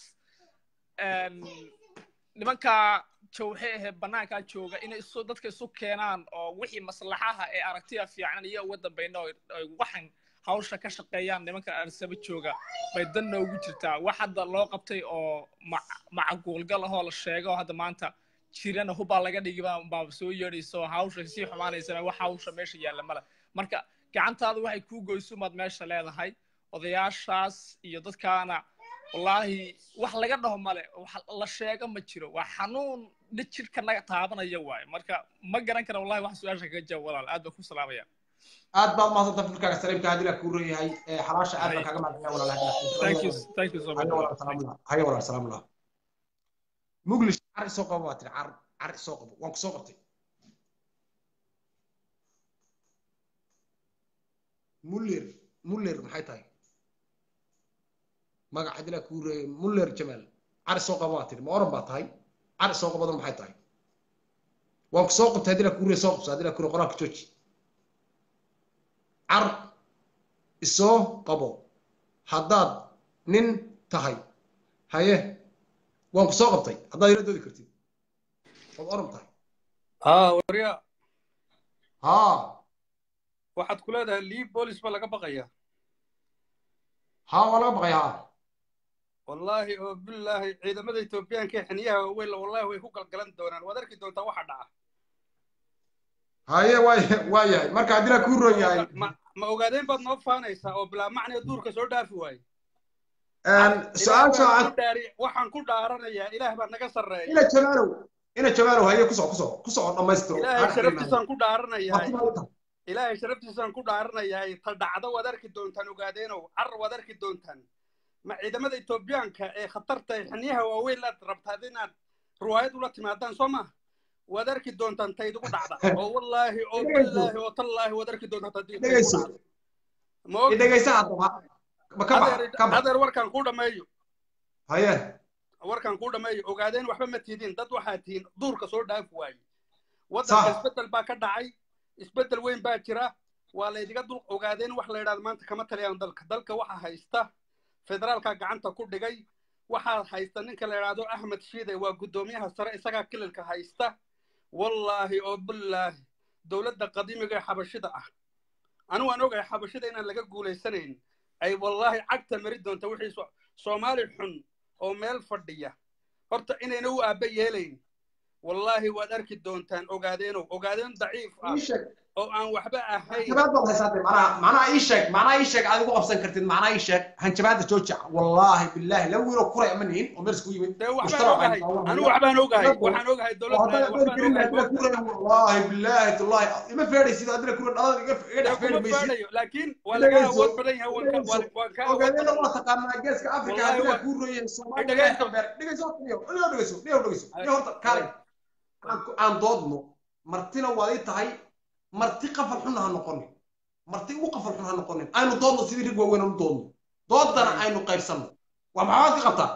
[SPEAKER 5] nimankaa jawxe ahee bannaankaa jooga inay isu dadka isu keenaan oo wixii maslaxaha ee aragtida fiican iyo uga dambayna ay waxan hawsha ka shaqeeyaan nimanka arsaba jooga bay dan noogu jirtaa wax hadda loo qabtay oo macaguulgal ahoo la sheego hadda maanta jirana hubbaa laga dhigi baa soo yeedhayso hawsha sii xumaanaysana wax hawsha meesha yaalla male marka gacantaadu waxay kuu goysumaad meesha leedahay odayaashaas iyo dadkaana wallaahi wax laga dhaho male wax la sheego ma jiro waa xanuun dhijirka naga taabanaya waaye marka ma garan kara wallahi wax su-aasha kaga jawaab walaal aad baan ku salaamaya
[SPEAKER 1] aad baad mahadsantaa fikirkaaga saliimka haddii laa kuu royahay xalaasha aad baan kaaga mahadsanaya walaal walaal salaamullah muglish car isoo qabo baa tiri car car isoo qabo waan ku soo qabtay muller muller maxay tahay magaca dilaa kuu reeyay muller jamaal car isoo qabo baa tiri ma oran baa tahay car isoo qabadan maxay tahay waan ku soo qabtay haddii laa kuu reey soo qabso haddii laa kuu reey qoraalka jooji car isoo qabo haddaad nin tahay haye waan ku soo qabtay haddaad ila doodi kartid waad oran tahay
[SPEAKER 6] haa warya
[SPEAKER 1] haa
[SPEAKER 6] waxaad ku leedahay lii boolis ba laga baqaya
[SPEAKER 1] haa waa laga baqay haa
[SPEAKER 6] wallaahi oo bilaahi ciidamada etoobiyaanka ee xiniyaha waaweyn wallahi way ku galgalan doonaan waad arki doontaa waxa dhaca
[SPEAKER 1] haye waay waa yahay marka haddii laa kuu roon yahay
[SPEAKER 6] ma ogaadeen baad noo faanaysaa oo bilaa macnee duurka soo dhaafi waaye
[SPEAKER 1] su-aasha
[SPEAKER 6] waxaan ku dhaaranayaa ilaah baa naga sarreeya
[SPEAKER 1] ina jamaalow ina jamaalow haye kusoo kusoo kusoo dhammaystiro
[SPEAKER 6] ilaahay sharaftiisaan ku dhaaranayaa ilaahay sharaftiisaan ku dhaaranayaa ta dhacdo waad arki doontaan ogaadeenow car waad arki doontaan ma ciidamada etoobiyaanka ee khatarta ee xiniyaha waaweyn laad rabtaad inaad ruwaayad ula timaadaan soo maha waad arki doontaan taydugu dhacda oo wallaahi oo billaahi oo tallaahi waad arki doontaan
[SPEAKER 1] dhegayso dhegaysa haddaba
[SPEAKER 6] adeer warkaan kuu dhammeeyo
[SPEAKER 1] haye
[SPEAKER 6] warkan kuu dhameeyo ogaadeen waxba ma tiidin dad waxaa tihiin duurka soo dhaafi waaye waddanka
[SPEAKER 1] Sax.
[SPEAKER 6] isbeddel baa ka dhacay isbeddel weyn baa jira waa laydiga dul ogaadeen wax la yidhahdo maanta kama taliyaan dalka dalka waxaa haysta federaalka gacanta ku dhigay waxaa haysta ninka la yidhaahdo axmed shiide waa guddoomiyaha sare isagaa kililka haysta wallaahi oo billaahi dowladda qadiimiga ee xabashida ah anigu aan ogahay xabashida inaan laga guulaysanayn ay wallaahi cagta mari doonta wixii so- soomaali xun oo meel fadhiya horta inayna u aabba yeelayn wallaahi waad arki doontaan ogaadeenow ogaadeen daciif ah
[SPEAKER 7] ii sheeg
[SPEAKER 6] oo aan waxba ahayn
[SPEAKER 7] hanjabaad baad haysaatay macnaha macnaha ii sheeg macnaha ii sheeg aad igu qabsan kartid macnaha ii sheeg hanjabaadda jooja wallaahi billaahi laba wiiloo kuray ama nihin oo meel isku yimid
[SPEAKER 6] dee waxbaan
[SPEAKER 7] mushtaracay
[SPEAKER 6] ogahay
[SPEAKER 7] daawanaya.
[SPEAKER 6] anigu waxbaan ogahay
[SPEAKER 7] Dadku-
[SPEAKER 6] waxaan ogahay dowladda
[SPEAKER 7] وهذا
[SPEAKER 6] waxbaan
[SPEAKER 7] يقول
[SPEAKER 6] ogahay
[SPEAKER 7] كلمة أدرى كورة والله بالله والله ما فاري سيدا أدرى كورة هذا يقف
[SPEAKER 6] dee
[SPEAKER 7] يقف
[SPEAKER 6] kuma
[SPEAKER 7] فاري ميسي
[SPEAKER 6] faadhayo laakiin waa laga
[SPEAKER 7] Dhegayso.
[SPEAKER 6] awood badan yahay waan ka- waan- waan kaa awood
[SPEAKER 7] وقاعدين
[SPEAKER 6] badan
[SPEAKER 7] الله تقارن جالس كأفريقيا
[SPEAKER 6] والله
[SPEAKER 7] أدرى
[SPEAKER 6] هو-
[SPEAKER 7] كورة يا الصومال
[SPEAKER 6] dhegayso.
[SPEAKER 7] دقيقة دقيقة دقيقة دقيقة دقيقة دقيقة كاري aan doodno martina waad ii tahay marti qafal xun ha noqonin marti ugu qafal xun ha noqonin aynu doodno sidii rig waaweyn aanu doodno doodana aynu qaybsanno waa maxaad ka qabtaa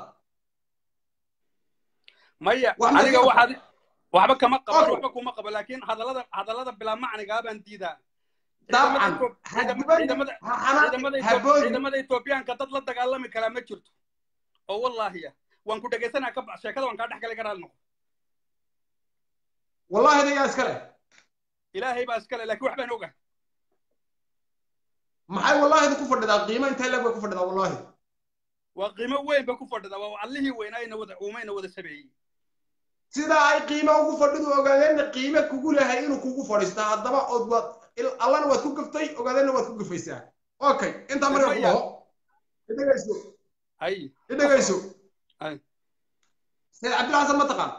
[SPEAKER 6] maya
[SPEAKER 7] Wax ma
[SPEAKER 6] aniga
[SPEAKER 7] ka-
[SPEAKER 6] waxaad waxba kama qaban
[SPEAKER 7] Okay.
[SPEAKER 6] waxba kuma qabo laakiin hadallada hadallada bilaa macnigaa baan diidaa
[SPEAKER 7] dabcan
[SPEAKER 6] ciidamada
[SPEAKER 7] hadibada
[SPEAKER 6] ciidamada
[SPEAKER 7] ha xanaaqi
[SPEAKER 6] ciidamada Ethiop-
[SPEAKER 7] haboodi
[SPEAKER 6] ciidamada Etoobiyaanka dad la dagaalami karaa ma jirto oo wallaahi ah waan ku dhegaysanaa ka ba- sheekada waan kaa dhex galay garaal noqo
[SPEAKER 7] wallahi adayaa iskale
[SPEAKER 6] ilaahay baa iskale laakiin wax baan ogahay
[SPEAKER 7] maxay wallahida ku fadhidaa qiimo intee leeg bay ku fadhidaa wallahi
[SPEAKER 6] waa qiimo weyn bay ku fadhidaa waa allihii weynaa wada uumayna wada sameeyey
[SPEAKER 7] sidaa ay qiimo ugu fadhidu ogaadeenna qiime kugu lehay inuu kugu fadhiistaa haddaba ood waad il- allana waad ku gaftay ogaadeenna waad ku gafaysaa okay intaa marka ku
[SPEAKER 6] Maya.
[SPEAKER 7] dhaho idhegayso
[SPEAKER 6] ay
[SPEAKER 7] idhegayso
[SPEAKER 6] Ay.
[SPEAKER 7] sayid cabdilla xasan ma taqaan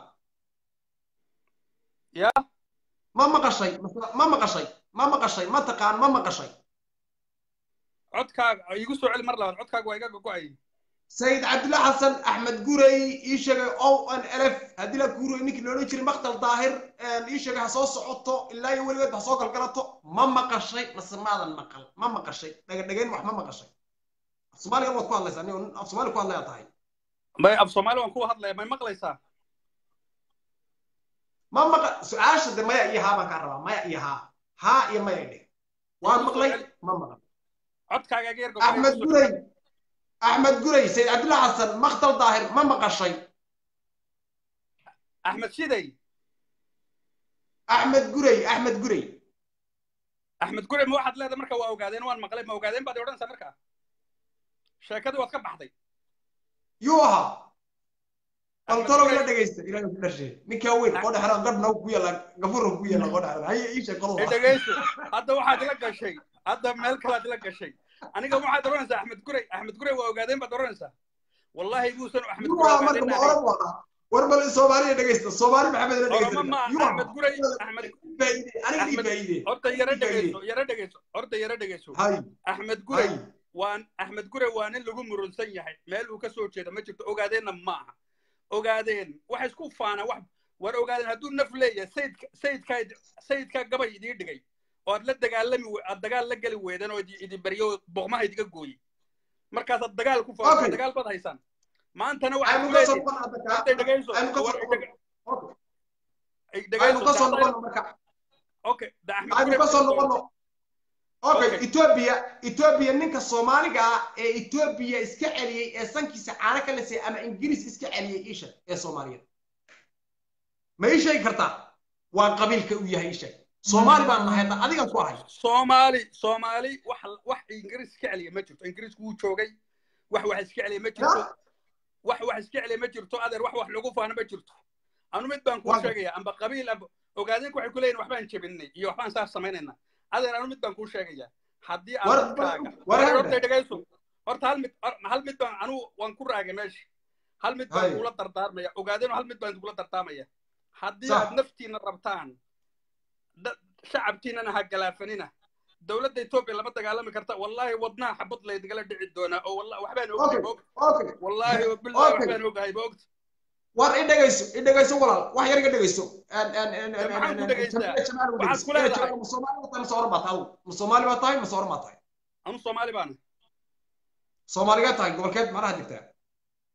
[SPEAKER 6] ya
[SPEAKER 7] ma maqashay Mase- ma maqashay ma maqashay ma taqaan ma maqashay
[SPEAKER 6] codkaaga igu soo celi mar labaad codkaaga waa iga gogo'ay
[SPEAKER 7] sayid cabdilla xasan axmed gurey ii sheegay o n lf haddii la guuray ninkii loodhan jiray maktal daahir ii sheegay ha soo socoto ilaa iyo weligeed ha soo galgalato ma maqashay mase maadan maqal ma maqashay dhagadhagayn wax ma maqashay af soomaaliga waad ku hadlaysaa nin af soomaali ku hadlaya tahay
[SPEAKER 6] may af soomaali waan ku hadlaya may maqlaysaa
[SPEAKER 7] ma maqa su-aasha de maya iyo haa baan kaa rabaa maya iyo haa haa iyo maya dheh waan maqlay ma maqal
[SPEAKER 6] codkaaga iga yar
[SPEAKER 7] axmed gurey axmed gurey sayid cabdilla xasan maktal daahir ma maqashay
[SPEAKER 6] axmed shiday
[SPEAKER 7] axmed gurey axmed gurey
[SPEAKER 6] axmed gure ma waxaad leedahay marka waa ogaadeen waan maqlay ma ogaadeen baad odhanaysaa marka sheekadii waad ka baxday
[SPEAKER 7] yuu ahaa baltalo ila dhegaysta ilaahay ku dhashay ninkaa weyn oo dhexra gabna ku yaala gafurna ku yaala oo dhexra haye ii sheeg
[SPEAKER 6] ee
[SPEAKER 7] qolada
[SPEAKER 6] dhegayso hadda waxaad ila gashay hadda meel kalaad ila gashay aniga waxaad odhanaysaa axmed gurey axmed gurey waa ogaadeen baad odhanaysaa wallaahi buusan axmed
[SPEAKER 7] yuu
[SPEAKER 6] gurey
[SPEAKER 7] ahaa marka
[SPEAKER 6] ogaadeen
[SPEAKER 7] ma oran waa war bal soomaaliya dhegaysta soomaali maxamed ila dhegaysta
[SPEAKER 6] oroma ma
[SPEAKER 7] yuu
[SPEAKER 6] axmed
[SPEAKER 7] ahaa
[SPEAKER 6] gurey axmed
[SPEAKER 7] faa'iide aniga ii
[SPEAKER 6] Axmed-
[SPEAKER 7] faa'iide
[SPEAKER 6] horta yara
[SPEAKER 7] ii faa'iide.
[SPEAKER 6] dhegayso yara dhegayso horta yara dhegayso
[SPEAKER 7] hay
[SPEAKER 6] axmed gurey
[SPEAKER 7] hay
[SPEAKER 6] waan axmed gure waa nin lagu murunsan yahay meel uu ka soo jeeda ma jirto ogaadeenna ma aha ogaadeen waxa isku faana wax war ogaadeen hadduu naf leeyahay sayidka sayidkaa sayidkaa gabay idii dhigay oo aad la dagaalami we- aad dagaal la geli weydeen oo idi idi baryo oo boqmaha idiga gooyey markaasaad dagaal ku
[SPEAKER 7] Okay.
[SPEAKER 6] faafo dagaal baad haysaan maantana waxaad
[SPEAKER 7] aynu
[SPEAKER 6] ku
[SPEAKER 7] ka soo
[SPEAKER 6] leedihin
[SPEAKER 7] noqon hadda
[SPEAKER 6] horta
[SPEAKER 7] kaa
[SPEAKER 6] dhegayso
[SPEAKER 7] aynu ka soo
[SPEAKER 6] war
[SPEAKER 7] noqon
[SPEAKER 6] dhega-
[SPEAKER 7] Okay. aynu
[SPEAKER 6] dhegayso
[SPEAKER 7] ka soo
[SPEAKER 6] dacdada-
[SPEAKER 7] noqon marka
[SPEAKER 6] okay da axmed
[SPEAKER 7] aynu
[SPEAKER 6] gure
[SPEAKER 7] ka soo noqono okay
[SPEAKER 6] Okay.
[SPEAKER 7] ethiopia ethiopia ninka soomaaliga ah ee ethiopia iska celiyey ee sankiisa caano ka lisay ama ingiriis iska celiyey isha ee soomaaliya ma ii sheegi kartaa waa qabiilka uu yahay isha soomaali baan nahay hadda adigan ku ahay
[SPEAKER 6] soomaali soomaali wax wax ingiriis iska celiya ma jirto ingiriisku wuu joogay wax wax iska celiya ma jirto
[SPEAKER 7] Ya.
[SPEAKER 6] wax wax iska celiya ma jirto adeer wax wax lagu faano ma jirto anu mid baan kuu
[SPEAKER 7] Waa-
[SPEAKER 6] sheegaya amba qabiil amba ogaadeenku waxay ku leeyihin waxbaan jebinay iyo waxbaan saas samaynayna adeer anu mid baan kuu sheegaya haddii aad
[SPEAKER 7] War-
[SPEAKER 6] dadkaaga
[SPEAKER 7] war-
[SPEAKER 6] Adeer,
[SPEAKER 7] war-
[SPEAKER 6] horta dhegayso horta hal mid hal mid baan anu waan ku raagay meesha hal mid baan
[SPEAKER 7] Hay.
[SPEAKER 6] kugula dardaarmaya ogaadeen hal mid baan kugula dardaarmaya haddii
[SPEAKER 7] Sax.
[SPEAKER 6] aad naftiina rabtaan da- shacabkiinana ha galaafanina dowladda etoobiya lama dagaalami karta wallaahi wadnaha xabad laydingala dhici doonaa oo walla- waxbaan ogahay
[SPEAKER 7] okay
[SPEAKER 6] ma ogta
[SPEAKER 7] okay
[SPEAKER 6] wallaahi oo billahi
[SPEAKER 7] Okay.
[SPEAKER 6] waxbaan ogahay ma ogta
[SPEAKER 7] war i dhegayso i dhegayso walaal wax yar iga dhegayso An- an- an-
[SPEAKER 6] Dee
[SPEAKER 7] an-
[SPEAKER 6] maxaan
[SPEAKER 7] an-
[SPEAKER 6] ku
[SPEAKER 7] an-
[SPEAKER 6] dhagaystaa?
[SPEAKER 7] Jamaal- Jamaal u
[SPEAKER 6] Waxaad
[SPEAKER 7] dhegayso.
[SPEAKER 6] ku
[SPEAKER 7] Eh,
[SPEAKER 6] leedahay.
[SPEAKER 7] Jamaal, ma Soomaali baa tahay ma Sooran baa tahay adigu? ma soomaali baa tahay ma sooran baa tahay
[SPEAKER 6] anu soomaali baana
[SPEAKER 7] soomaaligaa tahay gobolkeed macnaha jirtaa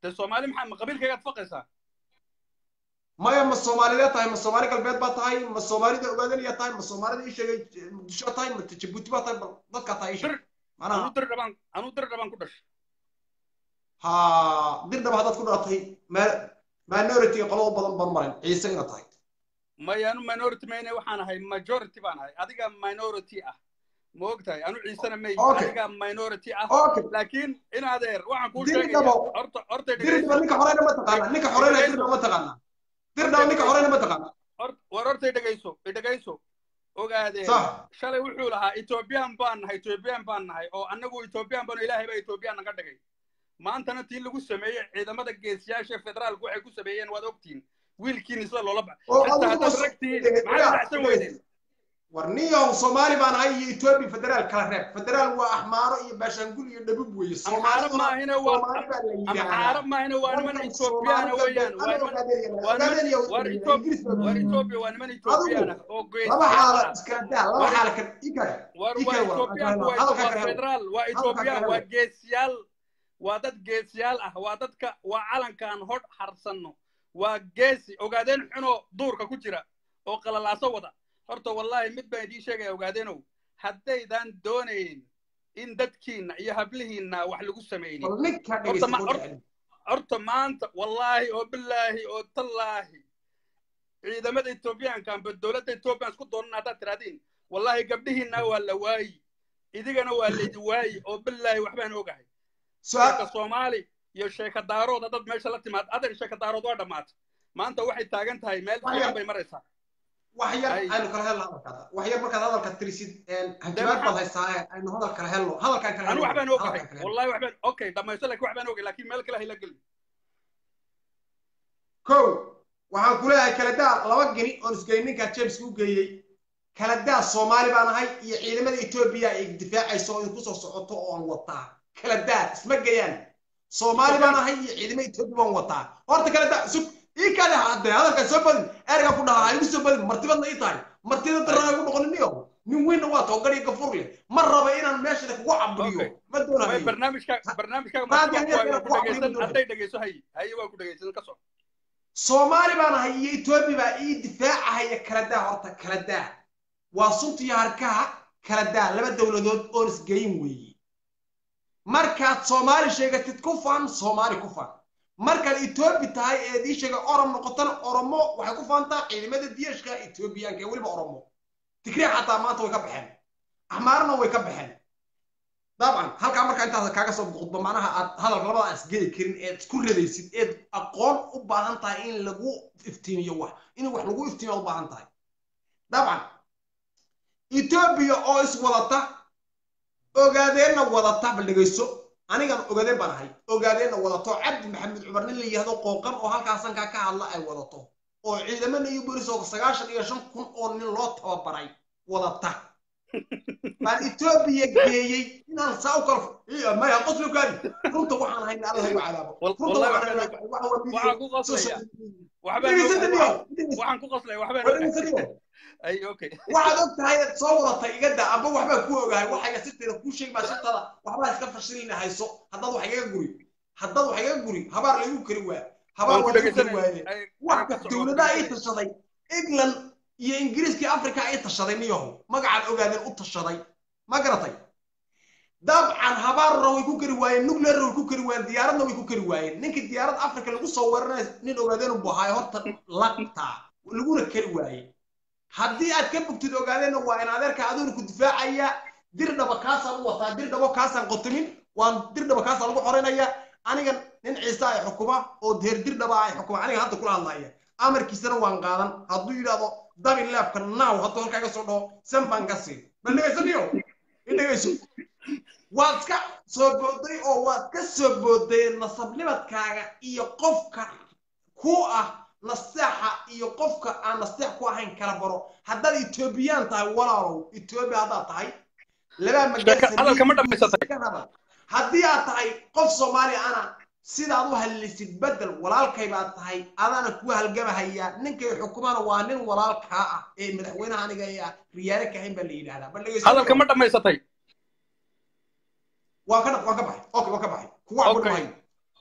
[SPEAKER 6] dee soomaali maxaa ma qabiilkaygaad faqaysaa
[SPEAKER 7] maya ma soomaalileed tahay ma soomaali galbeed baa tahay ma soomaalida ogaadanaya tahay ma soomaalida ii sheegay muqdisho tahay ma jabuuti baa tahay bal dadkaa tahay ii sheeg
[SPEAKER 6] anuu
[SPEAKER 7] macnaha
[SPEAKER 6] dir dhabaan anuu dir dhabaan ku dhashay
[SPEAKER 7] ha dirdhaba haddaad ku dhalatay ma- minority qolada badan baan maran ciise ina tahay
[SPEAKER 6] maya anu minority mayne waxaan ahay majority baan ahay adiga minority ah ma og tahay anu ciisena may
[SPEAKER 7] Okay.
[SPEAKER 6] adiga minority ah
[SPEAKER 7] okay
[SPEAKER 6] laakiin in adeer waxaan kuu
[SPEAKER 7] Dir
[SPEAKER 6] sheegaya
[SPEAKER 7] dhabo.
[SPEAKER 6] horta horta
[SPEAKER 7] dirdhaba ninka horeyna ma taqaana ninka horeyna dirdhaba ma taqaana dirdhaba ninka horeyna ma taqaana
[SPEAKER 6] Hor- war horta idhegayso idhegayso ogaadeen
[SPEAKER 7] sax
[SPEAKER 6] shalay wuxuu lahaa ethoobiyan baan nahay ethoobiyan baan nahay oo annagu ethoobiyan baan ilaahay baa ethoobiyan naga dhigay maantana tii lagu sameeyey ciidamada geesiyaasha federaalku waxay ku sameeyeen waad ogtiin wiilkiin isla loola ba
[SPEAKER 7] oo
[SPEAKER 6] xitaa
[SPEAKER 7] adigu
[SPEAKER 6] haddaad
[SPEAKER 7] ma-
[SPEAKER 6] ragtiin maxaad dhacsan weydeen
[SPEAKER 7] war niyow soomaali baan ahay iyo etoobiya federaal kala reeb federaal waa axmaaro iyo baashaangul iyo dhabub weeye
[SPEAKER 6] amxaaro
[SPEAKER 7] soomaaliduna
[SPEAKER 6] maahina waa
[SPEAKER 7] soomaali baa la
[SPEAKER 6] amxaaro
[SPEAKER 7] yidhaahdaa
[SPEAKER 6] maahina waa niman
[SPEAKER 7] Dadkan
[SPEAKER 6] ethoobiyaana
[SPEAKER 7] Soomaali
[SPEAKER 6] weeyaan waa
[SPEAKER 7] galbeed,
[SPEAKER 6] niman
[SPEAKER 7] ama
[SPEAKER 6] waa niman
[SPEAKER 7] Ogaadeniya
[SPEAKER 6] war
[SPEAKER 7] weeye,
[SPEAKER 6] Ethiopia
[SPEAKER 7] Ingiriis baa
[SPEAKER 6] war
[SPEAKER 7] weeye.
[SPEAKER 6] Ethiopia waa niman ethoobiyan ah oo
[SPEAKER 7] laba
[SPEAKER 6] geesiyaal
[SPEAKER 7] xaala
[SPEAKER 6] ah
[SPEAKER 7] iskala daa laba
[SPEAKER 6] war
[SPEAKER 7] xaala kan ikare
[SPEAKER 6] war waa
[SPEAKER 7] ikare war
[SPEAKER 6] ethoobiyaanku waa
[SPEAKER 7] hadalka
[SPEAKER 6] waa
[SPEAKER 7] kale helo
[SPEAKER 6] federaal waa
[SPEAKER 7] hadalka
[SPEAKER 6] ethoobiyan
[SPEAKER 7] kale
[SPEAKER 6] waa
[SPEAKER 7] helo
[SPEAKER 6] geesiyaal waa dad geesiyaal ah waa dadka waa calankaan hodh harsanno waa geesi ogaadeen xunoo duurka ku jira oo qalalaaso wada horta wallaahi mid baan idiin sheegaya ogaadeenow haddaydan doonayn in dadkiinna iyo hablihiinna wax lagu samaynin
[SPEAKER 7] bal ninka
[SPEAKER 6] horta
[SPEAKER 7] dhegeysta
[SPEAKER 6] ma
[SPEAKER 7] kuu
[SPEAKER 6] horta
[SPEAKER 7] dhexin
[SPEAKER 6] horta maanta wallaahi oo bilaahi oo tallaahi ciidamada etoobiyaanka amba dowladda etoobiya isku doonan haddaad tiraadiin wallaahi gabdhihiinna waa la waayi idigana waa laydi waayi oo bilaahi waxbaan ogahay
[SPEAKER 7] su-aal
[SPEAKER 6] sheeka soomaali iyo sheeka daarood dad meesha la timaad adeer sheeka daarood waa dhammaatay maanta waxay taagan tahay meel
[SPEAKER 7] wax
[SPEAKER 6] fiican
[SPEAKER 7] yar
[SPEAKER 6] bay maraysaa
[SPEAKER 7] wax yar
[SPEAKER 6] ay
[SPEAKER 7] aynu kala helno hadalkaada wax yar markaad hadalka tirisid
[SPEAKER 6] dee
[SPEAKER 7] hanjabaad baad
[SPEAKER 6] maxaa
[SPEAKER 7] haysaa ee aynu hadal kala helno hadalkaan kala
[SPEAKER 6] anu
[SPEAKER 7] helno
[SPEAKER 6] waxbaan ogahay
[SPEAKER 7] hadalkaan kala helno
[SPEAKER 6] wallahi waxbaan okay dhamaysto laakiin waxbaan ogay laakiin meel kale hayla gelin
[SPEAKER 7] kow waxaan ku leeyahay kala daa laba geni oon isgeyn ninkaa james u geeyey kala daa soomaali baan ahay iyo ciidamada etoobiya ay difaacayso oo idinku soo socoto oo aan wataa kala daa isma geeyaan soomaali baan ahay iyo ciidamada etoobiya baan wataa horta kala daa sug ii kale hadde hadalkaan soo badin ergaa ku dhahaa igu soo badin martibadna ii tahay martida daraa igu noqoniniyo nin weynna waa too gari gafur leh ma raba inaan meeshada kugu caburiyo
[SPEAKER 6] okay
[SPEAKER 7] ma
[SPEAKER 6] way
[SPEAKER 7] doonayo
[SPEAKER 6] barnaamijka barnaamijkaaga
[SPEAKER 7] raadi
[SPEAKER 6] martiba
[SPEAKER 7] hanyar
[SPEAKER 6] ku
[SPEAKER 7] inaan
[SPEAKER 6] waa ku dhegaysan
[SPEAKER 7] kugu caburiyo ma doonayo
[SPEAKER 6] hadday dhegayso haye haye waa ku dhegaysan ka soco
[SPEAKER 7] soomaali baan ahay iyo etoobiya baa ii difaacahaya kala daa horta kala daa waa sunta iyo harkaha kala daa laba dowladood oon isgeyin weeye markaad soomaali sheegatid ku faan soomaali ku faan markaad etoobi tahay eed ii sheegay orom noqotana oromo waxay ku faantaa ciidamada diyashka etoobiyaanka ee weliba oromo tigriya xataa maanta way ka baxeen axmaarna way ka baxeen dabcan halkaa markaa intaas kaaga soo boqodba macnaha aad hadalka labada aan isgeli karin eed isku radaysid eed aqoon u baahan tahay in lagu iftiimiyo wax in wax lagu iftiimiyo u baahan tahay dabcan etoobiya oo iswadata ogaadeenna wadata bal dhegayso anigan ogaadeen baan ahay ogaadeenna wadato cabdi maxamed cumar nin la yihahdo qooqan oo halkaasankaa ka hadla ay wadato oo ciidamada iyo bolis oo sagaashan iyo shan kun oo nin loo tababaray wadata baan etoobiya geeyey inaan saa u kala maya qoslo gaadi runta waxaan hayna alla hayu cadaabo runta waxaan hayna
[SPEAKER 6] waxaan ku qoslaya waxbaan
[SPEAKER 7] dhegeysataniyo
[SPEAKER 6] waxaan ku qoslaya waxbaan
[SPEAKER 7] war dhegeysataniyo
[SPEAKER 6] ay okay
[SPEAKER 7] waxaad og tahay inaad soo wadatay iga daa amba waxbaa ku ogahay waxayga sirteeda kuu sheegi baa sirtada waxbaa iska fashilina hayso haddaad wax igaga guri haddaad wax igaga guri habaar laygu kari waa habaar
[SPEAKER 6] waan ku
[SPEAKER 7] waa lagu kari waaye
[SPEAKER 6] dhegaysanaya
[SPEAKER 7] wax dowladaha ii tashaday england iyo ingiriiskii africa ii tashaday niyahow magacaan ogaadeen u tashaday ma garatay dabcan habaarna way ku kari waayeen nuclearna way ku kari waayeen diyaaradna way ku kari waayeen ninkii diyaarad africa lagu soo weeraray nin ogaadeen u buhaayo horta laqtaa laguna kari waaye haddii aad ka bogtid ogaadeenna waa in adeerka aduuna ku difaacaya dir dhaba kaasaan u wataa dir dhabo kaasaan qotomin waan dir dhaba kaasaan lagu xoreynaya aniga nin ciise ay xukuma oo deer dir dhaba ay xukuma aniga hadda kula hadlaya amarkiisana waan qaadan hadduu yidhaahdo dabi leefka naaw hadduu halkaa iga soo dhaho san baan ka siin bal dhegaysaniyo in dhegayso waad ka soo booday oo waad ka soo booday nasabnibadkaaga iyo qofka ku ah nasteexa iyo qofka aan nasteex ku ahayn kala baro haddaad etoobiyaan tahay walaalow etoobiya haddaad tahay labaa
[SPEAKER 6] Sheeka- hadalka ma dhammaysatay?
[SPEAKER 7] magaal haddii aad tahay qof soomaali ana sidaad u hadlisid bedel walaalkay baad tahay adaana ku halgamahaya ninkay xukumana waa nin walaalkaa ah ee madaxweynaha aniga ee ah riyaale kahayn baa la yidhahdaa bal dhegeyso
[SPEAKER 6] hadalka ma dhammaysatay
[SPEAKER 7] waan ka waan ka baxay okay waan ka baxay kuwa aan ku
[SPEAKER 6] Okay.
[SPEAKER 7] dhahay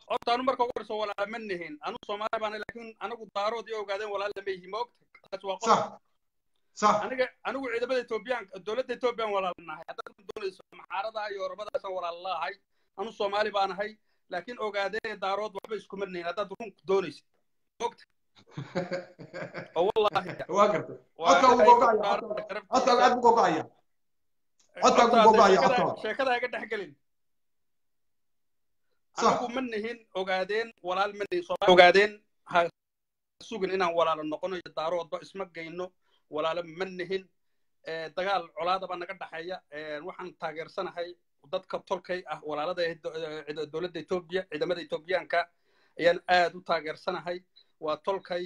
[SPEAKER 6] horta anu marka ugu horeyso walaala ma nihin anu soomaali baan laakiin anagu daarood iyo ogaadeen walaal lama yihi maogta taas waa qodob
[SPEAKER 7] صح صح
[SPEAKER 6] aniga anigu ciidamada etoobiyaan dowladda etoobiyaan walaal nahay haddaad ku doonayso maxaarada iyo oromadaasaan walaal laahay anu soomaali baan ahay laakiin ogaadeen daarood waxba iskuma nihin haddaad run doonayso maogta oo wallaahi
[SPEAKER 7] waa gartay
[SPEAKER 6] waa
[SPEAKER 7] codka ugu
[SPEAKER 6] ilaahay
[SPEAKER 7] gogaya
[SPEAKER 6] ku dhaartay
[SPEAKER 7] codka aad buu gogaya codka ugu
[SPEAKER 6] Horta,
[SPEAKER 7] gogaya
[SPEAKER 6] sheekada-
[SPEAKER 7] codka
[SPEAKER 6] sheekada ha iga dhex gelin
[SPEAKER 7] صح
[SPEAKER 6] anigu ma nihin ogaadeen walaal ma nihin Soomaali ogaadeen ha sugin inaan walaalo noqono iyo daaroodba isma geyno walaalo ma nihin Eh, dagaal colaadaba naga dhexeeya Eh, waxaan taageersanahay dadka tolkay ah walaalada ee do- eh, dowladda etoobiya ciidamada etoobiyaanka ayaan aad u taageersanahay waa tolkay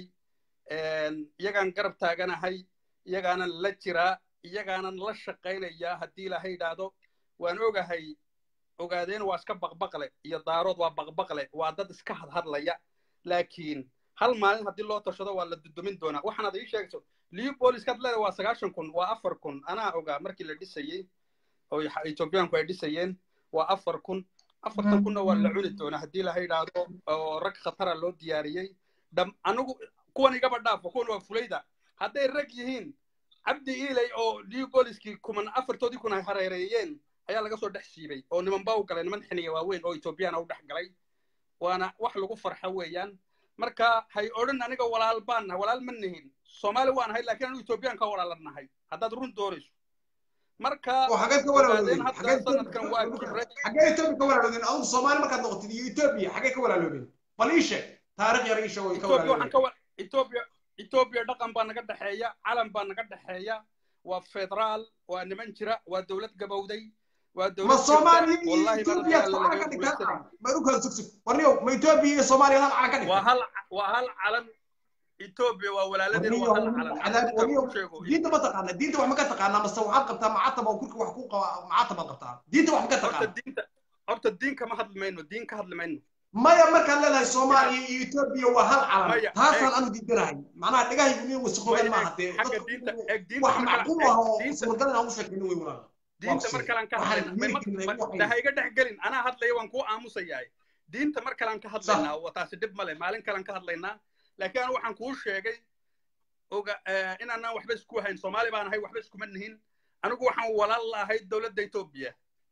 [SPEAKER 6] iyagaan garab taaganahay iyagaanan la jiraa iyagaanan la shaqaynayaa haddii ilaahay yidhaahdo waan ogahay ogaadeen waa iska baqbaqle iyo daarood waa baqbaqle waa dad iska hadhadlaya laakiin hal maalin haddii loo tashado waa la dudumin doonaa waxaanaad ii sheegayso leopoliskaad leedahay waa sagaashan kun waa afar kun anaa ogaa markii la dhisayey oo xa- etoobiyaanku ay dhisayeen waa afar kun afartan kunna waa la cuni doonaa haddii ilaha yidhaahdo oo rag khatara loo diyaariyey dham anigu kuwan igaba dhaafo kuwan waa fulayda hadday rag yihiin cabdi iilay oo leopoliskii kuman afartoodii kun ay hareereeyeen ayaa laga soo dhex siibay oo niman baa u galay niman xiniya waaweyn oo etoobiyana u dhex galay waana wax lagu farxo weeyaan marka hay odhan aniga walaal baan nahay walaal ma nihin soomaali waan nahay laakiin anu etoobiyaan ka walaalan nahay haddaad run doonayso marka
[SPEAKER 7] oo xageed ka
[SPEAKER 6] ogaadeen
[SPEAKER 7] walaaloodeen
[SPEAKER 6] hadda
[SPEAKER 7] xageed
[SPEAKER 6] sanadkan waa kibray
[SPEAKER 7] xagee etoobiya ka walaaloodeen adigu soomaali markaad noqotid iyo etoobiya xagee ka walaaloodeen bal ii sheeg taariikh yar ii sheeg oo ka
[SPEAKER 6] etoobiya waxaan
[SPEAKER 7] walaaloodeen
[SPEAKER 6] ka wa etoobiya etoobiya dhaqan baa naga dhexeeya calan baa naga dhexeeya waa federaal waa niman jira waa dowlad gabowday waa
[SPEAKER 7] ma
[SPEAKER 6] dowlad
[SPEAKER 7] soomaaliya iyo
[SPEAKER 6] wallahi
[SPEAKER 7] etoobiya
[SPEAKER 6] alla
[SPEAKER 7] calan ka
[SPEAKER 6] laga
[SPEAKER 7] dhigtaan
[SPEAKER 6] guulaysanay
[SPEAKER 7] ma u kala sugsug warniyow ma etoobiya iyo soomaaliya hal calan ka
[SPEAKER 6] waa
[SPEAKER 7] dhigtaan
[SPEAKER 6] hal waa hal calan etoobiya waa walaaladeen waa hal calan
[SPEAKER 7] cadaab
[SPEAKER 6] intaan
[SPEAKER 7] warniyow
[SPEAKER 6] ku sheego
[SPEAKER 7] diinta ma taqaana diinta wax ma ka taqaanaa mase waxaad qabtaa macatab oo kurka wax ku qaba macatab baad qabtaa diinta wax ma ka
[SPEAKER 6] horta
[SPEAKER 7] taqaana
[SPEAKER 6] diinta horta diin kama hadli mayno diin ka hadli mayno
[SPEAKER 7] maya markaad leedahay soomaaliya iyo etoobiya waa hal calan
[SPEAKER 6] Maya,
[SPEAKER 7] taasaan
[SPEAKER 6] eeg.
[SPEAKER 7] anu diidanahay macnaha dhegahaygu inay wasaqoobeen
[SPEAKER 6] Maya,
[SPEAKER 7] maaha dee
[SPEAKER 6] xagga
[SPEAKER 7] dadku
[SPEAKER 6] diinta eeg diinta
[SPEAKER 7] wax
[SPEAKER 6] marka
[SPEAKER 7] macquul
[SPEAKER 6] eeg
[SPEAKER 7] ah oo
[SPEAKER 6] diinta
[SPEAKER 7] suuragal inaan u sheekayno wey walaal
[SPEAKER 6] diinta
[SPEAKER 7] Waa
[SPEAKER 6] mar kalaan ka
[SPEAKER 7] waxaan
[SPEAKER 6] hadlaynaa may
[SPEAKER 7] yiri
[SPEAKER 6] ma-
[SPEAKER 7] jirnay
[SPEAKER 6] ma-
[SPEAKER 7] waxay-
[SPEAKER 6] de ha iga dhex gelin anaa hadlaya waan kuu aamusayahay diinta mar kalaan ka hadlaynaa waa taasi dhib male maalin kalaan ka hadlaynaa laakiin anu waxaan kuu sheegay oga eh, inaanaan waxba isku hayn soomaali baan ahay waxba iskuma nihin anigu waxaan walaal la ahay dowladda etoobiya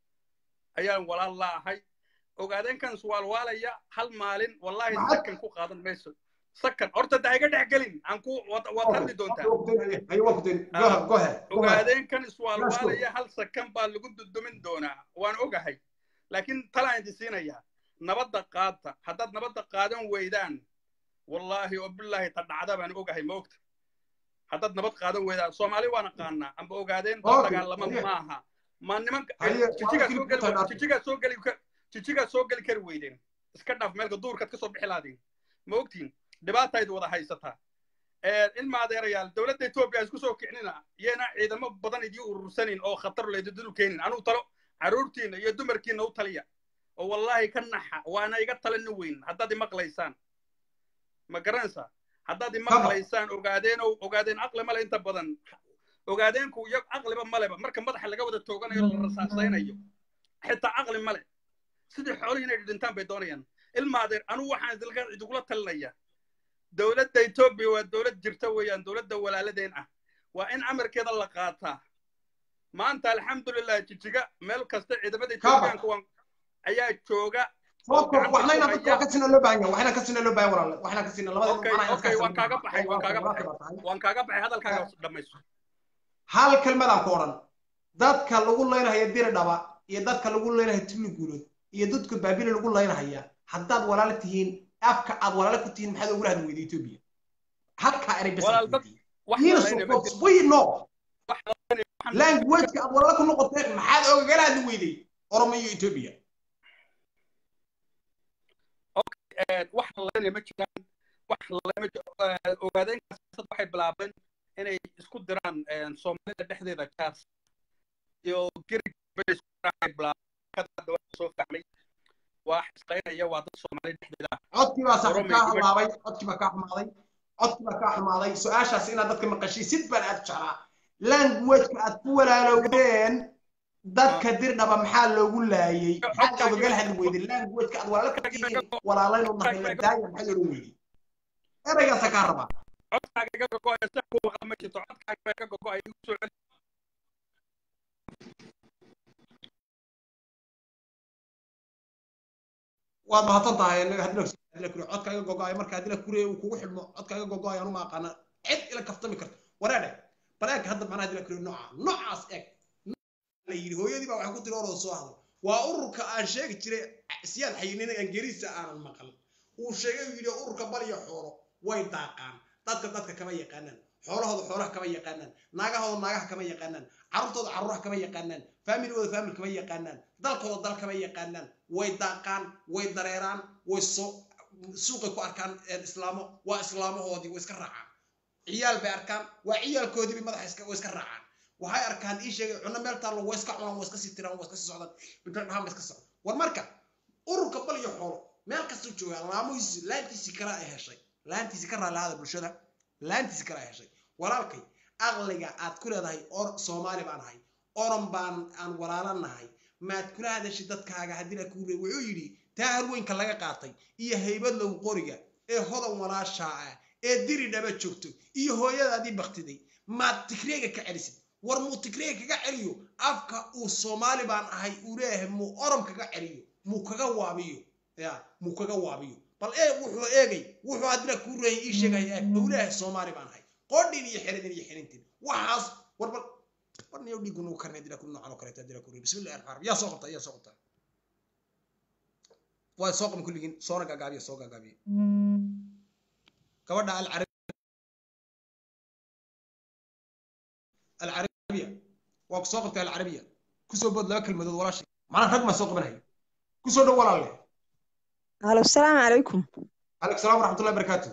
[SPEAKER 6] ayaan walaal la ahay ogaadeenkan iswaalwaalaya hal maalin wallahi
[SPEAKER 7] Maxad-
[SPEAKER 6] sakan ku qaadan mayso sakan horta de ha iga dhex gelin aan ku waad waad hadli doontaa
[SPEAKER 7] Ayo, waa ku dayn. Go ahead, go ahead, go ahead.
[SPEAKER 6] ogaadeenkan iswaalwaalaya hal sakan baa lagu dudumin doonaa waan ogahay laakiin talaan idin siinayaa nabadda qaata haddaad nabadda qaadan weydaan wallaahi oo bilaahi ta dhacda baan ogahay ma ogta haddaad nabad qaadan weydaan soomaali waan aqaanaa amba ogaadeen dad
[SPEAKER 7] Okay,
[SPEAKER 6] dagaalama
[SPEAKER 7] haye.
[SPEAKER 6] maaha ma nimanka
[SPEAKER 7] Haye, waa
[SPEAKER 6] jijigaa
[SPEAKER 7] kii
[SPEAKER 6] soo geli
[SPEAKER 7] ku tagnaa.
[SPEAKER 6] jijigaa soo geli ka- jijigaa soo geli kari weydeen iska dhaaf meelka duurkaad ka soo bixi laadiin ma ogtiin dhibaataydu wada haysataa ilma adeerayaal dowladda etoobiya isku soo kicnina iyana ciidamo badan idii urursanin oo khatar leedudul keenin anuu talo carruurtiina iyo dumarkiina u taliya oo wallaahi ka naxa waana iga talani weyn haddaad imaqlaysaan ma garanaysaa haddaad imaqlaysaan ogaadeenow ogaadeen caqli male inta badan ogaadeenku iyo caqliba maleba marka madaxa laga wada tooganayo la rasaasaynayo xitaa caqli male sidii xoolihii inay dhintaan bay doonayaan ilma adeer anugu waxaan idilka- idugula talinaya dowladda etoobiya waa dowlad jirta weeyaan dowladda walaaladeen ah waa in amarkeeda la qaataa maanta alxamdulilah jijiga meel kasta ciidamada etoobiyaanka waan ayaa jooga oo
[SPEAKER 7] Sababtoo
[SPEAKER 6] gacanta
[SPEAKER 7] waxna
[SPEAKER 6] ku
[SPEAKER 7] inaan dadka
[SPEAKER 6] haya
[SPEAKER 7] wax ka siina loo baahan yahay waxna ka siina loo baahan walaal waxna ka siina labada
[SPEAKER 6] okay
[SPEAKER 7] macnaha
[SPEAKER 6] okay
[SPEAKER 7] iska
[SPEAKER 6] waan kaaga
[SPEAKER 7] haysan.
[SPEAKER 6] baxay waan kaaga
[SPEAKER 7] Waa
[SPEAKER 6] baxay
[SPEAKER 7] tahay.
[SPEAKER 6] waan kaaga baxay hadalkaaga dhamayso
[SPEAKER 7] hal kelmadaan ku odhan dadka lagu leynahaya diri dhaba iyo dadka lagu leynahaya tuli guulood iyo dadka baabili lagu leynahaya haddaad walaalo tihiin afka aad walaalo ku tihiin maxaad ogula hadli weyda etoobiya halkaa eray bes
[SPEAKER 6] Walaal, dad- wax
[SPEAKER 7] Here's
[SPEAKER 6] la leynaya
[SPEAKER 7] what
[SPEAKER 6] ma jiro.
[SPEAKER 7] we know
[SPEAKER 6] wax la leynaya waxaan-
[SPEAKER 7] languageka aad walaalo ku noqoteen maxaad ogagala hadli weyday oromo iyo etoobiya
[SPEAKER 6] Eh, wax la leynaya ma jiraan wax la leynaya ma jiro Eh, ogaadeenkaas dad waxay bilaabeen inay isku diraan eh, soomaalida dhexdeeda kaas iyo gerig bay isku diraan ay bilaabeen Kada hadda waa soo fahmay waa xisqaynaya waa dad soomaali dhexdeeda ah
[SPEAKER 7] codkii baa saaxiib
[SPEAKER 6] Oromo
[SPEAKER 7] kaa
[SPEAKER 6] iyo-
[SPEAKER 7] xumaabay codkii baa kaa xumaaday codkii baa kaa xumaaday su-aashaas inaad dadka maqashiisid baan aad u jeclaa languageka aad ku walaalowdeen dadka dirdhaba maxaa loogu laayay maxaad ogagala hadli weyday languageka aad walaala ka tihiin walaalaynu nahay la daaya maxaad odhan weyday eraygaasa kaa rabaa
[SPEAKER 6] codkaaga iga gogo'aya si ku waqa ma jirto codkaaga iga gogo'aya igu soo celi
[SPEAKER 7] waad mahadsan tahay hadila kure codka iga gogo'aya marka hadila kure uu kugu xidhmo codka iga gogo'aya anuma aqaana cid ila kaftami karto wareedhe bal eeg hadda macnaha hadila kure nooca noocaas eeg la yidhi hooyadii baa waxay ku tiri oroo soo hadlo waa ururka aan sheegi jiray siyaad xayinina angeriisa aanan maqal uu sheegay uu yidhi ururka bal iyo xoolo way daaqaan dadka dadka kama yaqaanaan xoolahooda xoolaha kama yaqaanaan naagahooda naagaha kama yaqaanaan carruurtooda carruuraha kama yaqaanaan faamiligooda faamil kama yaqaanaan dalkooda dal kama yaqaanaan way daaqaan way dareeraan way soo suuqay ku arkaan islaamo waa islaamahoodii way iska raacaan ciyaal bay arkaan waa ciyaalkoodii bay madaxa iska way iska raacaan waxay arkaan ii sheegay cunno meel taallo way iska cunaan way iska sii tiraan way iska sii socdaan bidhan dhahaan bay iska socdaan war marka ururka bal iyo xoolo meel kastuu joogaa laamuhiisi laantiisii kale ay heshay laantiisii ka raalaada bulshada laantiisii kale ay heshay walaalkay aqliga aad ku leedahay or soomaali baan ahay oran baan aan walaalanahay maad kula hadashay dadkaaga haddii la kuule wuxuu yidhi taa harweynka laga qaatay iyo haybad low qoriga ee hodan walaashaa ah ee diri dhaba joogto iyo hooyadaadii baktiday maad tigreega ka celisid war muu tigreega kaga celiyo afka uu soomaali baan ahay uu leeyahay muu orom kaga celiyo muu kaga waabiyo ya muu kaga waabiyo bal ee wuxuu eegay wuxuu haddina kuu reeyay ii sheegay eeg uu leeyahay soomaali baan ahay qodhin iyo xeridin iyo xirintin waxaas war bal warniyo dhiigu nagu karnay dila ku noocan oo kaleeto dila ku bismillahi rahmaan rahim yaa soo qabta yaa soo qabta waa soo qaban kulligiin soona gaagaabiya soo gaagaabiya gabadha alcarabi alcarabiya waa ku soo qabtay alcarabiya kusoo bood laba kelmadood walaashay macnaa rag maa soo qabanaya kusoo dhow walaalle
[SPEAKER 8] alo asalaamu calaykum
[SPEAKER 7] calaykum salaam waraxmatullahi barakaatu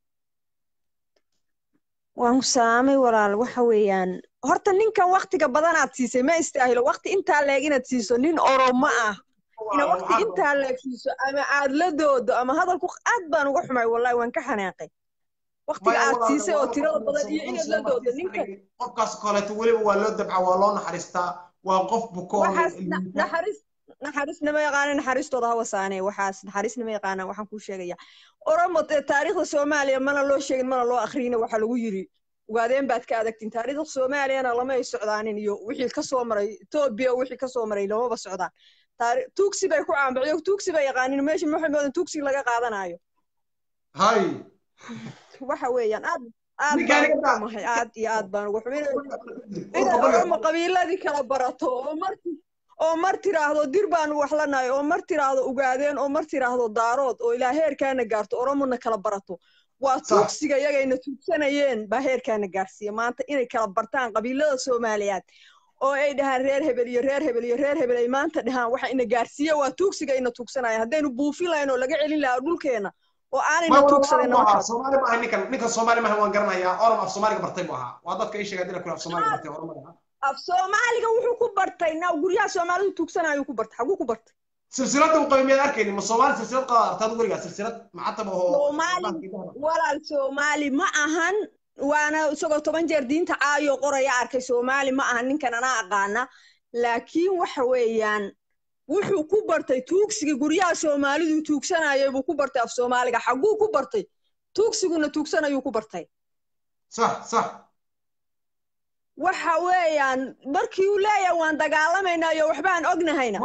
[SPEAKER 8] waan ku salaamay walaal waxa weeyaan horta ninkan waktiga badanaad siisay ma istaahilo wakti intaa leeg inaad siiso nin oromo ah ina wakti intaa leeg siiso ama aad la doodo ama hadalku aad baan uga xumay wallahi waan ka xanaaqay waktiga aad siisay oo tirada badan iyo inaad la doodo ninkan
[SPEAKER 7] qofkaas kaleeto weliba waa loo dabca waa loo naxariistaa waa qof bukoon
[SPEAKER 8] waxaas naxariis naxariisna ma yaqaana naxariistooda ha wasaanee waxaas naxariisna ma yaqaana waxaan kuu sheegaya oromo taariikhda soomaaliya mana loo sheegin mana loo akhriyina waxaa lagu yiri ugaadeen baad ka adagtiin taariikhda soomaaliyana lama ay socdaanin iyo wixii kasoo maray etoobiya wixii kasoo maray lamaba socdaan tuugsi bay ku caanbaxiyo tuugsi bay yaqaanin meesha waxay moodan tuugsi laga qaadanayo
[SPEAKER 7] hay
[SPEAKER 8] waxa weeyaan aad aad baan ugu xumahay aad iyo aad baan ugu xumay inaad oromo qabiiladii kala barato oo marti oo mar tiraahdo dir baanu wax lanahay oo mar tiraahdo ugaadeen oo mar tiraahdo daarood oo ilaa heerkaana gaarto oromona kala barato waa tuugsiga iyagayna tuugsanayeen baa heerkaana gaarsiiya maanta inay kala bartaan qabiilada soomaaliyeed oo ay dhahaan reer hebel iyo reer hebel iyo reer hebel ay maanta dhahaan waxa ina gaarsiiya waa tuugsiga ina tuugsanaya haddaynu buufin lahayn oo laga celin lahaa dhulkeena oo aanayna tuugsadayna markaas
[SPEAKER 7] soomaali maaha ninkan ninkan soomaali maaha waan garanayaa orom af soomaaliga bartay buu ahaa waa dadka ii sheegay dila kule af soomaaliga bartay oromada
[SPEAKER 8] af soomaaliga wuxuu ku bartay na guryaha soomaalidu tuugsanayuu ku bartay xaguu ku bartay
[SPEAKER 7] silsilada uu qabi miyaad arkayni ma soomaali silsilad qaba artaad weligaa silsilad maxataba oo
[SPEAKER 8] soomaali walaal soomaali ma ahan waana isagoo toban jeer diinta caayo qoraya arkay soomaali ma ahan ninkan anaa aqaana laakiin waxa weeyaan wuxuu ku bartay tuugsiga guryaha soomaalidu tuugsanayay buu ku bartay af soomaaliga xaguu ku bartay tuugsiguna tuugsanayuu ku bartay
[SPEAKER 7] sax sax
[SPEAKER 8] waxa weeyaan markii uu leeyahay waan dagaalamaynaa iyo waxbaan ognahayna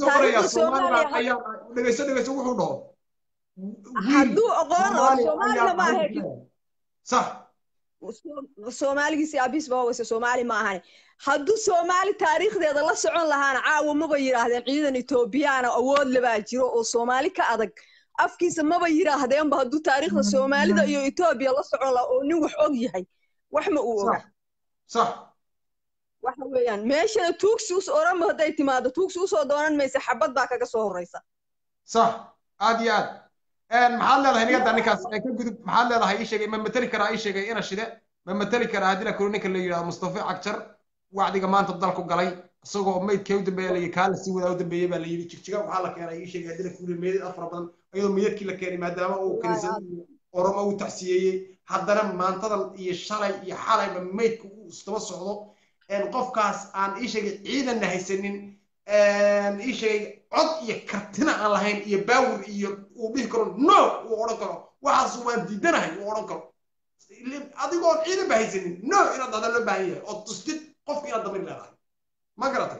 [SPEAKER 7] dhegeyso dhegeyso wuxuu dhaho
[SPEAKER 8] hadduu oqoon oo soomaalina ma ahe
[SPEAKER 7] sax
[SPEAKER 8] soomaaligiisi abiis ba hogaysa soomaali ma ahane hadduu soomaali taariikhdeeda la socon lahaana caawa maba yidhaahdeen ciidan etoobiyaana awood lebaa jiro oo soomaali ka adag afkiisa maba yidhaahdeenba hadduu taariikhda soomaalida iyo etoobiya la socon lahaa oo nin wax og yahay wax ma uu oga
[SPEAKER 7] صح
[SPEAKER 8] waxa weeyaan meeshana tuugsi us oranba hadday timaado tuugsi usoo doonan maysa xabad baa kaga soo horreysa
[SPEAKER 7] صح aad iyo aad maxaad leedahay nigada ninkaas ka gudub maxaad leedahay ii sheegay ma mateli karaa ii sheegay ina shide ma mateli karaa haddii la kuro ninka la yidhahdo mustafa cagjar wacdiga maanta dalku galay isagoo maydkee u dambeeya layii kaa la sii wadaa u dambeeyey baa la yidhi jigjiga waxaa la keenay ii sheegay haddii la kuro meedad afar badan iyadoo meydadkii la keenay maadaama uu kaniisad oromo uu tacsiyeeyey haddana maantadan iyo shalay iyo xalayba maydka uu istaba socdo qofkaas aan ii sheegay ciidanna haysanin ii sheegay cod iyo kartina aan lahayn iyo baawir iyo uu dhihi karo no uu odhan karo waxaas waan diidanahay uu odhan karo adigoon ciidan ba haysanin no inaad dhahda loo baahan yahay oo tustid qofka inaad damir leedahay ma garatay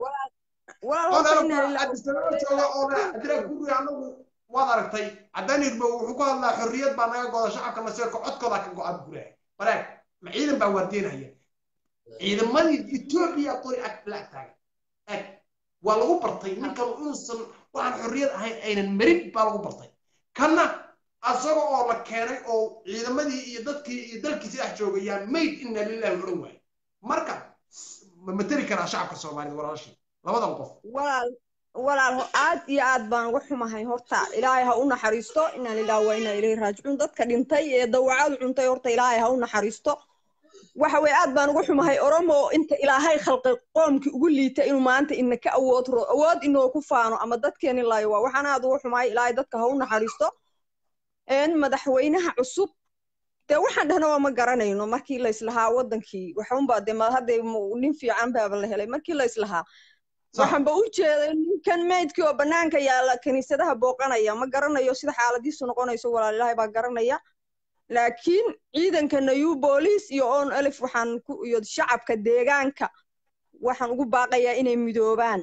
[SPEAKER 7] jooga oo adira guri anagu waad aragtay caddaan hirbo wuxuu ku hadlaa xorriyad baa naga goda shacabka maseerka codkooda ka go-a guraha baraag ma ciidan baa waardeynaya ciidamadii etoobiya qori ag la taagan ag waa lagu bartay ninkan inuusan waxaan xorriyad ahayn aynan marin baa lagu bartay kanna asaga oo la keenay oo ciidamadii iyo dadkii iyo dalkiisi dhex jooga yaa mayd inna lillahi odhan waaye marka ma materi karaa shacabka soomaalida walaashii labadan qof
[SPEAKER 8] walaal walaal aad iyo aad baan uga xumahay horta ilaahay ha u naxariisto inaa lillahi waa inaa ilayhi raajicuun dadka dhintay ee dawacadu cuntay horta ilaahay ha u naxariisto waxa weye aad baan uga xumahay oromo inta ilaahay khalqay qoomkii ugu liita inuu maanta ina ka awood ro awood inoo ku faano ama dadkeeni laayo waa waxaan aad uga xumahay ilaahay dadka ha u naxariisto madaxweynaha cusub dee waxaan dhahna waa ma garanayno markii la islahaa wadankii waxunba de hadde nin fiican baaba la helay markii la islahaa waxaanba u jeeday ninkan meydkii oo banaanka yaalla kiniisadaha booqanaya ma garanayo sida xaaladiisu noqonayso walaal ilaahay baa garanaya laakiin ciidanka nayu booliis iyo on elif waxaan ku iyo shacabka deegaanka waxaan ugu baaqayaa inay midoobaan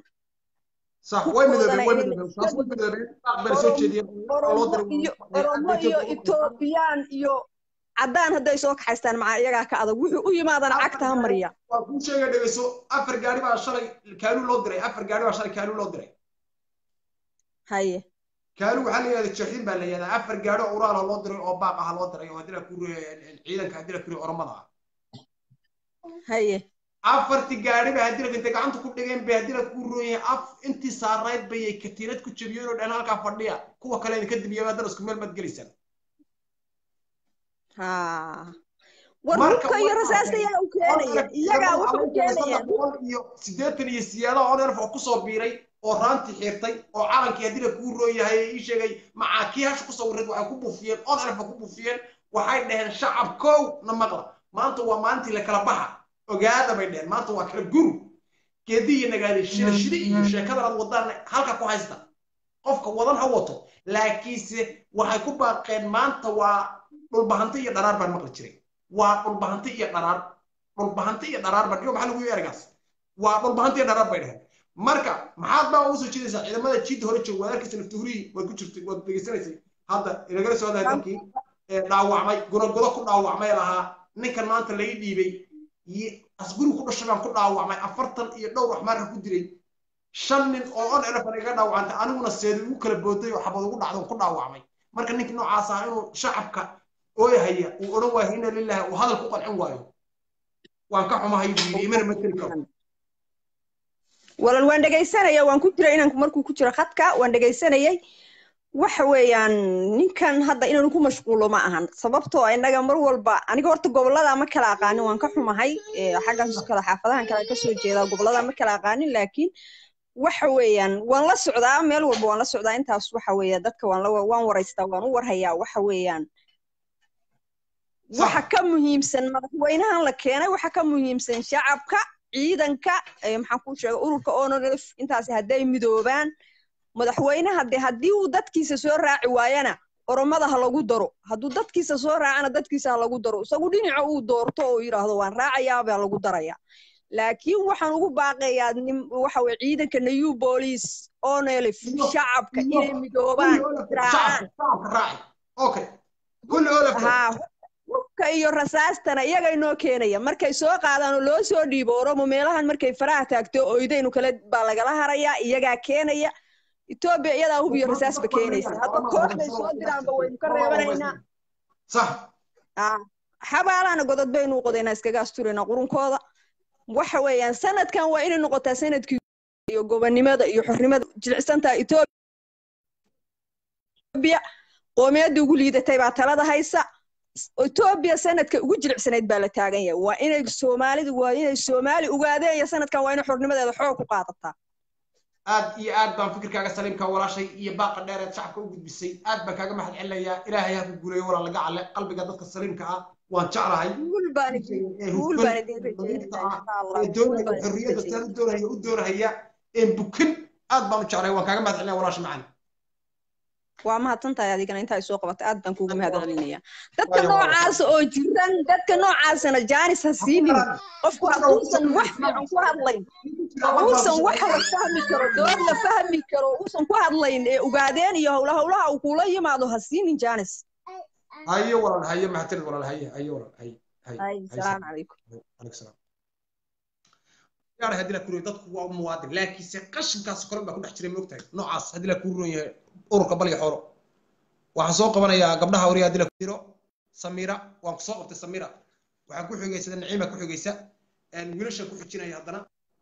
[SPEAKER 8] oromo iyo etoobiyaan iyo caddaan hadday soo kaxaystaan macaa iyagaa ka adag wuxuu u yimaadana cagta ha mariya
[SPEAKER 7] waa kuu sheega dhegeyso afar gaari baa shalay kaaluu loo diray afar gaari baa shalay kaaluu loo diray
[SPEAKER 8] haye
[SPEAKER 7] kaaluu waxaa la yidhahda jaxiin baa la yidhahdaa afar gaari oo uraala loo diray oo baaq aha loo diray oo haddii la ku ciidanka haddii la kuri oromada ah
[SPEAKER 8] haye
[SPEAKER 7] afarti gaari ba haddii la intay gacanta ku dhigeen bay haddii la ku rooyay af intii saarayd bayay katiinad ku jabiyeen oo dhan halkaa fadhiya kuwa kale idinka dibiya haddana isku meel maad gelaysaan
[SPEAKER 8] war hubka iyo rasaasta yaa u keenaya iyagaa wuxuu keenaya
[SPEAKER 7] iyo siddeetan iyo siyaadaha oo dherf oo kusoo biiray oo raantii xirtay oo calankii haddii la kuu roon yahay ii sheegay macaa kii hasha kusoo wareed waxay ku buufiyeen oo dherfa ku buufiyeen waxay dhaheen shacab kow na maqla maanta waa maalintii la kala baxa ogaada bay dheheen maanta waa kala guru geedi iyo nagaadi shida shida iyo sheekadan aad wadaan halka ku haysta qofka wadan ha wato laakiinse waxay ku baaqeen maanta waa dhulbahanti iyo dharaar baan maqli jiray waa dhulbahanti iyo dharaar dhulbahanti iyo dharaar baan iyo maxaa lagu yiri ergaas waa dhulbahanti iyo dharaar bay dheheen marka maxaad baa ugu soo jeedaysaa ciidamada jiidda hore jooga waad arkaysa naftuhurihii waad ku jirtay waad degeysanaysay hadda inagala soo hadlaya dalkii dhaawacmay gunagodo ku dhaawacmay lahaa ninkan maanta laga dhiibay asgurigu ku dhashay baan ku dhaawacmay afartan iyo dhowr waxmaarka ku dilay shan nin oo on elefan iga dhaawacantay aniguna seedi ugu kala booday oo xabad ugu dhacdo ku dhaawacmay marka ninkii noocaas ah inuu shacabka ooyahaya uu odhan waayo inna lillahi uu hadal ku qancin waayo waan ka xumahay buu yidhi imana mateli karo
[SPEAKER 8] walal waan dhegaysanaya waan ku jira inanku markuu ku jiro khadka waan dhegaysanayay waxa weeyaan ninkan hadda inaanu ku mashquulo ma ahan sababtoo innaga mar walba aniga horta gobolada ma kala aqaanin waan ka xumahay xaggaas kale xaafadahan kale kasoo jeedaa gobolada ma kala aqaanin laakiin waxa weeyaan waan la socdaa meel walba waan la socdaa intaas waxa weeya dadka waan la waan waraystaa waan u warhayaa waxa weeyaan waxa ka muhiimsan madaxweynahan la keenay waxa ka muhiimsan shacabka ciidanka maxaan ku sheega ururka onolf intaasi hadday midoobaan madaxweynaha de haddii uu dadkiisa soo raaci waayana oromada ha lagu daro hadduu dadkiisa soo raacana dadkiisa ha lagu daro isagu dhinaca uu doorto oo yidhaahdo waan raacayaa baa lagu daraya laakiin waxaan ugu baaqayaa waxa weye ciidanka nayu booliis onelif shacabka inay midoobaan hubka iyo rasaastana iyaga inoo keenaya markay soo qaadaan oo loo soo dhiibo oromo meelahan markay faraha taagto oydaynu kale baa lagala harayaa iyagaa keenaya etoobiya iyadaa hub iyo rasaasba keenaysa hadda kooxday soo diraanba waynu ka reebanaynaa xabaalana godod baynu u qodaynaa iskaga asturaynaa qurunkooda waxa weeyaan sanadkan waa inay noqotaa sanadkii iyo gobonnimada iyo xornimada jilicsantaa etoobiya qoomiyadda ugu liidatay baa talada haysa etoobiya sanadka ugu jilicsanayd baa la taagan yahay waa inay soomaalidu waa inay soomaali ogaadeen iyo sanadkan waa inay xornimadeeda xoog ku qaadataa
[SPEAKER 7] aad iyo aad baan fikirkaaga saliimka walaashay iyo baaqa dheereed shacabka u gudbisay aad baan kaaga mahad celinayaa ilaahay ha ku guuleeyo walaa laga cale qalbiga dadka saliimka ah waan jeclahay
[SPEAKER 8] guul baan idin guul baan idin rajeynayaa insha allah
[SPEAKER 7] ee doonaya xorriyadda sidaad u doonaya u doonahaya een bukin aad baan u jeclahay waan kaaga mahad celinaya walaasha macaan
[SPEAKER 8] waa mahadsantahay adigana intaa soo qabatay aad baan kuugu mahad celinaya dadka
[SPEAKER 7] Waayo, waayo.
[SPEAKER 8] noocaas oo jiran dadka noocaasana jaanis ha siinin qofku hadduusan wax fiican ku hadlayn uusan wax la fahmi karo dood la fahmi karo uusan ku hadlayn ee ogaadeen iyo howla howlaha uu kula yimaado ha siinin jaanis
[SPEAKER 7] haye walaal haye mahadsanid walaal haye haye walaal haye haye
[SPEAKER 8] ay
[SPEAKER 7] haye
[SPEAKER 8] salaamu calaykum
[SPEAKER 7] عليك السلام yaar haddii la kuriyo dadku waa muwaadin laakiinse qashinkaas kale baa ku dhex jiray moogtahay noocaas haddii la kuu ron yahay ururka balya xoolo waxaan soo qabanayaa gabdhaha wariya haddii la kuro samira waan ku soo qabtay samira waxaan ku xigaysa naciima ku xigaysa wiilasha ku xijinaya haddana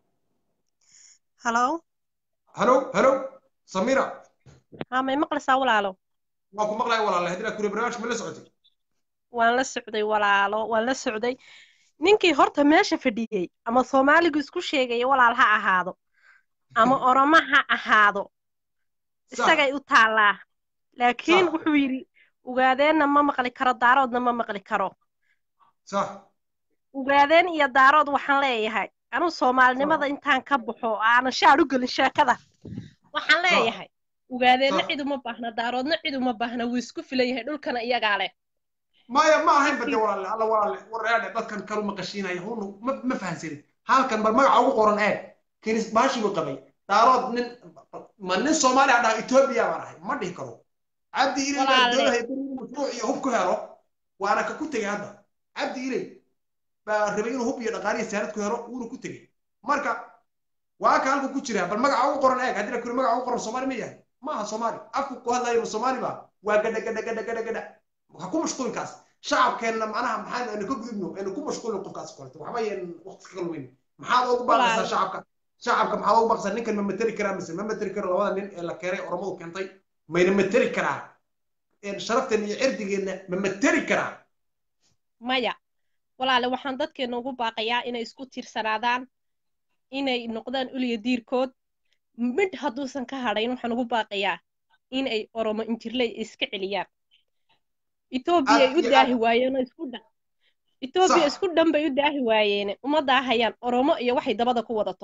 [SPEAKER 9] halo
[SPEAKER 7] halo halo samira
[SPEAKER 9] haa may maqlaysaa walaalo
[SPEAKER 7] waan ku maqlaya walaale haddii la kuriyo barnaamijka ma la socotay
[SPEAKER 9] waan la socday walaalo waan la socday ninkii horta meesha fadhiyey ama soomaaligu isku sheegaya walaal ha ahaado ama oromo ha ahaado isagay u taallaa laakiin
[SPEAKER 7] Sax.
[SPEAKER 9] wuxuu yidhi ugaadeenna ma maqli karo daaroodna ma maqli karo
[SPEAKER 7] sax
[SPEAKER 9] ugaadeen iyo daarood waxaan leeyahay anuu soomaalinimada intaan ka baxo oo aanan shaar u gelin sheekada waxaan leeyahay ugaadeenna
[SPEAKER 7] Sax.
[SPEAKER 9] cid uma baahna daaroodna cid uma baahna wuu isku filan yahay dhulkana iyagaa leh
[SPEAKER 7] maya ma ahayn bade walaale alla walaale wareedhe dadkan kalu maqashiinaya hunu ma ma fahansanin halkan bal magaca ugu qoran eeg kenis baashi buu qabay daarood nin ma nin soomaali a dhaha etoobiya baan ahay ma dhihi karo cabdi ilay baa
[SPEAKER 9] Walaale.
[SPEAKER 7] doonaya inuu mashruuc iyo hub ku helo waana ka ku tegey hadda cabdi ilay baa rabay inuu hub iyo dhaqaaliyo saarad ku helo wuuna ku tegey marka waa ka halku ku jira bal magaca ugu qoran eeg haddii la kuri magaca ugu qoran soomaali ma yahay ma aha soomaali afku ku hadlayo ma soomaali ba waa gadha gadha gadha gadha gadha ha ku mashquulinkaas shacabkeenna macnaha maxaan aynu ka gudubno aynu ku mashquulin qofkaas koleto waxba yan waqti ka kalweyn maxaad ugu baaqaysaa
[SPEAKER 9] Walaal.
[SPEAKER 7] shacabka shacabka maxaad ugu baaqaysaa ninkan ma materi karaa mise ma materi karo labada nin ee la keenay oromadu keentay mayna materi karaa Een sharafteen iyo cirdigeenna ma materi karaa
[SPEAKER 9] maya walaale waxaan dadkeena ugu baaqayaa inay isku tiirsanaadaan inay noqdaan uliya diirkood midh hadduusan ka hadhayn waxaan ugu baaqayaa inay oromo injirley iska celiyaan etoobiya ay
[SPEAKER 7] Aad
[SPEAKER 9] u
[SPEAKER 7] iyo
[SPEAKER 9] daahi
[SPEAKER 7] aad.
[SPEAKER 9] waayeen oo isku dhan etoobiya
[SPEAKER 7] Sax.
[SPEAKER 9] isku dhan bay u daahi waayeen uma daahayaan oromo iyo waxay dabada ku wadato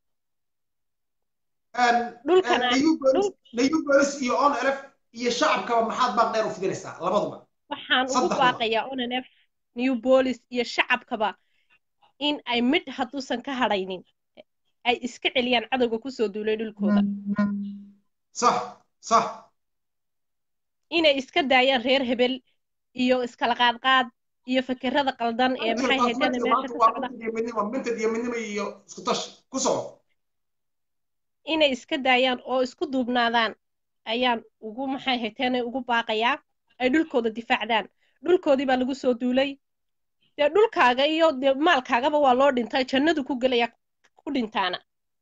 [SPEAKER 9] Dhulkana-
[SPEAKER 7] nayubolis iyo on elef iyo shacabkaba maxaad baaq dheer u fidinaysaa labaduba
[SPEAKER 9] waxaan ugu
[SPEAKER 7] Saddexda.
[SPEAKER 9] baaqayaa onanef new bolis iyo shacabkaba in ay midh hadduusan ka hadhaynin ay iska celiyaan cadowga kusoo duulay dhulkooda
[SPEAKER 7] sax sax
[SPEAKER 9] inay iska daayaan reer hebel iyo iskala qaadqaad iyo fekerada qaldan ee maxay haydeen meesha ka socda
[SPEAKER 7] minted iyo midnimo iyo isku tash ku soco
[SPEAKER 9] inay iska daayaan oo isku duubnaadaan ayaan ugu maxay hayteen ugu baaqayaa ay dhulkooda difaacdaan dhulkoodii baa lagu soo duulay dee dhulkaaga iyo dee maalkaagaba waa loo dhintay jannadu ku gelaya ku dhintaana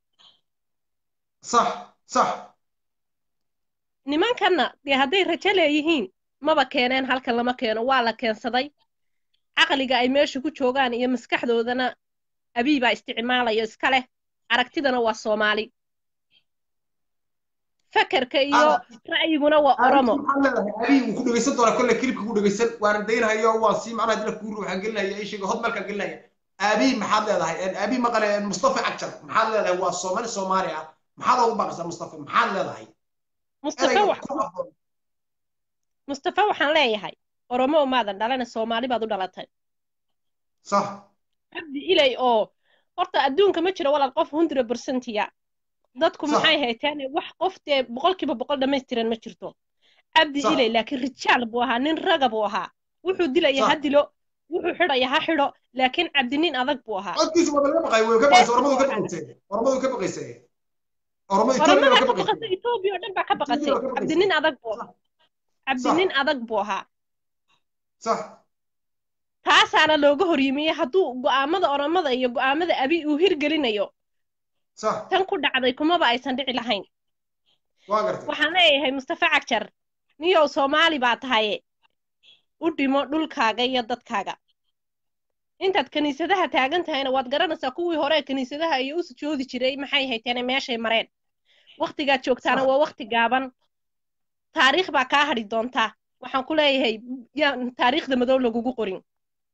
[SPEAKER 7] sax sax
[SPEAKER 9] nimankanna dee hadday rajo leeyihiin maba keeneen halkan lama keeno waa la keensaday caqliga ay meesha ku joogaan iyo maskaxdoodana abiy baa isticmaalayo iska leh aragtidana waa soomaali fakerka iyo ra'yiguna waa oromo
[SPEAKER 7] abiy wuu ku dhegeysan doonaa kolle kilibka ku dhegeysan waana daynahayo waan sii macnaha dila kuuri waxaan gelinaya ishiga hodmalkaan gelinaya abiy maxaad leedahay abiy maqale mustafa cagjar maxaad leedahay waa soomaali soomaali ah maxaad ugu baaqaysaa mustafa maxaad leedahay
[SPEAKER 9] mustafa wax mustafa waxaan leeyahay oromo umaadan dhalana soomaali baad u dhalatay
[SPEAKER 7] sax
[SPEAKER 9] cabdi ilay oo horta adduunka ma jiro walaal qof hundred percentiya dadku maxay hayteen wax qof dee boqolkiiba boqol dhammaystiran ma jirto cabdi ilay laakiin rijaal buu ahaa nin raga buu ahaa wuxuu dilaya ha dilo wuxuu xidhaya ha xidho laakiin cabdi nin adag buu ahaa
[SPEAKER 7] codkiisu waa laga baqay way ka baqaysay oromadu ka baqaysay oromadu ka baqaysay oromo etoobiya ka baqaysay
[SPEAKER 9] etoobiya oo dhan baa ka baqatay cabdi nin adag buu ahaa cabdi nin adag buu ahaa
[SPEAKER 7] sax
[SPEAKER 9] taasaana looga horyimiyey hadduu go'aamada oromada iyo go'aamada abi uu hirgelinayo tan ku dhacday kumaba aysan dhici lahayn waxaan leeyahay mustafa cagjar niyow soomaali baa tahaye u dhimo dhulkaaga iyo dadkaaga intaad kiniisadaha taagan tahayna waad garanaysaa kuwii hore kiniisadaha iyo u sujoodi jiray maxay hayteene meeshay mareen waktigaad joogtaana waa wakti gaaban taariikh baa kaa hadhi doontaa waxaan ku leeyahay yaan taariikhda madow lagugu qorin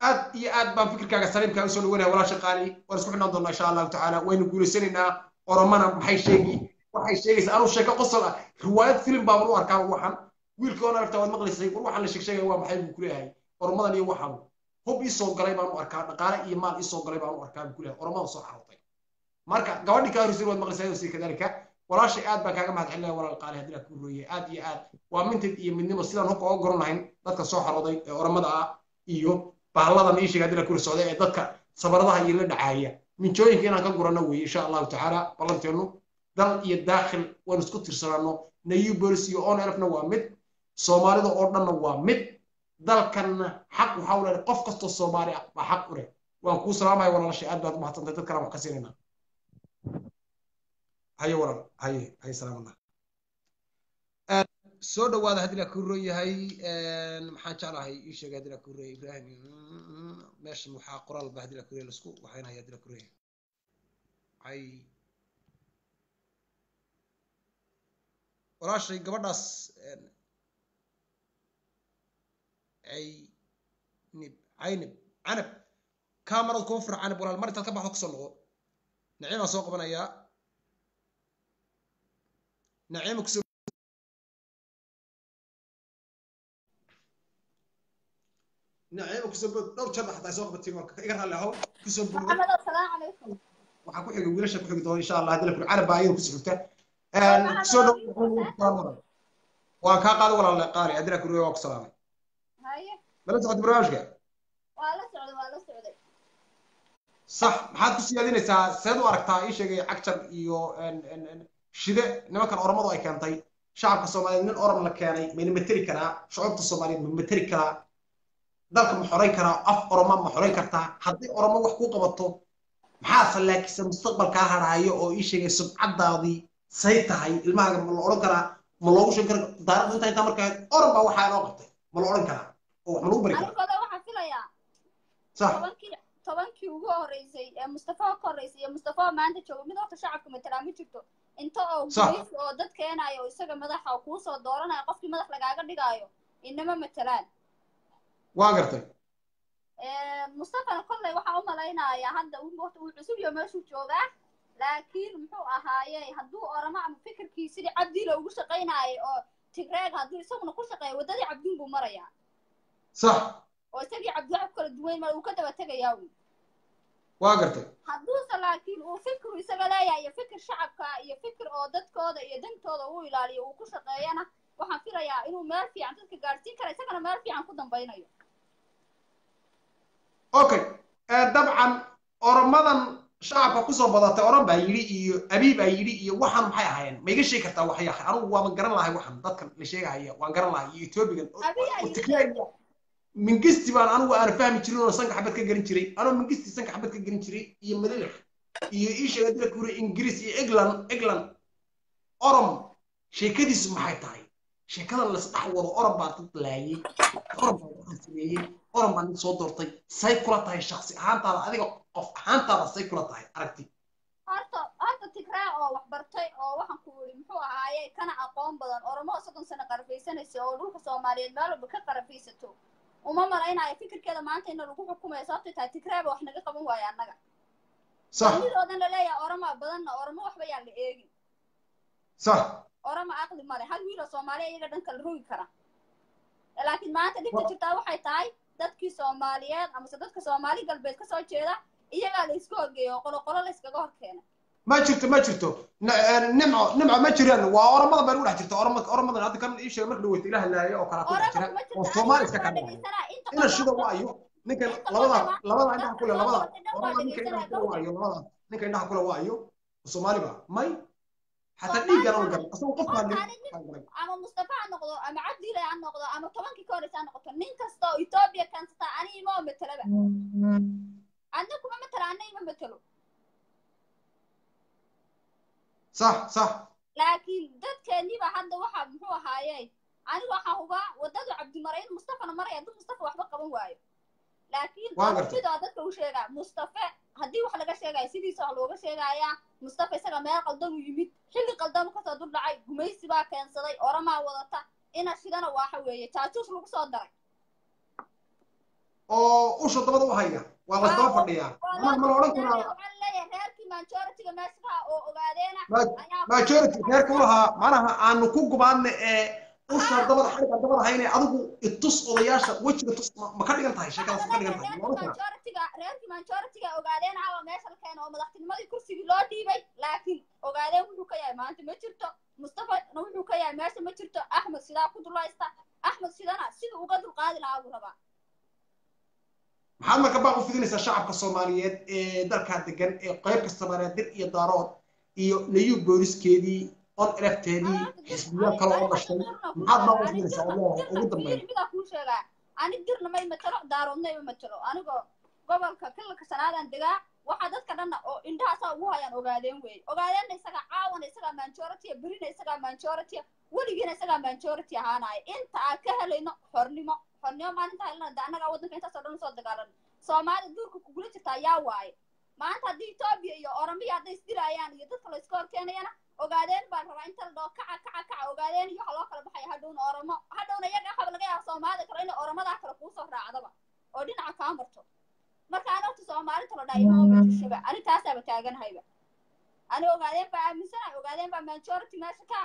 [SPEAKER 7] aad iyo aad baan fikirkaaga saliimkaa usoo dhawanaya walaasha qaali waan isku xidhnaan doonaa insha allahu tacaala waynu guulaysanaynaa oromana maxay sheegi waxay sheegaysaa anuu sheeko qosol ah riwaayad filim baaban u arkaa waxan wiilka oona aragtaa waad maqlaysay war waxaan la sheegsheegaya waa maxay buu kuleeyahay oromadan iyo waxan hub ii soo galay baan u arkaa dhaqaale iyo maal ii soo galay baan u arkaa buu kuleeyahay oromada soo xarootay marka gabadhii kaa horisay waad maqlaysaa iyadoo sii kadalika walaashay aad baan kaaga mahad celinaya walaal qaali haddii aad ku rooyay aad iyo aad waa mintid iyo midnimo sidaan hubka oga goran lahayn dadka soo xarooday ee oromada ah iyo bahalladan ii sheega haddii la kula socday ee dadka sabaradaha iyo la dhacaaya minjooyinka inaan ka gurano weeye insha allahu tacaala ballanteenu dal iyo daakhil waanu isku tirsanaano nayu bolis iyo on elfna waa mid soomaalida oo dhanna waa mid dalkanna xaq waxaa u leedahay qof kastoo soomaali ah baa xaq u leh waan kuu salaamaya walaalashay aad baad umahadsantay dad kalaan wax ka siinayna haye walaal haye haye salaamallah soo dhawaada haddii la ku roon yahay maxaan jeclahay ii sheegay haddii la ku roon ibrahim meeshan waxaa qoraal ba haddii la ku roon lasku waxaynaya haddii la ku roon yahay hay walaashay gabadhaas caynib caynib canab kaamarad kuma fira canab walaal mar intaad ka baxdo kasoo noqo naciimaan soo qabanayaa naciima kusoo naciima kusoo bood dhowr jeer xataa soo qabatiin waa iga raalli ahow kusoo booda
[SPEAKER 10] محمد السلام عليكم
[SPEAKER 7] waxaa ku xiga wiilasha ku xigi doona insha allah haddii la kuri canab baa ayada kusoo xigta kusoo dhow waan kaa qaada walaal qaali haddii la kuri waa ku salaamay
[SPEAKER 10] هاي
[SPEAKER 7] mala socota barnaamijka
[SPEAKER 10] ولا سعودي ولا سعودي
[SPEAKER 7] sax maxaad ku siyaadinaysaa seed u aragtaa ii sheegay cagjar iyo shide nimankan oromadu ay keentay shacabka soomaaliyeed nin orom la keenay mayna materi karaa shucubta soomaaliyeed ma materi karaa dalka ma xorayn karaa af oroma ma xorayn kartaa haddii oromo wax ku qabato maxaa sallaakisa mustaqbalkaa hadhaayo oo ii sheegay subcadaadii say tahay ilmahaaga ma la odhan karaa ma loogu sheegi kara taarikhda intaa intaa markaa orom baa waxaa inoo qabtay ma la odhan karaa oo wax ma lagu bari
[SPEAKER 10] أنا
[SPEAKER 7] karaa
[SPEAKER 10] كذا واحد فيلا
[SPEAKER 7] sax
[SPEAKER 10] tobankii tobankii ugu horeysay ee mustafa ka horeysay iyo mustafa maanta jooga mid horta shacabka matala ma jirto inta oo
[SPEAKER 7] Sax.
[SPEAKER 10] gumaysi oo dad keenayo oo isaga madaxa oo kuu soo dooranaya qofkii madax lagaaga dhigaayo inama matalaan
[SPEAKER 7] waa gartay
[SPEAKER 10] mustafana kolley waxaa u malaynayaa hadda uu waqti uu cusub iyo meeshuu joogaa laakiin muxuu ahaaye hadduu oramo ama fikirkii sidii cabdiila ugu shaqaynaayay oo tigreeg hadduu isaguna ku shaqeeya waddadii cabdiin buu marayaa
[SPEAKER 7] sax
[SPEAKER 10] oo isagii cabdi wax kala duwayn mara uu ka daba tegayaa uu
[SPEAKER 7] waa gartay
[SPEAKER 10] hadduuse laakiin uu fikru isaga leeyahay iyo fikir shacabka iyo fikir oo dadkooda iyo dantooda uu ilaaliyo uu ku shaqeeyana waxaan filayaa inuu meel fiican dadka gaadhsiin kara isagana meel fiican ku dambaynayo
[SPEAKER 7] okay dabcan oromadan shacabka kusoo badatay oran baa yidhi iyo abiib baa yidhi iyo waxaan maxay ahaayeen ma iga sheegi kartaa waxya anigu waaba garan lahay waxan dadkan la sheegahaya waan garan lahay iyo etoobigan Tigreega, mingisti baan anigu aan fahmi jirin oo sanka xabad ka gelin jiray anoo mingisti sanka xabad ka gelin jiray iyo malilix iyo ii sheegay dila kuri ingiriis iyo england england orom sheekadiisu maxay tahay sheekadan lasdhex wado orom baa dad laayay orom baa waxaan sameeyey orom baa nin soo doortay say kula tahay shaksi ahaantaada adiga qof ahaantaada say kula tahay aragti
[SPEAKER 10] horta horta tigraa oo wax bartay oo waxaan ku yidhi muxuu ahaaye kana aqoon badan oromo soddon sano qarafaysanaysa oo dhulka soomaaliyeed meel walba ka qarafaysato uma malaynayo fikirkeeda maanta ina lagu xukumayo sababtay tahay tigraaba wax naga qaban waayo annaga
[SPEAKER 7] sax
[SPEAKER 10] midoodan laleeyahay oroma badanna oromo waxba yaan la eegin
[SPEAKER 7] sax
[SPEAKER 10] oroma aqli male hal wiiloo soomaaliya iyaga dhanka la rogi kara laakiin maanta dhibta jirtaa waxay tahay dadkii soomaaliyeed amase dadka soomaali galbeed kasoo jeeda iyagaa la isku horgeeya oo qolo qolo la iskaga hor keena
[SPEAKER 7] ma jirto ma jirto N- nimco nimco ma jiraan waa oromada baa lagu dhex jirta oromada oromada hadda kan ii sheegay marka dhaweyta ilaah laayo oo kale ku dhex jira oo soomaali iska ka dhacay ina shida waayo ninkan labada labada indhaha kule labada oromada ninka indhaha kule waayo labada ninka indhaha kule waayo soomaali ba may xataa dhiiggana u garan asagoo qof baa nin
[SPEAKER 10] ama mustafa ha noqdo ama cabdile ha noqdo ama tobankii ka horeysa ha noqoto nin kasta oo etoobiya kansata ani ima oo matalaba adna kuma matala anna ima matalo
[SPEAKER 7] sax sax
[SPEAKER 10] laakiin dadkeeniba hadda waxa muxuu ahaaye aniga waxaa hubaa wadadu cabdimare in mustafana maraya hadduu mustafa waxba qaban waayo laakiin
[SPEAKER 7] Waa gartay.
[SPEAKER 10] midoo dadka u sheegaa mustafe haddii wax laga sheegayo sidiisa wax looga sheegayaa mustafa isaga meel qaldan u yimid xilli qaldan u kasoo dul dhacay gumaysi baa keensaday oramaa wadata ina shidana waxa weeye jaajuus lagu soo daray
[SPEAKER 7] oo usha dabada u haya waa la daba fadhiyaa mana ma la odhan karaa
[SPEAKER 10] waxaan leeyahay reerkii majority-ga meesha oo ogaadeena
[SPEAKER 7] majority reerka u lahaa manaha aanu ku gubaadna ee usha dabada xariga dabada hayne adigu itus odayaasha wejiga tus ma ka dhigan tahay sheekadaas ma ka dhigan tahay ma odhan karaa
[SPEAKER 10] majority-ga reerkii majority-ga ogaadeen caawa meesha la keeno oo madaxtinimadii kursigii loo dhiibay laakiin ogaadeen wuxuu ka yahay maanta ma jirto mustafa wuxuu ka yahay meesha ma jirto axmed sidaa ku dulaysta axmed sidana siduu uga dulqaadi lahaa buu rabaa
[SPEAKER 7] maxaad marka baaq u fidinaysaa shacabka soomaaliyeed ee dalkaa degan ee qayb kasta banaadir iyo daarood iyo nayu booliskeedii on elefteedii xisbiyo kale oo dhashay maxaad baaq u fidinaysaa oo leedahay ugu dambeyn
[SPEAKER 10] midaa kuu sheegaa ani dirna may matalo daaroodna ima matalo anigoo gobolka kilalka sanaadaan degaa waxaa dadka dhanna oo indhahaasaa ugu hayaan ogaadeen weeye ogaadeenna isagaa caawana isagaa majority berina isagaa majority weligiina isagaa majority ahaanaya inta aan ka helayno xornimo xornimo maalinta helana de annagaa waddanka intaasoo dhan usoo dagaalan soomaalida duurka kugula jirtaa yaa waaye maanta haddii etoobiya iyo oromiya hadday isdilaayaan iyo dadka la iska horkeenayana ogaadeen baan rabaa inta la dhaho kaca kaca kaca ogaadeen iyo waxa loo kala baxaya hadhowna oromo hadhowna iyaga waxaba laga yaaba soomaalida kale inay oromadaa kale kuusoo raacdaba oo dhinaca kaa marto marka ani horta soomaalita la dhaha imaama jirshaba ani taasaaba taaganahayba ani ogaadeen baa aaminsanahay ogaadeen baa majority meesha ka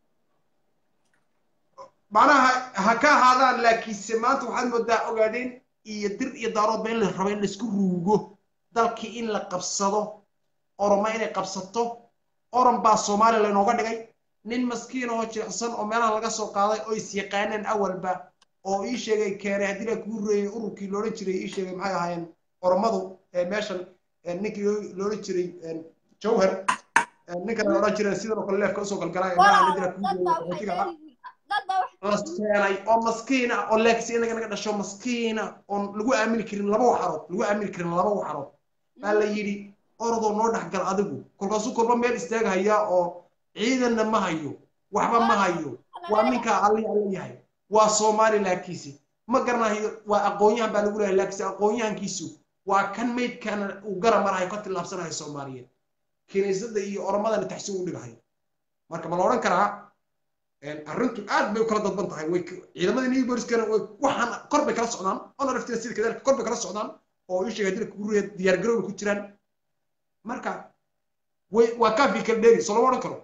[SPEAKER 7] macnaha ha ka ahaadaan laakiinse maanta waxaad moodaa ogaadeen iyo dir iyo daaroodba in la rabo in laisku ruugo dalkii in la qabsado oroma inay qabsato oran baa soomaaliya laynooga dhigay nin maskiin oo jilicsan oo meelaha laga soo qaaday oo is yaqaaneen awalba oo ii sheegay keenay haddii la kuu reeyay ururkii loodhan jiray ii sheegay maxay ahaayeen oromadu meeshan ninkii loodhan jiray jawhar ninkan la odhan jiray sidan oo kale leefka usoo galgalaa ee meelaha haddii la kuu reeyay la keenay oo maskiina oo leegsi inaga naga dhasho maskiina oon lagu aamini karin laba waxarood lagu aamini karin laba waxarood baa la yidhi orodoo noo dhexgal adigu kolkaasuu kolba meel istaaga hayaa oo ciidanna ma hayo waxba ma hayo waa ninkaa alli alla yahay waa soomaali laakiisi ma garanayo waa aqoon-yahan baa lagu leeyahay laakiinse aqoon-yahankiisu waa kan maydkana uu gara marahay ka tillaabsanayo soomaaliyeed kiniisadda iyo oromadana taxsi u dhigahay marka ma la odhan karaa arrintu aad bay u kala dadban tahay way ciidamada new boriskana waxaan kor bay kala socdaan onaraftina sida kadalika kor bay kala socdaan oo ii sheegay dilka kuruya diyaar garow ku jiraan marka way waa kaafi kala dheeri soo lama odhan karo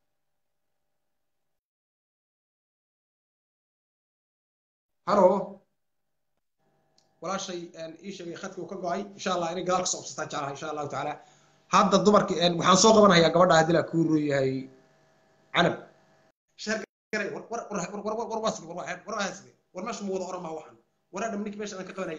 [SPEAKER 7] halo walaashay ii sheegay khadkii uu ka go-ay insha allah inay gadaal kasoo obsataa jeclaha insha allahu tacaala hadda dumarkii waxaan soo qabanhayaa gabadha haddii la kuu rooyahay canab war meesha ma wada oran maa waxaan waraadham ninki meesha aan ka qabanaya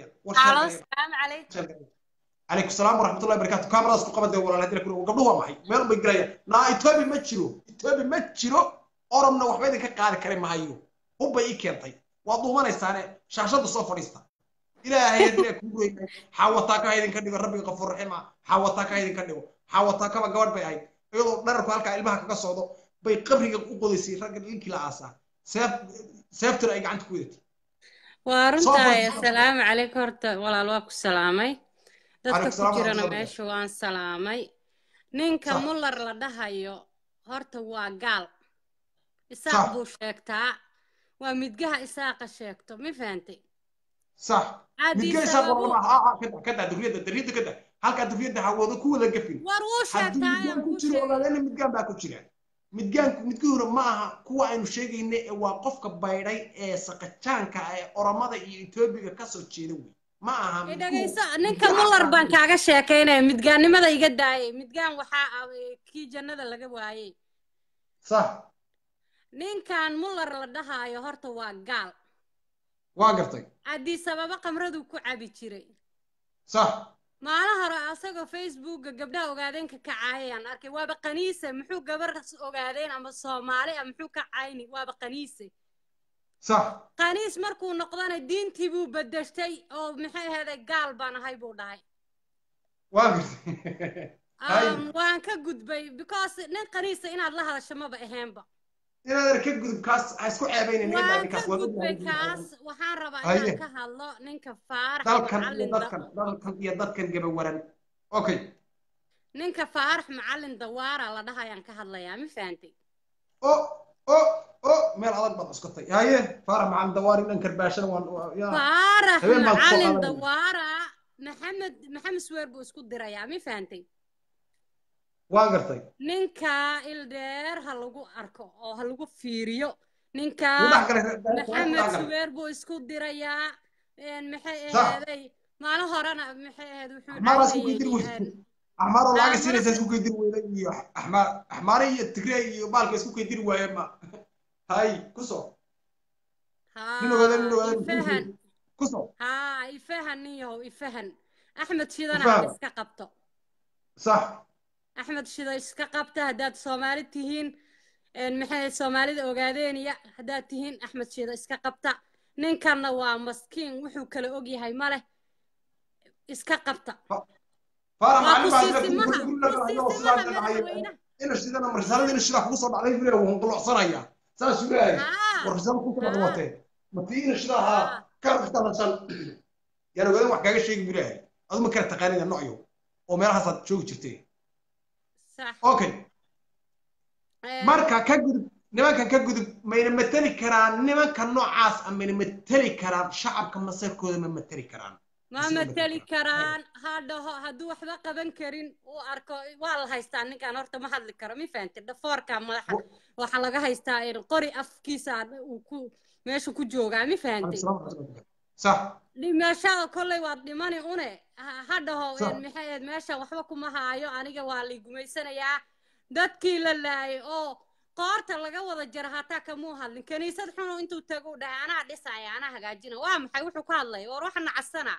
[SPEAKER 7] calaykum salaam waraxmatullahi barakatu kamaradaas ku qabadee walaal hadii lakuri gabdhuhu waa maxay meel bay gelayaan naa etoobi ma jiro etoobi ma jiro oromna waxba idinka qaadi kari mahayo hubbay ii keentay waad duumanaysaane shaashadda soo fadhiista ilaahay hadii kuu royay xaawataa ka idinka dhigo rabbiga qafuur raxima xaawataa ka idinka dhigo xaawataa kaba gabadh bay ahayd iyadoo dhararku halkaa ilmaha kaga socdo bay qabriga u qodaysay ragga ninkii la aasaa seef seeftuna ay gacanta ku wadatay
[SPEAKER 11] waa runtahay assalaamu calaykum horta walaal waa ku salaamay dadka ku jirana meesha waan salaamay ninka muller la dhahayo horta waa gaal isaaq buu sheegtaa waa midgaha isaaqa sheegto ma fahantay
[SPEAKER 7] صح midga isaaq waa kada kada duriyada duriyada kada halka duriyada hawada ku wada gafin
[SPEAKER 11] war wuu sheegtaa
[SPEAKER 7] ku jiro ogaadana midgaan baa ku jira midgaanku midkii hore ma aha kuwa aynu sheegayna ee waa qofka baydhay ee saqajaanka ee oromada iyo etoobiga kasoo jeeda wey ma aha
[SPEAKER 11] dhegayso ninka muller baan kaaga sheekaynaya midgaannimada iga daayay midgaan waxaa kii jannada laga waayey
[SPEAKER 7] sax
[SPEAKER 11] ninkan muller la dhahaayo horta waa gaal
[SPEAKER 7] waa gartay
[SPEAKER 11] haddii sababo qamraduu ku cabi jiray
[SPEAKER 7] sax
[SPEAKER 11] maalin hore asagoo facebooka gabdhaha ogaadeenka ka caayayaan arkay waaba qaniise muxuu gabar ogaadeen ama soomaali ah muxuu ka cayni waaba qaniise
[SPEAKER 7] sax
[SPEAKER 11] qaniis markuu noqdana diintii buu bedeshtay oo maxay ahaday gaal baan ahay buu dhahay
[SPEAKER 7] waa gartay
[SPEAKER 11] waan ka gudbay because nin qaniisa inaad la hadasho maba aheenba
[SPEAKER 7] inaad ka gudub kaas ha isku ceebaynin
[SPEAKER 11] waan ka gudbay kaas waxaan rabaa inaan ka hadlo ninka faarax
[SPEAKER 7] dalkan iyo dadkan dalkan iyo dadkan gabawaran okay
[SPEAKER 11] ninka faarax macalin dawaara la dhahayaan ka hadlayaa ma fahantay
[SPEAKER 7] o o o meel adag baad cuskatay haye faarax macalin dawaari dhan karbaashana waan yaa
[SPEAKER 11] faarax
[SPEAKER 7] habeen baan kusoo
[SPEAKER 11] macalin
[SPEAKER 7] qaadanaya.
[SPEAKER 11] dawaara maxamed maxamed sweer buu isku dirayaa mi fahantay
[SPEAKER 7] waan gartay
[SPEAKER 11] ninka ildheer ha lagu arko oo ha lagu fiiriyo ninka
[SPEAKER 7] Wuu dhex galay, reer- reer-
[SPEAKER 11] maxamed
[SPEAKER 7] dhex galay.
[SPEAKER 11] sweer buu isku dirayaa een, maxay
[SPEAKER 7] Sax.
[SPEAKER 11] aheeday maalin horena maxay aheed wuxuu
[SPEAKER 7] axmaara isku
[SPEAKER 11] caynayay,
[SPEAKER 7] kaydir
[SPEAKER 11] een,
[SPEAKER 7] weyday axmaaroo lacag
[SPEAKER 11] Axmaar-
[SPEAKER 7] siinaysa isku kaydir weyday iyo axmaar axmaare iyo tigre iyo baalka isku kaydir waaye ma hay kusoo nin ogaada nin
[SPEAKER 11] haa
[SPEAKER 7] ogaada
[SPEAKER 11] ifahan
[SPEAKER 7] kusoo
[SPEAKER 11] haa ifahan nin yahow ifahan axmed shidana
[SPEAKER 7] Ifahan.
[SPEAKER 11] ha iska qabto
[SPEAKER 7] sax
[SPEAKER 11] axmed shida iska qabta haddaad soomaali tihiin een, maxay soomaalida ogaadeeniya haddaad tihiin axmed shida iska qabta ninkanna waa maskiin wuxuu kala ogyahay ma leh iska qabta
[SPEAKER 7] faarax
[SPEAKER 11] waa
[SPEAKER 7] macalin baa
[SPEAKER 11] ku
[SPEAKER 7] hadda
[SPEAKER 11] siisimaha
[SPEAKER 7] guri
[SPEAKER 11] ku
[SPEAKER 7] laga hayo
[SPEAKER 11] siisimaha
[SPEAKER 7] sidaas dhacayo
[SPEAKER 11] madaxweynaha
[SPEAKER 7] ina shidana marsaalada ina shidaa kugu soo dhacday bile wuu qulocsanaya saas uu leeyahay war risaalo ku soo dhawatee matii ina shidaa haa ka raftasan yaan ogaadan wax kaaga sheegi buu leeyahay adu ma kala taqaanida nocyo oo meelahaasaad joogi jirtee
[SPEAKER 11] sax
[SPEAKER 7] okay marka ka gudub nimankan ka gudub mayna mateli karaan nimanka noocaas ah mayna mateli karaan shacabka masarkooda ma mateli karaan
[SPEAKER 11] ma mateli karaan ha dhaho hadduu waxba qaban karin uu arko waa la haystaa ninkan horta ma hadli karo mi fahanti dhafoorka madaxa waxaa laga haystaa in qori afkiisa uu ku meesha ku joogaa mi fahanti
[SPEAKER 7] sax
[SPEAKER 11] dhimashaada kolley waad dhimani une ha ha dhaho
[SPEAKER 7] Sax.
[SPEAKER 11] een, maxay ahayd meesha waxba kuma haayo aniga waa la gumaysanayaa dadkii la laayay oo qoorta laga wada jara hataa kamuu hadlin kaniisad xunu intuu tago u dhahay anaa dhisaya anaa hagaajina waa maxay wuxuu ka hadlay war waxa nacasana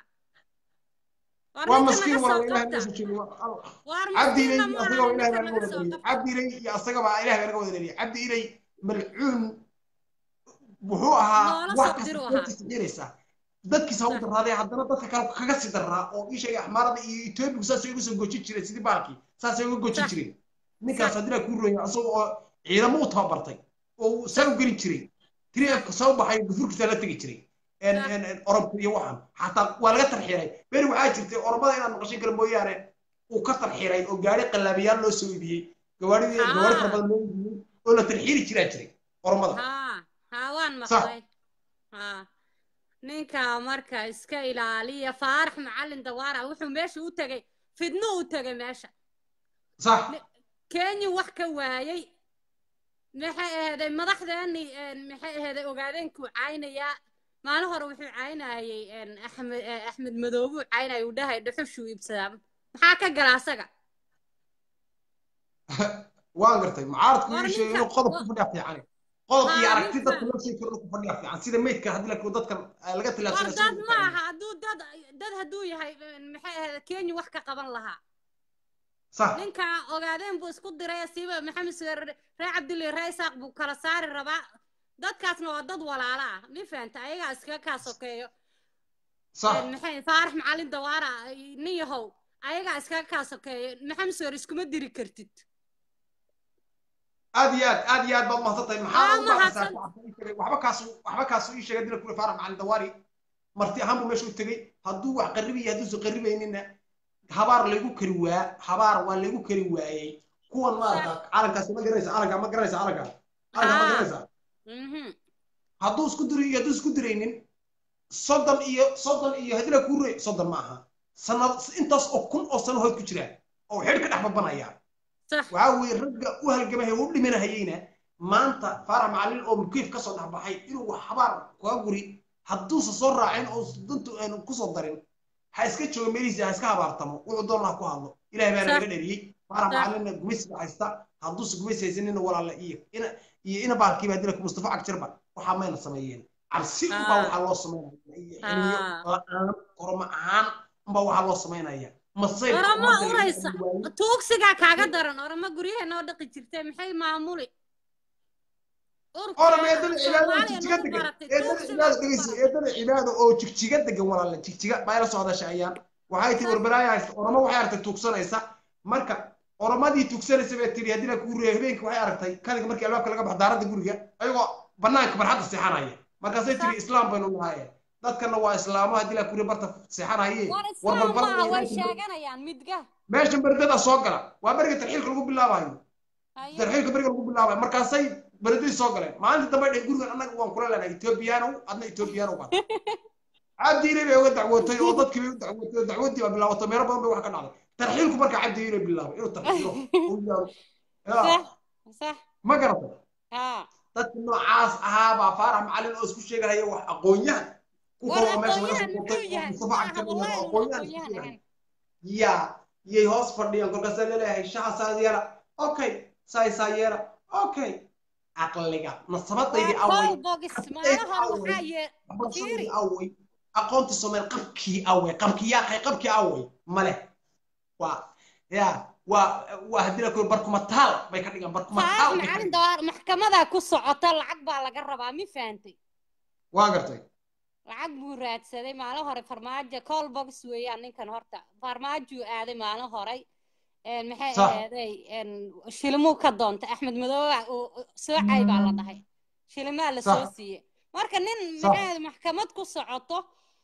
[SPEAKER 11] war
[SPEAKER 7] waa
[SPEAKER 11] ninka
[SPEAKER 7] maskiin
[SPEAKER 11] naga
[SPEAKER 7] waa
[SPEAKER 11] soo
[SPEAKER 7] ilahay
[SPEAKER 11] qabta
[SPEAKER 7] meesha joogo
[SPEAKER 11] war
[SPEAKER 7] cabdi ilay
[SPEAKER 11] maskiinna
[SPEAKER 7] iyo
[SPEAKER 11] ma
[SPEAKER 7] asagaba
[SPEAKER 11] aha
[SPEAKER 7] ilahay
[SPEAKER 11] ninka
[SPEAKER 7] baa naga
[SPEAKER 11] naga
[SPEAKER 7] wada
[SPEAKER 11] soo
[SPEAKER 7] dheliyey cabdi ilay iyo asagaba ilahay baa naga wada dheliyey cabdi ilay malcuun wuxuu ahaa
[SPEAKER 11] Noola
[SPEAKER 7] wax
[SPEAKER 11] soo diru
[SPEAKER 7] kasta
[SPEAKER 11] ahaa.
[SPEAKER 7] dadkiisa xiraysa dadkiisa ha u daraaday haddana dadka kale kaga sii daraa oo ii sheegay axmaarada iyo etoobigu saasay uga soo gojin jireen sidii baalkii saasay uga gojin
[SPEAKER 11] Sax.
[SPEAKER 7] jireen ninkaas haddii la kuu ronya asagoo oo ciidamo u tababartay oo uu saa u gelin jiray tiriafka soo baxay gufurkiisa la tegi jiray En- en- en orobka iyo waxan xataa waa laga tarxiiray beri waxaa jirtay oromada inaad maqashin kale mooyaane uu ka tarxiiray oo gaari qallaabiyaal loo soo iibiyey gawaadhidii
[SPEAKER 11] Haa.
[SPEAKER 7] gawaari fara badan loo iibiyey oo la tarxiiri jiraa jiray oromada
[SPEAKER 11] haa haa waan
[SPEAKER 7] Sax.
[SPEAKER 11] maqlay haa ninka marka iska ilaaliya faarax macalin dawaara wuxuu meesha u tegay fidno u tegay meesha
[SPEAKER 7] sax
[SPEAKER 11] kenya wax ka waayay maxay aheeday madaxdeeni een, maxay aheeday ogaadeenkuu caynayaa maalin hore wuxuu caynayay een, axmed eh, axmed madoobuu caynaya uu dhahay dhuxushuu iibsadaa maxaa ka gala asaga
[SPEAKER 7] waan gartay mucaaradku
[SPEAKER 11] War
[SPEAKER 7] ii sheegay
[SPEAKER 11] ninka-
[SPEAKER 7] inuu qodob ku fadhiya fiican qodob iyo
[SPEAKER 11] Haa,
[SPEAKER 7] aragti
[SPEAKER 11] ninka-
[SPEAKER 7] dadka loo sheegi karo inuu ku fadhiya fiican sida meydka haddii la dadkan ah, laga
[SPEAKER 11] war
[SPEAKER 7] tilaabsanay
[SPEAKER 11] dad ma aha hadduu dad dad hadduu yahay een, maxay aheeday kenya wax ka qaban lahaa
[SPEAKER 7] sax
[SPEAKER 11] ninka ogaadeen buu isku diray siiba maxamed sugeer ree cabdilli ree isaaq buu kala saari rabaa dadkaasna waa dad walaala ah mi fahanta ayagaa iskaga kaa sokeeyo
[SPEAKER 7] sax
[SPEAKER 11] Een, maxay faarax macalin dawaara nin yahow ayagaa iskaga kaa sokeeyo maxamed sugeer iskuma diri kartid
[SPEAKER 7] aad iyo aad aad iyo aad baad mahadsan tahay maxaa
[SPEAKER 11] Aa,
[SPEAKER 7] ugu baaxaysaa
[SPEAKER 11] mahadsan.
[SPEAKER 7] shacabka ii sheegay waxba kaasu waxba kaasu ii sheegay dila kule faarax macalin dawaari marti ahaan buu meesha u tegey hadduu wax qarribayo hadduusan qarribaynina habaar laygu kari waa habaar waa laygu kari waayey kuwan maarata calankaasi ma garanaysa calanka ma garanaysa calanka calanka ma
[SPEAKER 11] Aa.
[SPEAKER 7] garanaysa
[SPEAKER 11] Mhm.
[SPEAKER 7] hadduu isku diro iyo hadduu isku diraynin soddon iyo soddon iyo haddii la kuu roy soddon ma aha sanad intaas oo kun oo sano hood ku jiraan oo xidh ka dhex babanaya
[SPEAKER 11] sax
[SPEAKER 7] waxaa weeye ragga u halgamaya u dhimanahayeyna maanta faarax macalin oo mukiif kasoo dhex baxay inuu wax habaar kuga guri hadduusan soo raacin oo dantu aanu kusoo darin ha iska joogo meelihiisa ha iska habaartamo wuxuu doonaa ku hadlo ilahay baa
[SPEAKER 11] Sax.
[SPEAKER 7] naga dheriyey faarax
[SPEAKER 11] Sax.
[SPEAKER 7] macalinna gumaysiga haysta hadduusan gumaysi haysanina walaala iyo ina iyo ina baalkiiba haddii la mustafa cagjarba waxaa mayna sameeyeen cabsi unbaa
[SPEAKER 11] Ah.
[SPEAKER 7] waxaa loo samaynaya iyo xiliyo
[SPEAKER 11] Ah.
[SPEAKER 7] la-aan koroma ahaan unbaa waxaa loo samaynaya masayr
[SPEAKER 11] orama uraysa tuugsigaa kaaga daran orama guryaha noo dhaqi jirtay maxay maamuli
[SPEAKER 7] orama eedada cibaado jigjiga degan eedada cibaado dhegeysa eedada cibaado oo jigjiga degan walaala jigjiga baa ila soo hadasha ayaan waxay tii warbaraaya haysta orama waxay aragtay tuugsanaysa marka oramadii tuugsanaysa bay tiri haddii la kuu reeyo habeenkii waxay aragtay kaliga markii albaabka laga baxo daaradda guriga ayagoo banaanka barxadda seexanaya markaasay tiri islaam baynu nahaye dadkana waa islaamo haddii la kuu reeyo barta seexanaye
[SPEAKER 11] war
[SPEAKER 7] war
[SPEAKER 11] islaam maaha
[SPEAKER 7] balbal
[SPEAKER 11] way sheeganayaan midga
[SPEAKER 7] meeshan berdada soo gala waa beriga tarxiilka lagu bilaabayo tarxiilka beriga lagu bilaabayo markaasay beledii soo galeen maalinta dambe dhe gurigan annaga waan kula leenahay ethoobiyaanow adna ethoobiyaanow baan cabdiile bay uga dacwootay oo dadkii bay u dacwootay oo dacwadii baa bilaabatay meelo badan bay wax ka dhacday tarxiilku markaa cabdiile bilaabay inuu tarxiilo uu yaaro
[SPEAKER 11] صح صح
[SPEAKER 7] ma garatay
[SPEAKER 11] ها
[SPEAKER 7] dadka noocaas ahaa baa faarax macalin oo isku sheegahaya wax aqoon-yahan ku
[SPEAKER 11] war
[SPEAKER 7] kaloo meesha laga
[SPEAKER 11] aqoonyahan
[SPEAKER 7] soo
[SPEAKER 11] muxuu
[SPEAKER 7] qotay oo
[SPEAKER 11] yahay
[SPEAKER 7] mustafa
[SPEAKER 11] maaha
[SPEAKER 7] cagta
[SPEAKER 11] wallahi
[SPEAKER 7] aqoon-yahan isku
[SPEAKER 11] aqoonyahan
[SPEAKER 7] sheegahaya
[SPEAKER 11] ahayn
[SPEAKER 7] yaa yay hoos fadhiyaan kolkaasaa laleeyahay shaxasaad yeela okay saaysaa yeela okay caqliga nasabadaydii
[SPEAKER 11] waa
[SPEAKER 7] away
[SPEAKER 11] call box
[SPEAKER 7] qabtaydii
[SPEAKER 11] maalahan
[SPEAKER 7] away
[SPEAKER 11] waxaa yee
[SPEAKER 7] waxbarashadaydii
[SPEAKER 11] fiiri
[SPEAKER 7] away aqoonta soomaali qabkii away qabkii yaaqay qabkii away male waa yaa waa waa haddii la kuro barkumataal bay ka dhigaan
[SPEAKER 11] faarax
[SPEAKER 7] barkumataal bay ka
[SPEAKER 11] macalin
[SPEAKER 7] dhigaan
[SPEAKER 11] dawaar maxkamadaa ku socota lacag baa laga rabaa mi fahantay
[SPEAKER 7] waa gartay
[SPEAKER 11] lacag buu raadsaday maalin hore farmaajo call box weeyaan ninkan horta farmaajuu aaday maalin horay een maxay
[SPEAKER 7] sax
[SPEAKER 11] ahaaday een shilimuu ka doontay axmed madoobe uu soocay baa la dhahay shilimaa la soo
[SPEAKER 7] sax
[SPEAKER 11] siiyey marka nin
[SPEAKER 7] sax
[SPEAKER 11] maxay ahayd maxkamad ku socoto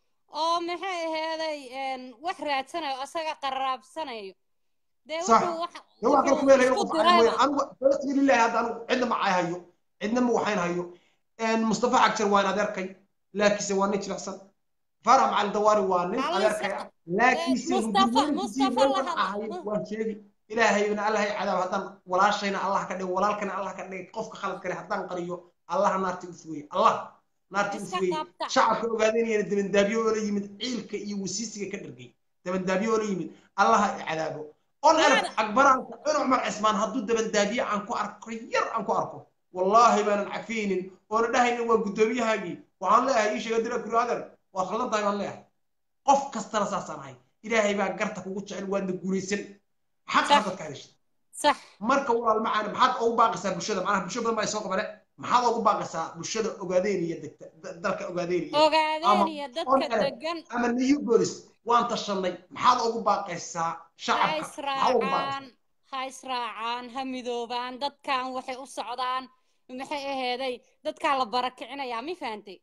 [SPEAKER 11] oo maxay ahaaday een wax raadsanayo asaga qaraabsanayo dee
[SPEAKER 7] صح
[SPEAKER 11] wuxuu wax
[SPEAKER 7] لو كان
[SPEAKER 11] wuxuu
[SPEAKER 7] كويل هي
[SPEAKER 11] isku
[SPEAKER 7] قف عن وين
[SPEAKER 11] dirayba
[SPEAKER 7] انا فلسطين لله هذا انا عندنا معي هيو عندنا مو وحين هيو ان مصطفى عكسر وين ادركي لكن سواني احسن فرع مع الدواري وانين
[SPEAKER 11] معلش
[SPEAKER 7] ادركي لكن سي
[SPEAKER 11] مصطفى مصطفى
[SPEAKER 7] وين
[SPEAKER 11] لها
[SPEAKER 7] هي وان شيء ilaahay ibn allah cadaab haddaan walaashayna allah ka dhig walaalkana allah ka dhig qofka khalad kale haddaan qariyo allah naarti u fogey allah naarti u
[SPEAKER 11] iska
[SPEAKER 7] fogey
[SPEAKER 11] qabta
[SPEAKER 7] shacabka ogaadeenayana dabandaabyo oo la yimid ciilka iyo wasiisiga ka dhargay dabandaabyo oo la yimid allah ha i cadaabo on alf
[SPEAKER 11] maada
[SPEAKER 7] akbaraanka in cumar cismaan hadduu dabandaabiye aan ku arko yar aan ku arko wallaahi baanan cafiyeynin oona dhahaynin waa guddoomiyahaagii waxaan leeyahay ii sheega dira kuri adeer waad khaldan tahay baan leeyahay qof kastana saasaan ahay ilaahay baa garta kugu jecel waadna guulaysan xaqa
[SPEAKER 11] صح
[SPEAKER 7] dadka hadashay
[SPEAKER 11] صح
[SPEAKER 7] marka walaal macaan maxaad ugu baaqaysaa bulshada macnaha bulsho badan baa soo qabane maxaad ugu baaqaysaa bulshada ogaadeeniya degta da- dalka ogaadeeniya ama
[SPEAKER 11] ogaadeenaya
[SPEAKER 7] on
[SPEAKER 11] dadka
[SPEAKER 7] alef
[SPEAKER 11] degan
[SPEAKER 7] ama new bolis waan tashanay maxaad ugu baaqaysaa
[SPEAKER 11] ha
[SPEAKER 7] shacabka maxaad ugu baaqaysaa
[SPEAKER 11] israacaan ha israacaan ha midoobaan dadkan waxay u socdaan maxay aheeday dadkaa la barakicinayaa mi fahantay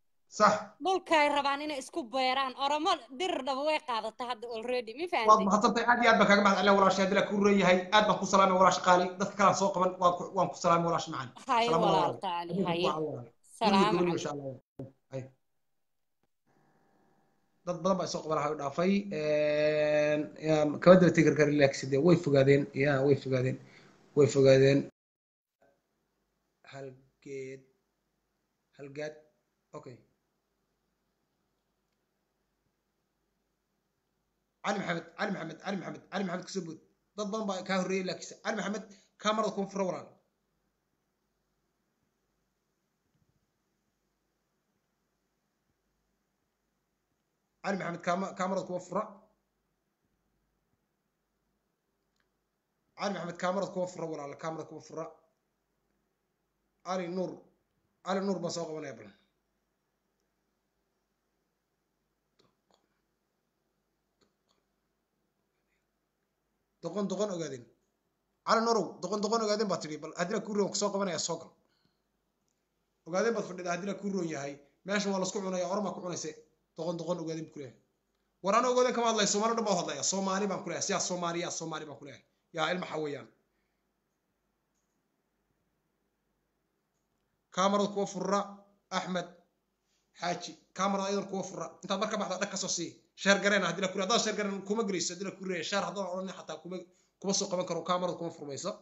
[SPEAKER 7] صح
[SPEAKER 11] dhulkay rabaan inay isku beeraan oromo dir dhaba way qaadatay hadda already mi
[SPEAKER 7] waad
[SPEAKER 11] fahantay
[SPEAKER 7] mahadsantahay aad iyo aad baan kaaga mahad celin walaasha haddii la kuu reeyahay aad baan ku salaamay walaash qaali dadka kalaan soo qaban waan ku waan ku salaamay walaash macaan
[SPEAKER 11] haye
[SPEAKER 7] salaam walaal
[SPEAKER 11] walaal taali
[SPEAKER 7] adinku
[SPEAKER 11] haye
[SPEAKER 7] waa walaal guriga
[SPEAKER 11] salaamu
[SPEAKER 7] guriga
[SPEAKER 11] calaykum
[SPEAKER 7] insha allah hay dad badan baa soo qaban lahaa dhaafay kama daba tegi kara laakiin dee way fogaadeen ya way fogaadeen way fogaadeen hal geed hal gaad okay علي محمد علي محمد علي محمد علي محمد كسبود dad badan baa kaa horreeyay laakiin cali maxamed kaamarada kuma fura walaal cali maxamed kaama kaamarada kuma fura cali maxamed kaamarada kuma fura walaal kaamarada kuma fura cali nuur cali nuur baan soo qabanaya bal doqon doqon ogaadeen cali nuurow doqon doqon ogaadeen baa tidhi bal haddii la kuu roon soo qabanaya soo gal ogaadeen baad fadhida haddii la kuu roon yahay meesha waa lasku cunaya oramaa ku cunayse doqon doqon ogaadeen buu kuleeyahay war ana ogaadeen kama hadlaya soomaali dhan baa hadlaya soomaali baan kuleeyahay siyaa soomaali yaa soomaali baan kuleeyahay yaa ilma xawayaan kaamarada kuwa furra axmed xaaji kaamarada ayadan kuwa furra intaad marka baxda dhag kasoo sii sheer gareena haddii la kuri haddaan sheer gareen kuma gelayso haddii la kuriya sheer haddaan odhanin xataa kuma kuma soo qaban karo kaamarada kuma furmayso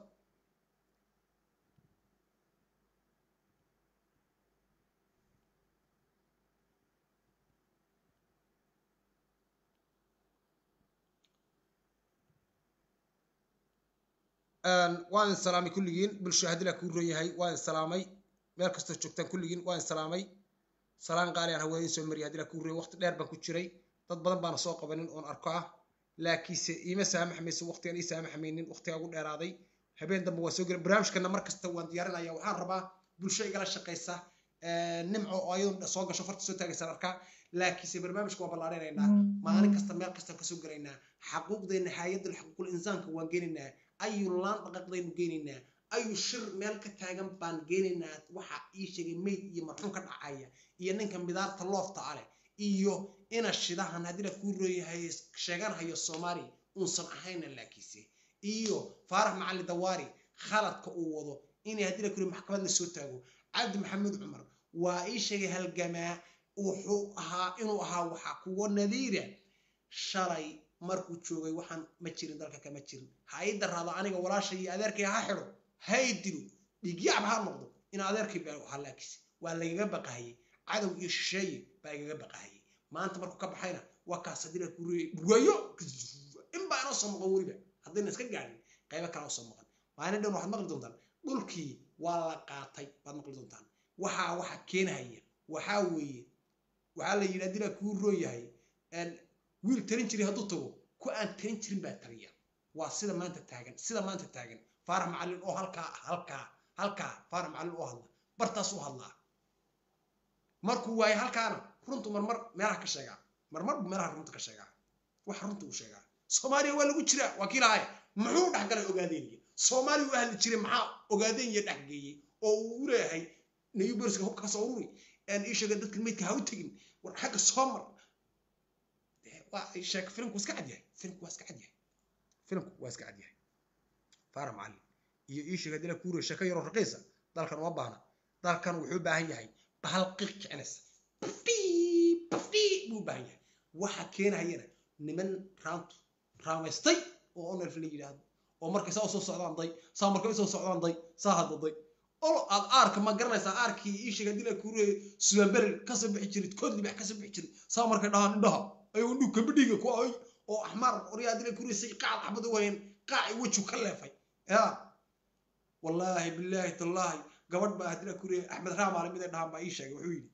[SPEAKER 7] waan salaamay kulligiin bulsho haddii la kuu ron yahay waan salaamay meel kastoo joogtaan kulligiin waan salaamay salaan qaali aan haweenin soo mariyay haddii la kuu ron waqti dheer baan ku jiray dad badan baana soo qabanin oon arko ah laakiinse iima saamaxmayso waqtigaan ii saamaxmaynin waqtigaa ugu dheeraaday habeen dambe waan soo gelay barnaamijkana mar kasta waan diyaarinaya waxaan rabaa bulsho igala shaqaysa nimco oo ayadu soo gasho farta soo taagaysaan arkaa laakiinse barnaamijka waan ballaarinaynaa maalin kasta meel kastaan kasoo gelaynaa xaquuqdeena hay-adda xuquuqul insaanka waan geenaynaa ayu laan dhaqaaqdaynu geenaynaa ayu shir meel ka taagan baan geenaynaa waxa ii sheegay mayd iyo marxuum ka dhacaya iyo ninka midaarta loofta ale iyo ina shidahan haddii la kuu rooyahay sheegan hayo soomaali uusan ahayna laakiinse iyo faarax macalin dawaari khaladka uu wado inay haddii la kuri maxkamad la soo taago cabdi maxamed cumar waa ii sheegay halgamaa wuxuu ahaa inuu ahaa waxaa kuwa nadiira shalay markuu joogay waxaan ma jirin dalka kama jirin ha ii daraado aniga walaasha iyo adeerkay ha xidho hay dilo dhiigyacab ha noqdo in adeerkay baa halaakis waa lagaga baqahayay cadow iyo shisheeye baa igaga baqahayay maanta markuu ka baxayna waa kaas haddii la kuriye burwayo in baa inoo soo maqan weliba haddayna iska gaadhin qaybo kale oo soo maqan maalin dhan waxaad maqli doontaan dhulkii waa la qaatay baad maqli doontaan waxaa waxa keenhaya waxaa weeye waxaa la yidhi haddii la kuu roon yahay wiil tarin jiray hadduu tago ku aan tarin jirin baa tariya waa sida maanta taagan sida maanta taagan faarax macallin oo halkaa halkaa halkaa faarax macallin oo hadla bartaas u hadlaa markuu waayo halkaana runtu marmar meelaha ka sheegaa marmar buu meelaha runta ka sheegaa wax runta uu sheegaa soomaaliya waa lagu jiraa waa kii lahaaya muxuu dhex galay ogaadeeniya soomaaliya u ahli jiray maxaa ogaadeeniya dhex geeyey oo uu leeyahay nayuberska hubka kasoo ururi aan ii sheega dadka meydka ha u tegin war xagga soo mar waa sheeg filimku iska cad yahay filimku waa iska cad yahay filimku waa iska cad yahay faara macallin iyo ii sheega dila kuure sheeko yaroo raqiisa dalkan uma baahna dalkan wuxuu u baahan yahay bahal qiiq kicinaysa bafdi bafdi buu u baahan yahay waxa keenayana niman raantu raamaystay oo onelf la yidhaahdo oo markay saa usoo socdaan day saa markay usoo socdaan day saa hadda day olo aad aarka ma garanaysaa aarkii ii sheega dila kuure subanberer kasoo bixi jirid kood libax kasoo bixi jirid saa markay dhahaan indhaha ayuu dhug kabadhiga ku ay oo axmaar oryaa dila kuure say qaac xabad u wayan qaaci weju ka leefay ya wallaahi billaahi tallaahi gabadh baa hadila kuure axmed raamaale mid ay dhahaan baa ii sheegay wuxuu yidhi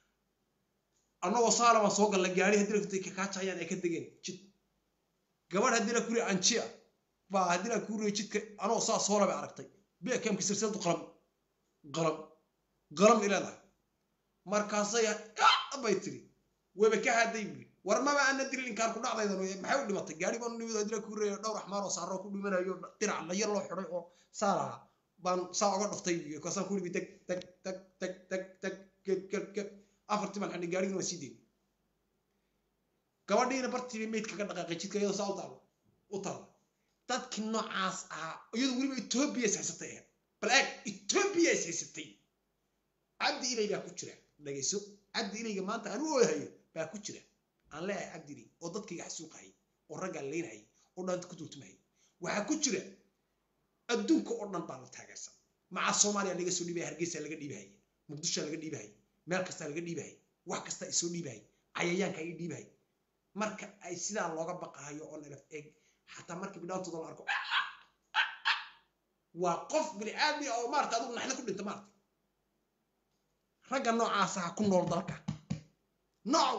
[SPEAKER 7] annagoo saalama soo galla gaari haddii la kutay kakaajayaan ay ka degeen jid gabadh haddii la kuri anjia baa haddii la kuri jidka anoo saa soola bay aragtay bekamka silsiladu qalam qalam qalam ileedahay markaasay bay tiri weba ka haaday buli war maba ana dilin inkaan ku dhacdaydan maxay u dhimatay gaari baan nimid haddii la kuri dhowr axmaar oo saaroo ku dhimanayo dirac layar loo xiday oo saa lahaa baan saa uga dhaftay kaasaan ku dhibi tag tag tag tag tag tag ged ged ged afartii baan xidhay gaarigina waa sii deyn gabadhiina bartiiba meydka ka dhaqaaqay jidka iyadoo saa u taalo u taala dadkii noocaas ahaa iyadu weliba etoobiya is haysatay ahayd bal eeg etoobiya is haysatay cabdi ilay baa ku jira dhagayso cabdi ilayga maanta aan u oohayo baa ku jira aan leeyahay cabdi ilay oo dadkayga xasuuqahayay oo raggaa leynahayay oo dhaanta ku turtumahayay waxaa ku jira adduunka oo dhan baa la taageersan maca soomaaliya laga soo dhiibaya hargeysa laga dhiibahaya muqdisho laga dhiibahaya meel kasta laga dhiibahaya wax kasta ay soo dhiibahaya cayayaanka ay dhiibahaya marka ay sidaa looga baqahayo oo nalaf eeg xataa marka bidhaantooda la arko waa qof bini aadmi oo maarata adigu naxda ku dhinta maarata ragga noocaas ah ku nool dalka nooc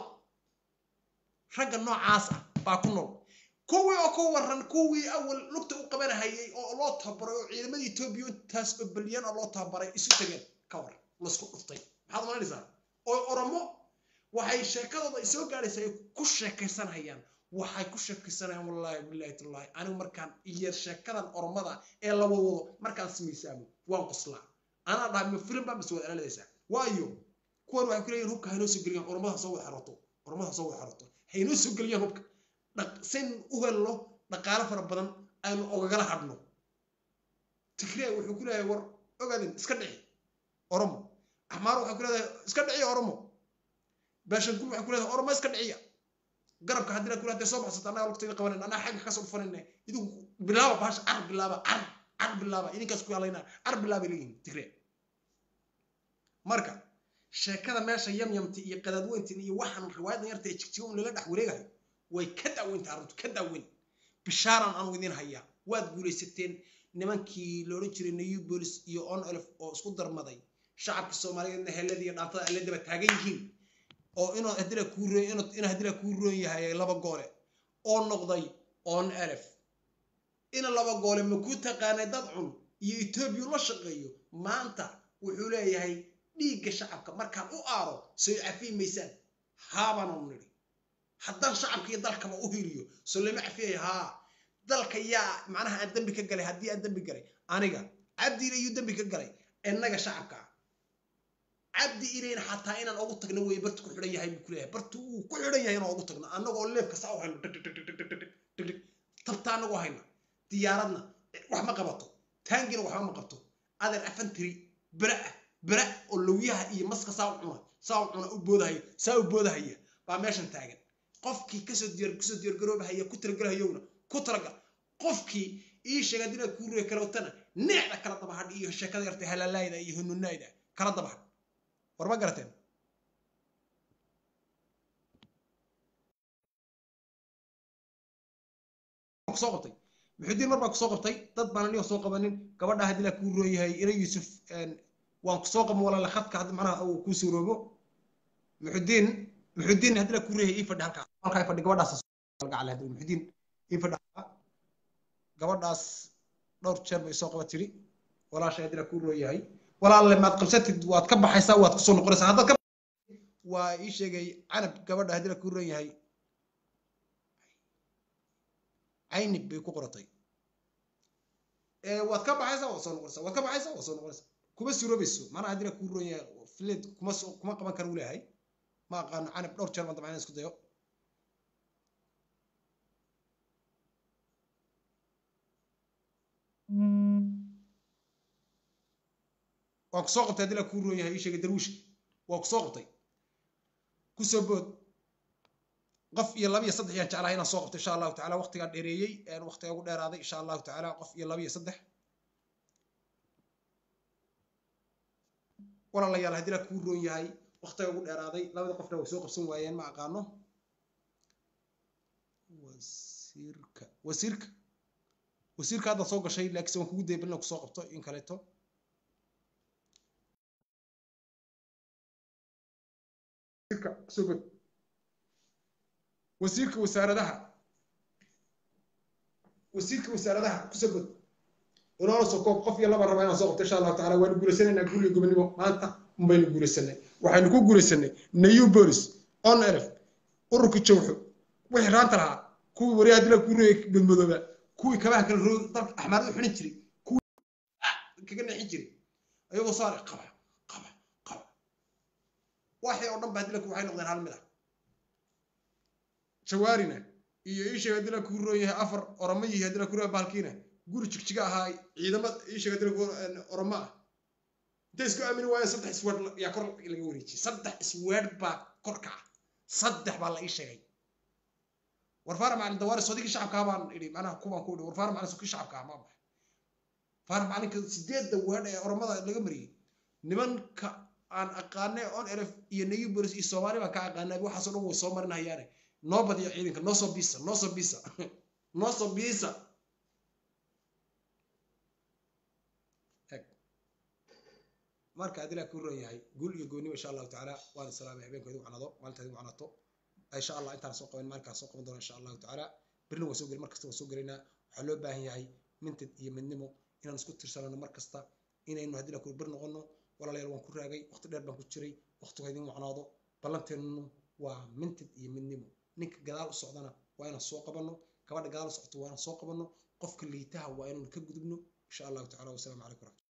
[SPEAKER 7] ragga noocaas ah baa ku nool kuwii oo ka waran kuwii awal lugta u qabanahayay oo loo tababaray oo ciidamadii etoobiya intaas oo balyan oo loo tababaray isu tageen ka waran laisku dhuftay maxaad malanaysaa oo oromo waxay sheekadooda ay soo gaadhaysa ay ku sheekaysanayaan waxay ku sheekaysanayaan wallaahi billahi tallahi anigu markaan iyo sheekadan oromada ee la wadwado markaan samaysaamo waan qoslaa anaa dhahay ma filim baa mas wada aladaysaa waayo kuwan waxay ku leeyihin hubka haynoo soo geliyaan oromada soo wada xerato oromada soo wada xerato haynoo soo geliyaan hubka sayn u helno dhaqaale fara badan aynu ogagala hadhno tigree wuxuu ku leeyahay war ogaadin iska dhici oromo axmaar waxay ku leedahay iska dhiciya oromo baashankul waxay ku leedahay oromo iska dhiciya garabka haddii la kula hadday soo baxsata annaga lugtayda qabanan annaga xagga kasoo dhufanayna idinku bilaaba baasha car bilaaba car car bilaaba idinkaas ku yaalaynaa car bilaabay leeyihin tigree marka sheekada meesha yamyamti iyo qadaadweyntin iyo waxaan riwaayadan yarta ee jigjiga un lala dhex wareegayo way ka daaweynta arrintu ka daaweyn bishaaran aanu idin hayaa waad guulaysateen nimankii loodhan jiray new bolis iyo on elf oo isku darmaday shacabka soomaaliyeedna helada iyo dhaantada alle daba taagan yihiin oo inuu hadila kuu roon inuu hadila kuu roon yahay laba goole oo noqday on elf ina laba goole ma kuu taqaanay dad cun iyo etoobiya la shaqeeyo maanta wuxuu leeyahay dhiigga shacabka markaan u aaro soo cafiyi maysaan haabaanu nidhi haddaan shacabka iyo dalkaba u hiliyo soo lama cafiyaya haa dalka yaa macnaha aan dembi ka galay haddii aan dembi galay aniga cabdi ile iyuu dembi ka galay innaga shacabka cabdi ilayna xataa inaan ugu tagno wey bartu ku xidhan yahay buu ku leeyahay bartu uu ku xidhan yahay inaan ugu tagno annagoo leefka saa u hayno tabta annagoo hayna diyaaradna wax ma qabato taangina waxba ma qabto adeer afantiri bera ah bera oo lawyaha iyo maska saa u cuna saa u cuna u boodahaya saa u boodahaya baa meeshan taagan qofkii kasoo diyaar kusoo diyaargaroobahaya ku talagalahayowna ku talagal qofkii ii sheega haddii inaad kuu ruya kala watana neecda kala dabahadh iyo sheekada yartay halalaayda iyo hununaayda kala dabahadh war ma garateen kusoo qabtay muxudiin mar baa kusoo qabtay dad baan aniga soo qabanin gabadha haddii laa kuu rooyahay ina yuusuf waan kusoo qaban walaala khadka hadda macnaha uu kuu suuroobo muxudiin muxudiin haddii laa kuu rooyahay ii fadhi halkaa halkaa ii fadhi gabadhaas gacal haddii muxudiin ii fadhi gabadhaas dhowr jeer bay soo qaba tiri walaasha haddii laa kuu rooyahay walaalle maad qabsatid waad ka baxaysaa waad kusoo noqonaysaa haddaad ka waa ii sheegay canab gabadha haddii laa kuu rooyahay caynib bay ku qoratay waad ka baxaysaa waad soo noqonaysaa waad ka baxaysaa waad soo noqonaysaa kuma suroobayso macnaha haddii la kuu roon yahay fileed kuma kuma qaban kara u leeyahay ma aqaano canab dhowr jeer baan dabcan isku dayo waan kusoo qabtay haddii la kuu roon yahay ii sheegay darwiishka waa kusoo qabtay kusoo bood qof iyo laba iyo saddex ayaan jeclahay inaan soo qabto insha allahu tacala waqtigaa dheereeyey waqtigaa ugu dheeraaday insha allahu tacala qof iyo laba iyo saddex walaalayaal haddii la kuu roon yahay waqtigaa ugu dheeraaday labada qofna way soo qabsan waayeen ma aqaano wasiirka wasiirka wasiirka hadda soo gashay laakiinse waan kugu dayay balina kusoo qabto in kaleeto wasiirka soo god wasiirka wasaaradaha wasiirka wasaaradaha kusoo god inoola soo koob qof iyo laba raba inaan soo qabto insha allahu tacala waanu guulaysanaynaa guriga gobonimo maanta unbaynu guulaysanay waxaynu ku guulaysanay nayu bolis on elef ururka jawxo wixii raanta lahaa kuwii wariyaha dila ku reeyay badmadooba kuwii kabaha kala roog dalka axmaarada xinin jiray kuwii kaga nexin jiray ayagoo saare qaba qaba qaba waxay oo dhan ba dila waxay noqdeen hal mid ah jawaarina iyo iisheeg haddii la kuu roon yahay afar oramo yihi haddii la kuu roon bahalkiina guri jigjiga ahaa ciidamad iisheeg haddii la oramo ah intay isku aamini waayeen saddex isweed yaa kor laga wareejiyey saddex isweed baa kor kaca saddex baa la ii sheegay warfaara macalin dawaari sodigii shacabka baan idhi macnaha kuwaan ku idhi warfaara macalin sokii shacabka ma baxay faara macalinka sideedda weedh ee oramada laga mariyey nimanka aan aqaanay on elef iyo nayu bolis iyo soomaali baan ka aqaanay waxaasoo dhan way soo marinahayaane noo badiyo ciidanka noo soo biisa noo soo biisa noo soo biisa marka haddii laa kuu roon yahay guul iyo goonnimo insha allahu tacaala waan salaamay habeenkoodu wacnado maalintaadi wacnato insha allah intaan soo qaban maalinkaan soo qaban doona insha allahu tacaala berina waan soo gelin markasta waan soo gelaynaa waxaa loo baahan yahay mintid iyo midnimo inaan isku tirsanano mar kasta inaynu haddii laa kuu bir noqono walaalayaal waan ku raagay waqti dheer baan ku jiray waqtigu idin wacnaado ballanteennunu waa mintid iyo midnimo ninka gadaal u socdana waa inaan soo qabanno gabadha gadaal u socoto waa inaan soo qabanno qofka liitaha waa inaan ka gudubno insha allahu tacala wasalaamu calaykum